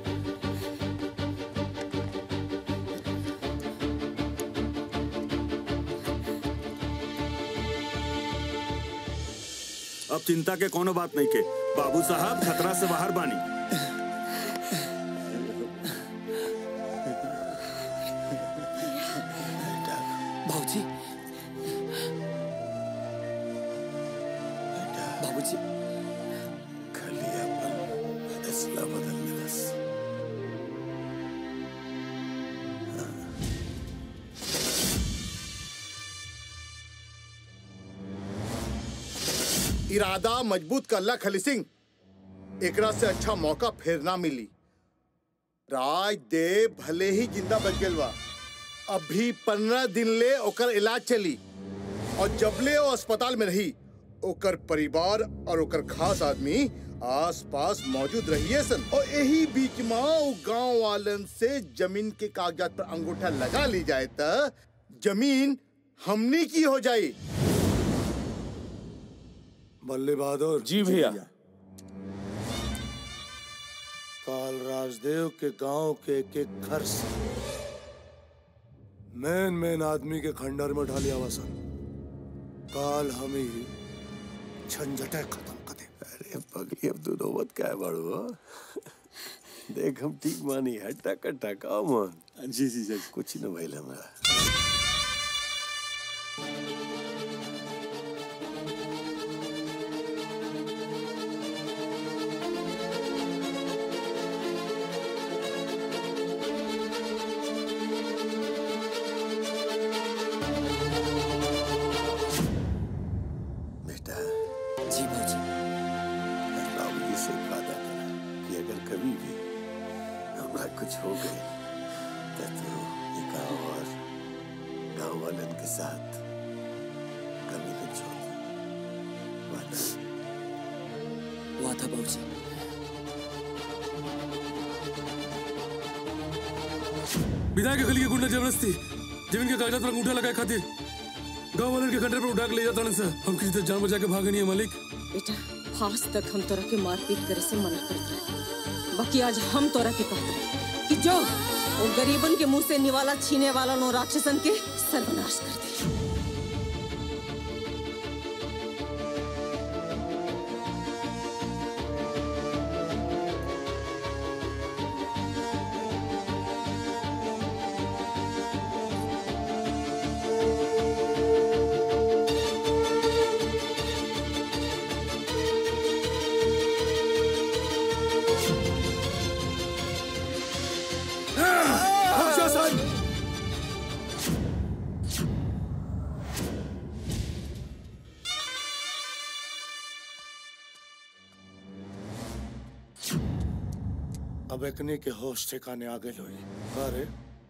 अब चिंता के कोनो बात नहीं के बाबू साहब खतरा से बाहर बानी बाबूजी बाबूजी खाली अपन फैसला बदल मिलस इरादा मजबूत करला खली सिंह एकरा से अच्छा मौका फिर ना मिली राजदेव भले ही जिंदा बच गेल बा अभी पंद्रह दिन ले ओकर इलाज चली और जबले वो अस्पताल में रही ओकर परिवार और ओकर खास आदमी आस पास मौजूद रहिए सन और यही बीच में वो गांव वालन से जमीन के कागजात पर अंगूठा लगा ली जाए त जमीन हमनी की हो जाई बल्ले बहादुर जी भैया काल राजदेव के गांव के एक एक घर से मेन मेन आदमी के खंडर में ढालिया वसन काल हम ही झंझटे खत्म कर दे अरे पगली अब तू नौबत क्या है बाड़ू देख हम ठीक मानी है टका टका मन जी जी जी कुछ न भइल हमरा बेटा जी बाबूजी बाबूजी से एक वादा करा कि अगर कभी भी हमरा कुछ हो गए तो तू ये गाँव और गाँव वालन के साथ कभी न छोड़ वादा वादा बाबूजी विधायक के गली के गुंडा जबरदस्ती जमीन के कागजात पर अंगूठा लगाए खातिर गांव वाले के खंडर पर उठा के ले जाता सर हम किसी तरह जान बचा के भागे नहीं है मालिक बेटा आज तक हम तोरा के मारपीट करे से मना करत रहे बाकी आज हम तोरा के कहते हैं कि जो वो गरीबन के मुंह से निवाला छीने वाला नो राक्षसन के सर्वनाश कर दे ¡Suscríbete अब एकने के होश ठिकाने आ गए लोई अरे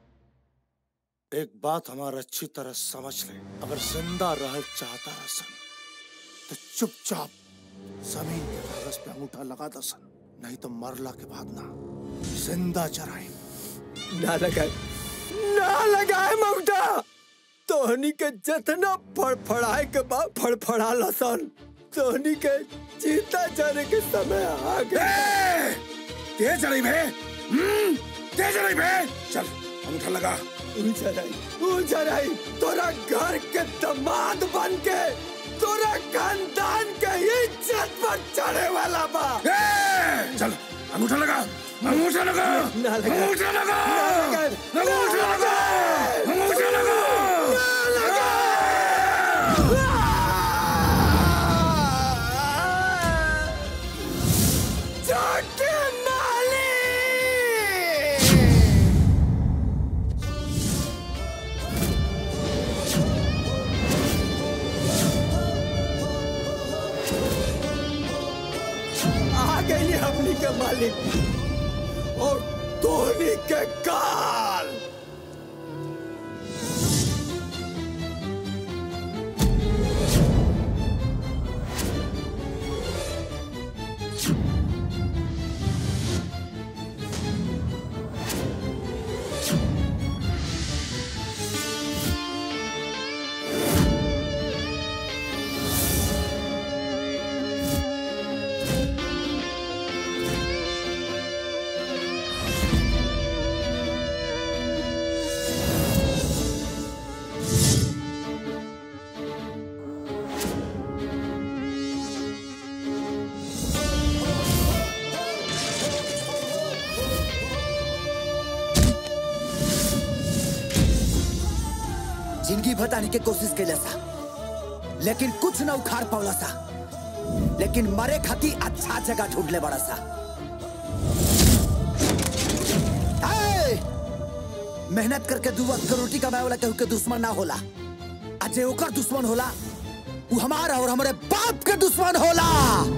एक बात हमारा अच्छी तरह समझ ले अगर जिंदा रह चाहता रसन तो चुपचाप जमीन के कागज पे अंगूठा लगा दसन नहीं तो मरला के बाद ना जिंदा चराए ना लगाए ना लगाए ममता तोहनी के जितना फड़फड़ाए के बाद फड़फड़ा लसन तोहनी के चीता जाने के समय आ गए तेज चढ़ी भे हम्म, तेज चढ़ी भे चल अंगूठा लगा ऊंचा रही ऊंचा रही तोरा घर के दामाद बन के तोरा खानदान के इज्जत पर चढ़े वाला बा चल अंगूठा लगा अंगूठा लगा ना लगा अंगूठा लगा ना लगा अंगूठा लगा अंगूठा लगा जाके माली आ गई हमनी के मालिक और धोनी के काल जिंदगी बताने की कोशिश कैला सा लेकिन कुछ न उखाड़ पावला सा लेकिन मरे खाती अच्छा जगह ढूंढ ले बड़ा सा ए! मेहनत करके दू वक्त के रोटी कमाए वाला केहू के दुश्मन ना होला आ जे ओकर दुश्मन होला वो हमारा और हमारे बाप के दुश्मन होला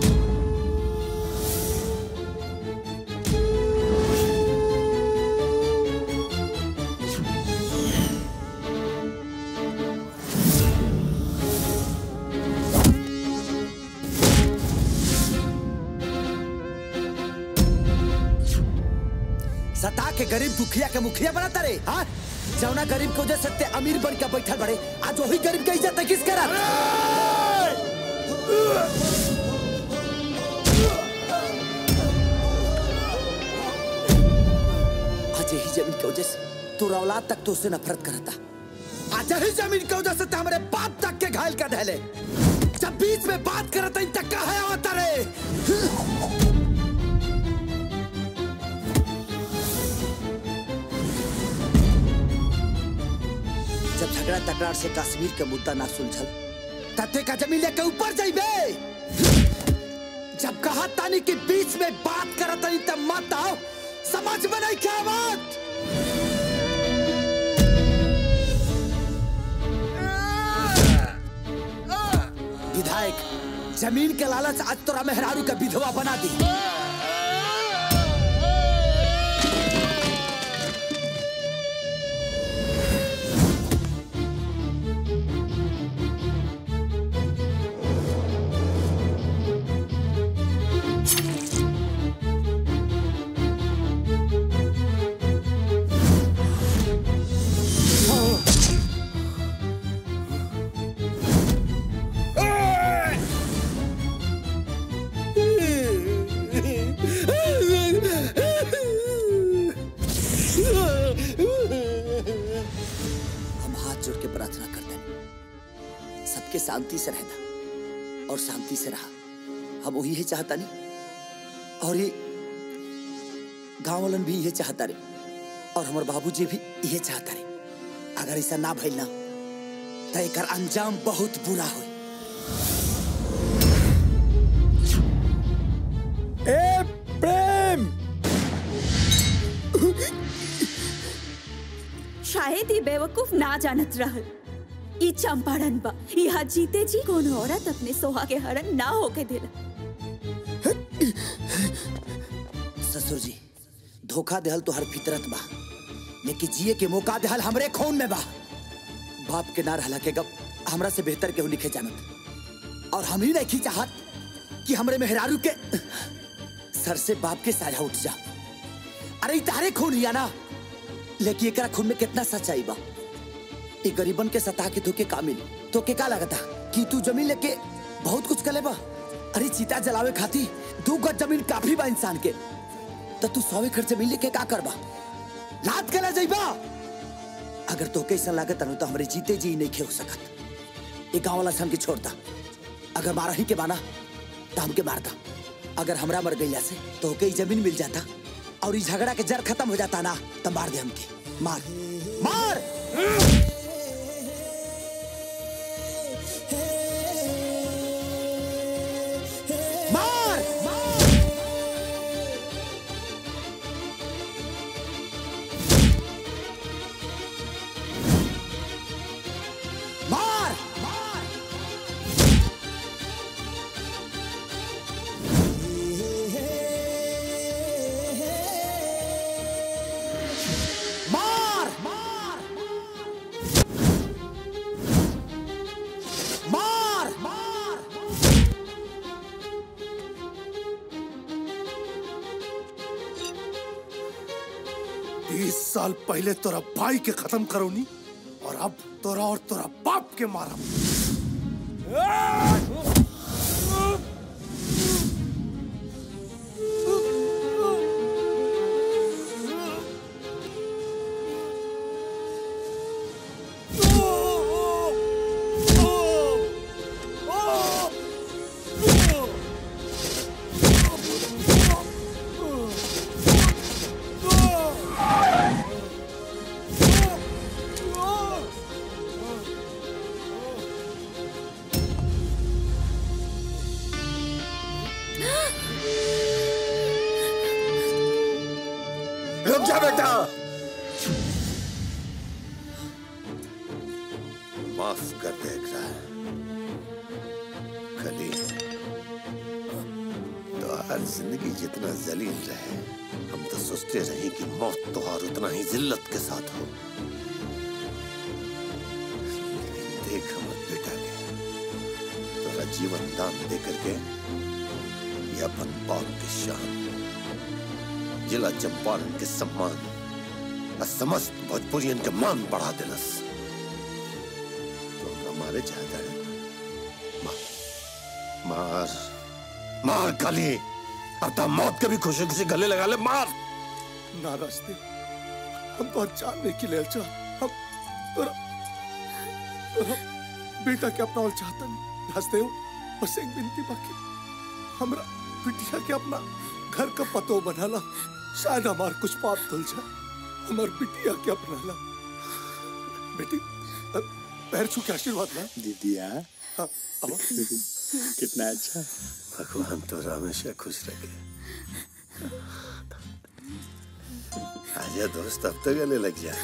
सता के गरीब दुखिया के मुखिया बनाता रे हाँ जौना गरीब को वजह से अमीर बन के बैठल बड़े आज वही गरीब के इज्जत किस करत आज यही जमीन की वजह से तोरा औलाद तक तो उससे नफरत करता आज यही जमीन की वजह से तो हमारे बाप तक के घायल कर दहले जब बीच में बात करता इन तक का है होता रे जब झगड़ा तकरार से कश्मीर के मुद्दा ना सुलझल तते का जमीन लेके ऊपर जाइबे जब कहा तानी के बीच में बात करत तानी तब मत आओ समझ में नहीं क्या बात विधायक जमीन के लालच आज तोरा मेहरारू का विधवा बना दी हम हाथ जोड़ के प्रार्थना करते हैं सबके शांति से रहना और शांति से रहा हम वही है चाहता नहीं और ये गांव वालन भी ये चाहता रे और हमारे बाबूजी भी ये चाहता रे अगर ऐसा ना भइल ना तो एकर अंजाम बहुत बुरा हो ए प्रेम शायद ये बेवकूफ ना जानत रहल ई चंपारण बा यहाँ जीते जी कोनो औरत अपने सोहा के हरण ना होके देला ससुर जी धोखा देहल तो हर फितरत बा लेकिन जिए के मौका देहल हमरे खून में बा बाप के ना रहला के गप हमरा से बेहतर केहू लिखे जानत और हम ही नहीं चाहत कि हमरे मेहरारू के सर से बाप के साया उठ जा अरे ई तारे खून हिया ना लेकिन एकरा खून में कितना सच्चाई बा ई गरीबन के सता के धोके का मिली तो के का लगता कि तू जमीन लेके बहुत कुछ कले बा अरे चीता जलावे खाती दू गज जमीन काफी बा इंसान के तो तू सौ एकड़ जमीन लेके का करबा लात कला जाइबा अगर तो कैसा लागत अनु तो हमरे जीते जी नहीं खे हो सकत ये गांव वाला सन के छोड़ता अगर मारा ही के बाना तो हमके मारता अगर हमरा मर गईला से तो कई जमीन मिल जाता और ये झगड़ा के जड़ खत्म हो जाता ना तो मार दे हमके मार मार मार मार मार मार मार बीस साल पहले तोरा भाई के खत्म करोनी और अब तोरा और तोरा बाप के मारा रुक जा बेटा माफ कर दे इकरार खली तो हर जिंदगी जितना जलील रहे हम तो सोचते रहे कि मौत तो और उतना ही जिल्लत के साथ हो लेकिन देख हमर बेटा के तोरा जीवन दान दे करके ये अपन बाप के शान जिला चंपारण के सम्मान और समस्त भोजपुरियन के मान बढ़ा दिलस तो हमारे चाहता है मा- मार मार काली अब तो मौत के भी खुशी खुशी गले लगा ले मार ना रास्ते हम तो जानने के लिए अच्छा हम तोरा तोरा बेटा के अपना और चाहता नहीं रास्ते हो बस एक विनती बाकी हमरा बिटिया के अपना घर का पतो बनाला शायद हमार कुछ पाप धुल जाए हमार बिटिया के अपना ला बेटी अ, पैर छू के आशीर्वाद ला दीदिया हाँ, अब कितना अच्छा भगवान तो हमेशा खुश रखे आजा दोस्त अब तो गले लग जा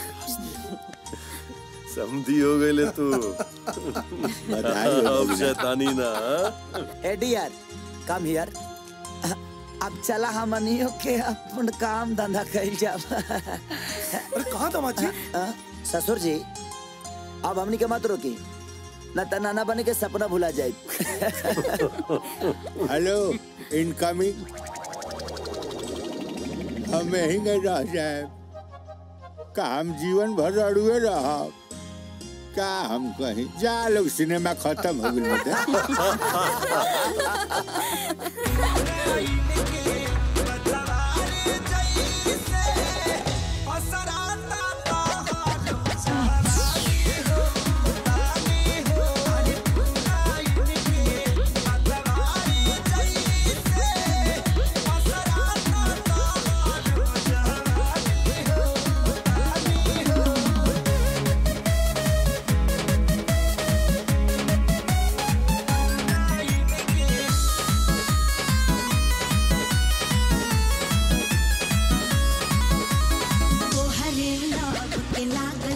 समझी हो गए ले तू बधाई हो अब भैया। शैतानी ना हाँ? ए डियर कम हियर अब चला हमनियो के अपन काम धंधा कइल जाब अरे कहाँ दामाद जी ससुर जी अब हमनी के मत रोकी न त नाना बने के सपना भुला जाए हेलो इनकमिंग हम यहीं गए रह जाए का हम जीवन भर अड़ुए रह का हम कहीं जा लोग सिनेमा खत्म हो गई तोहरे लग के लागल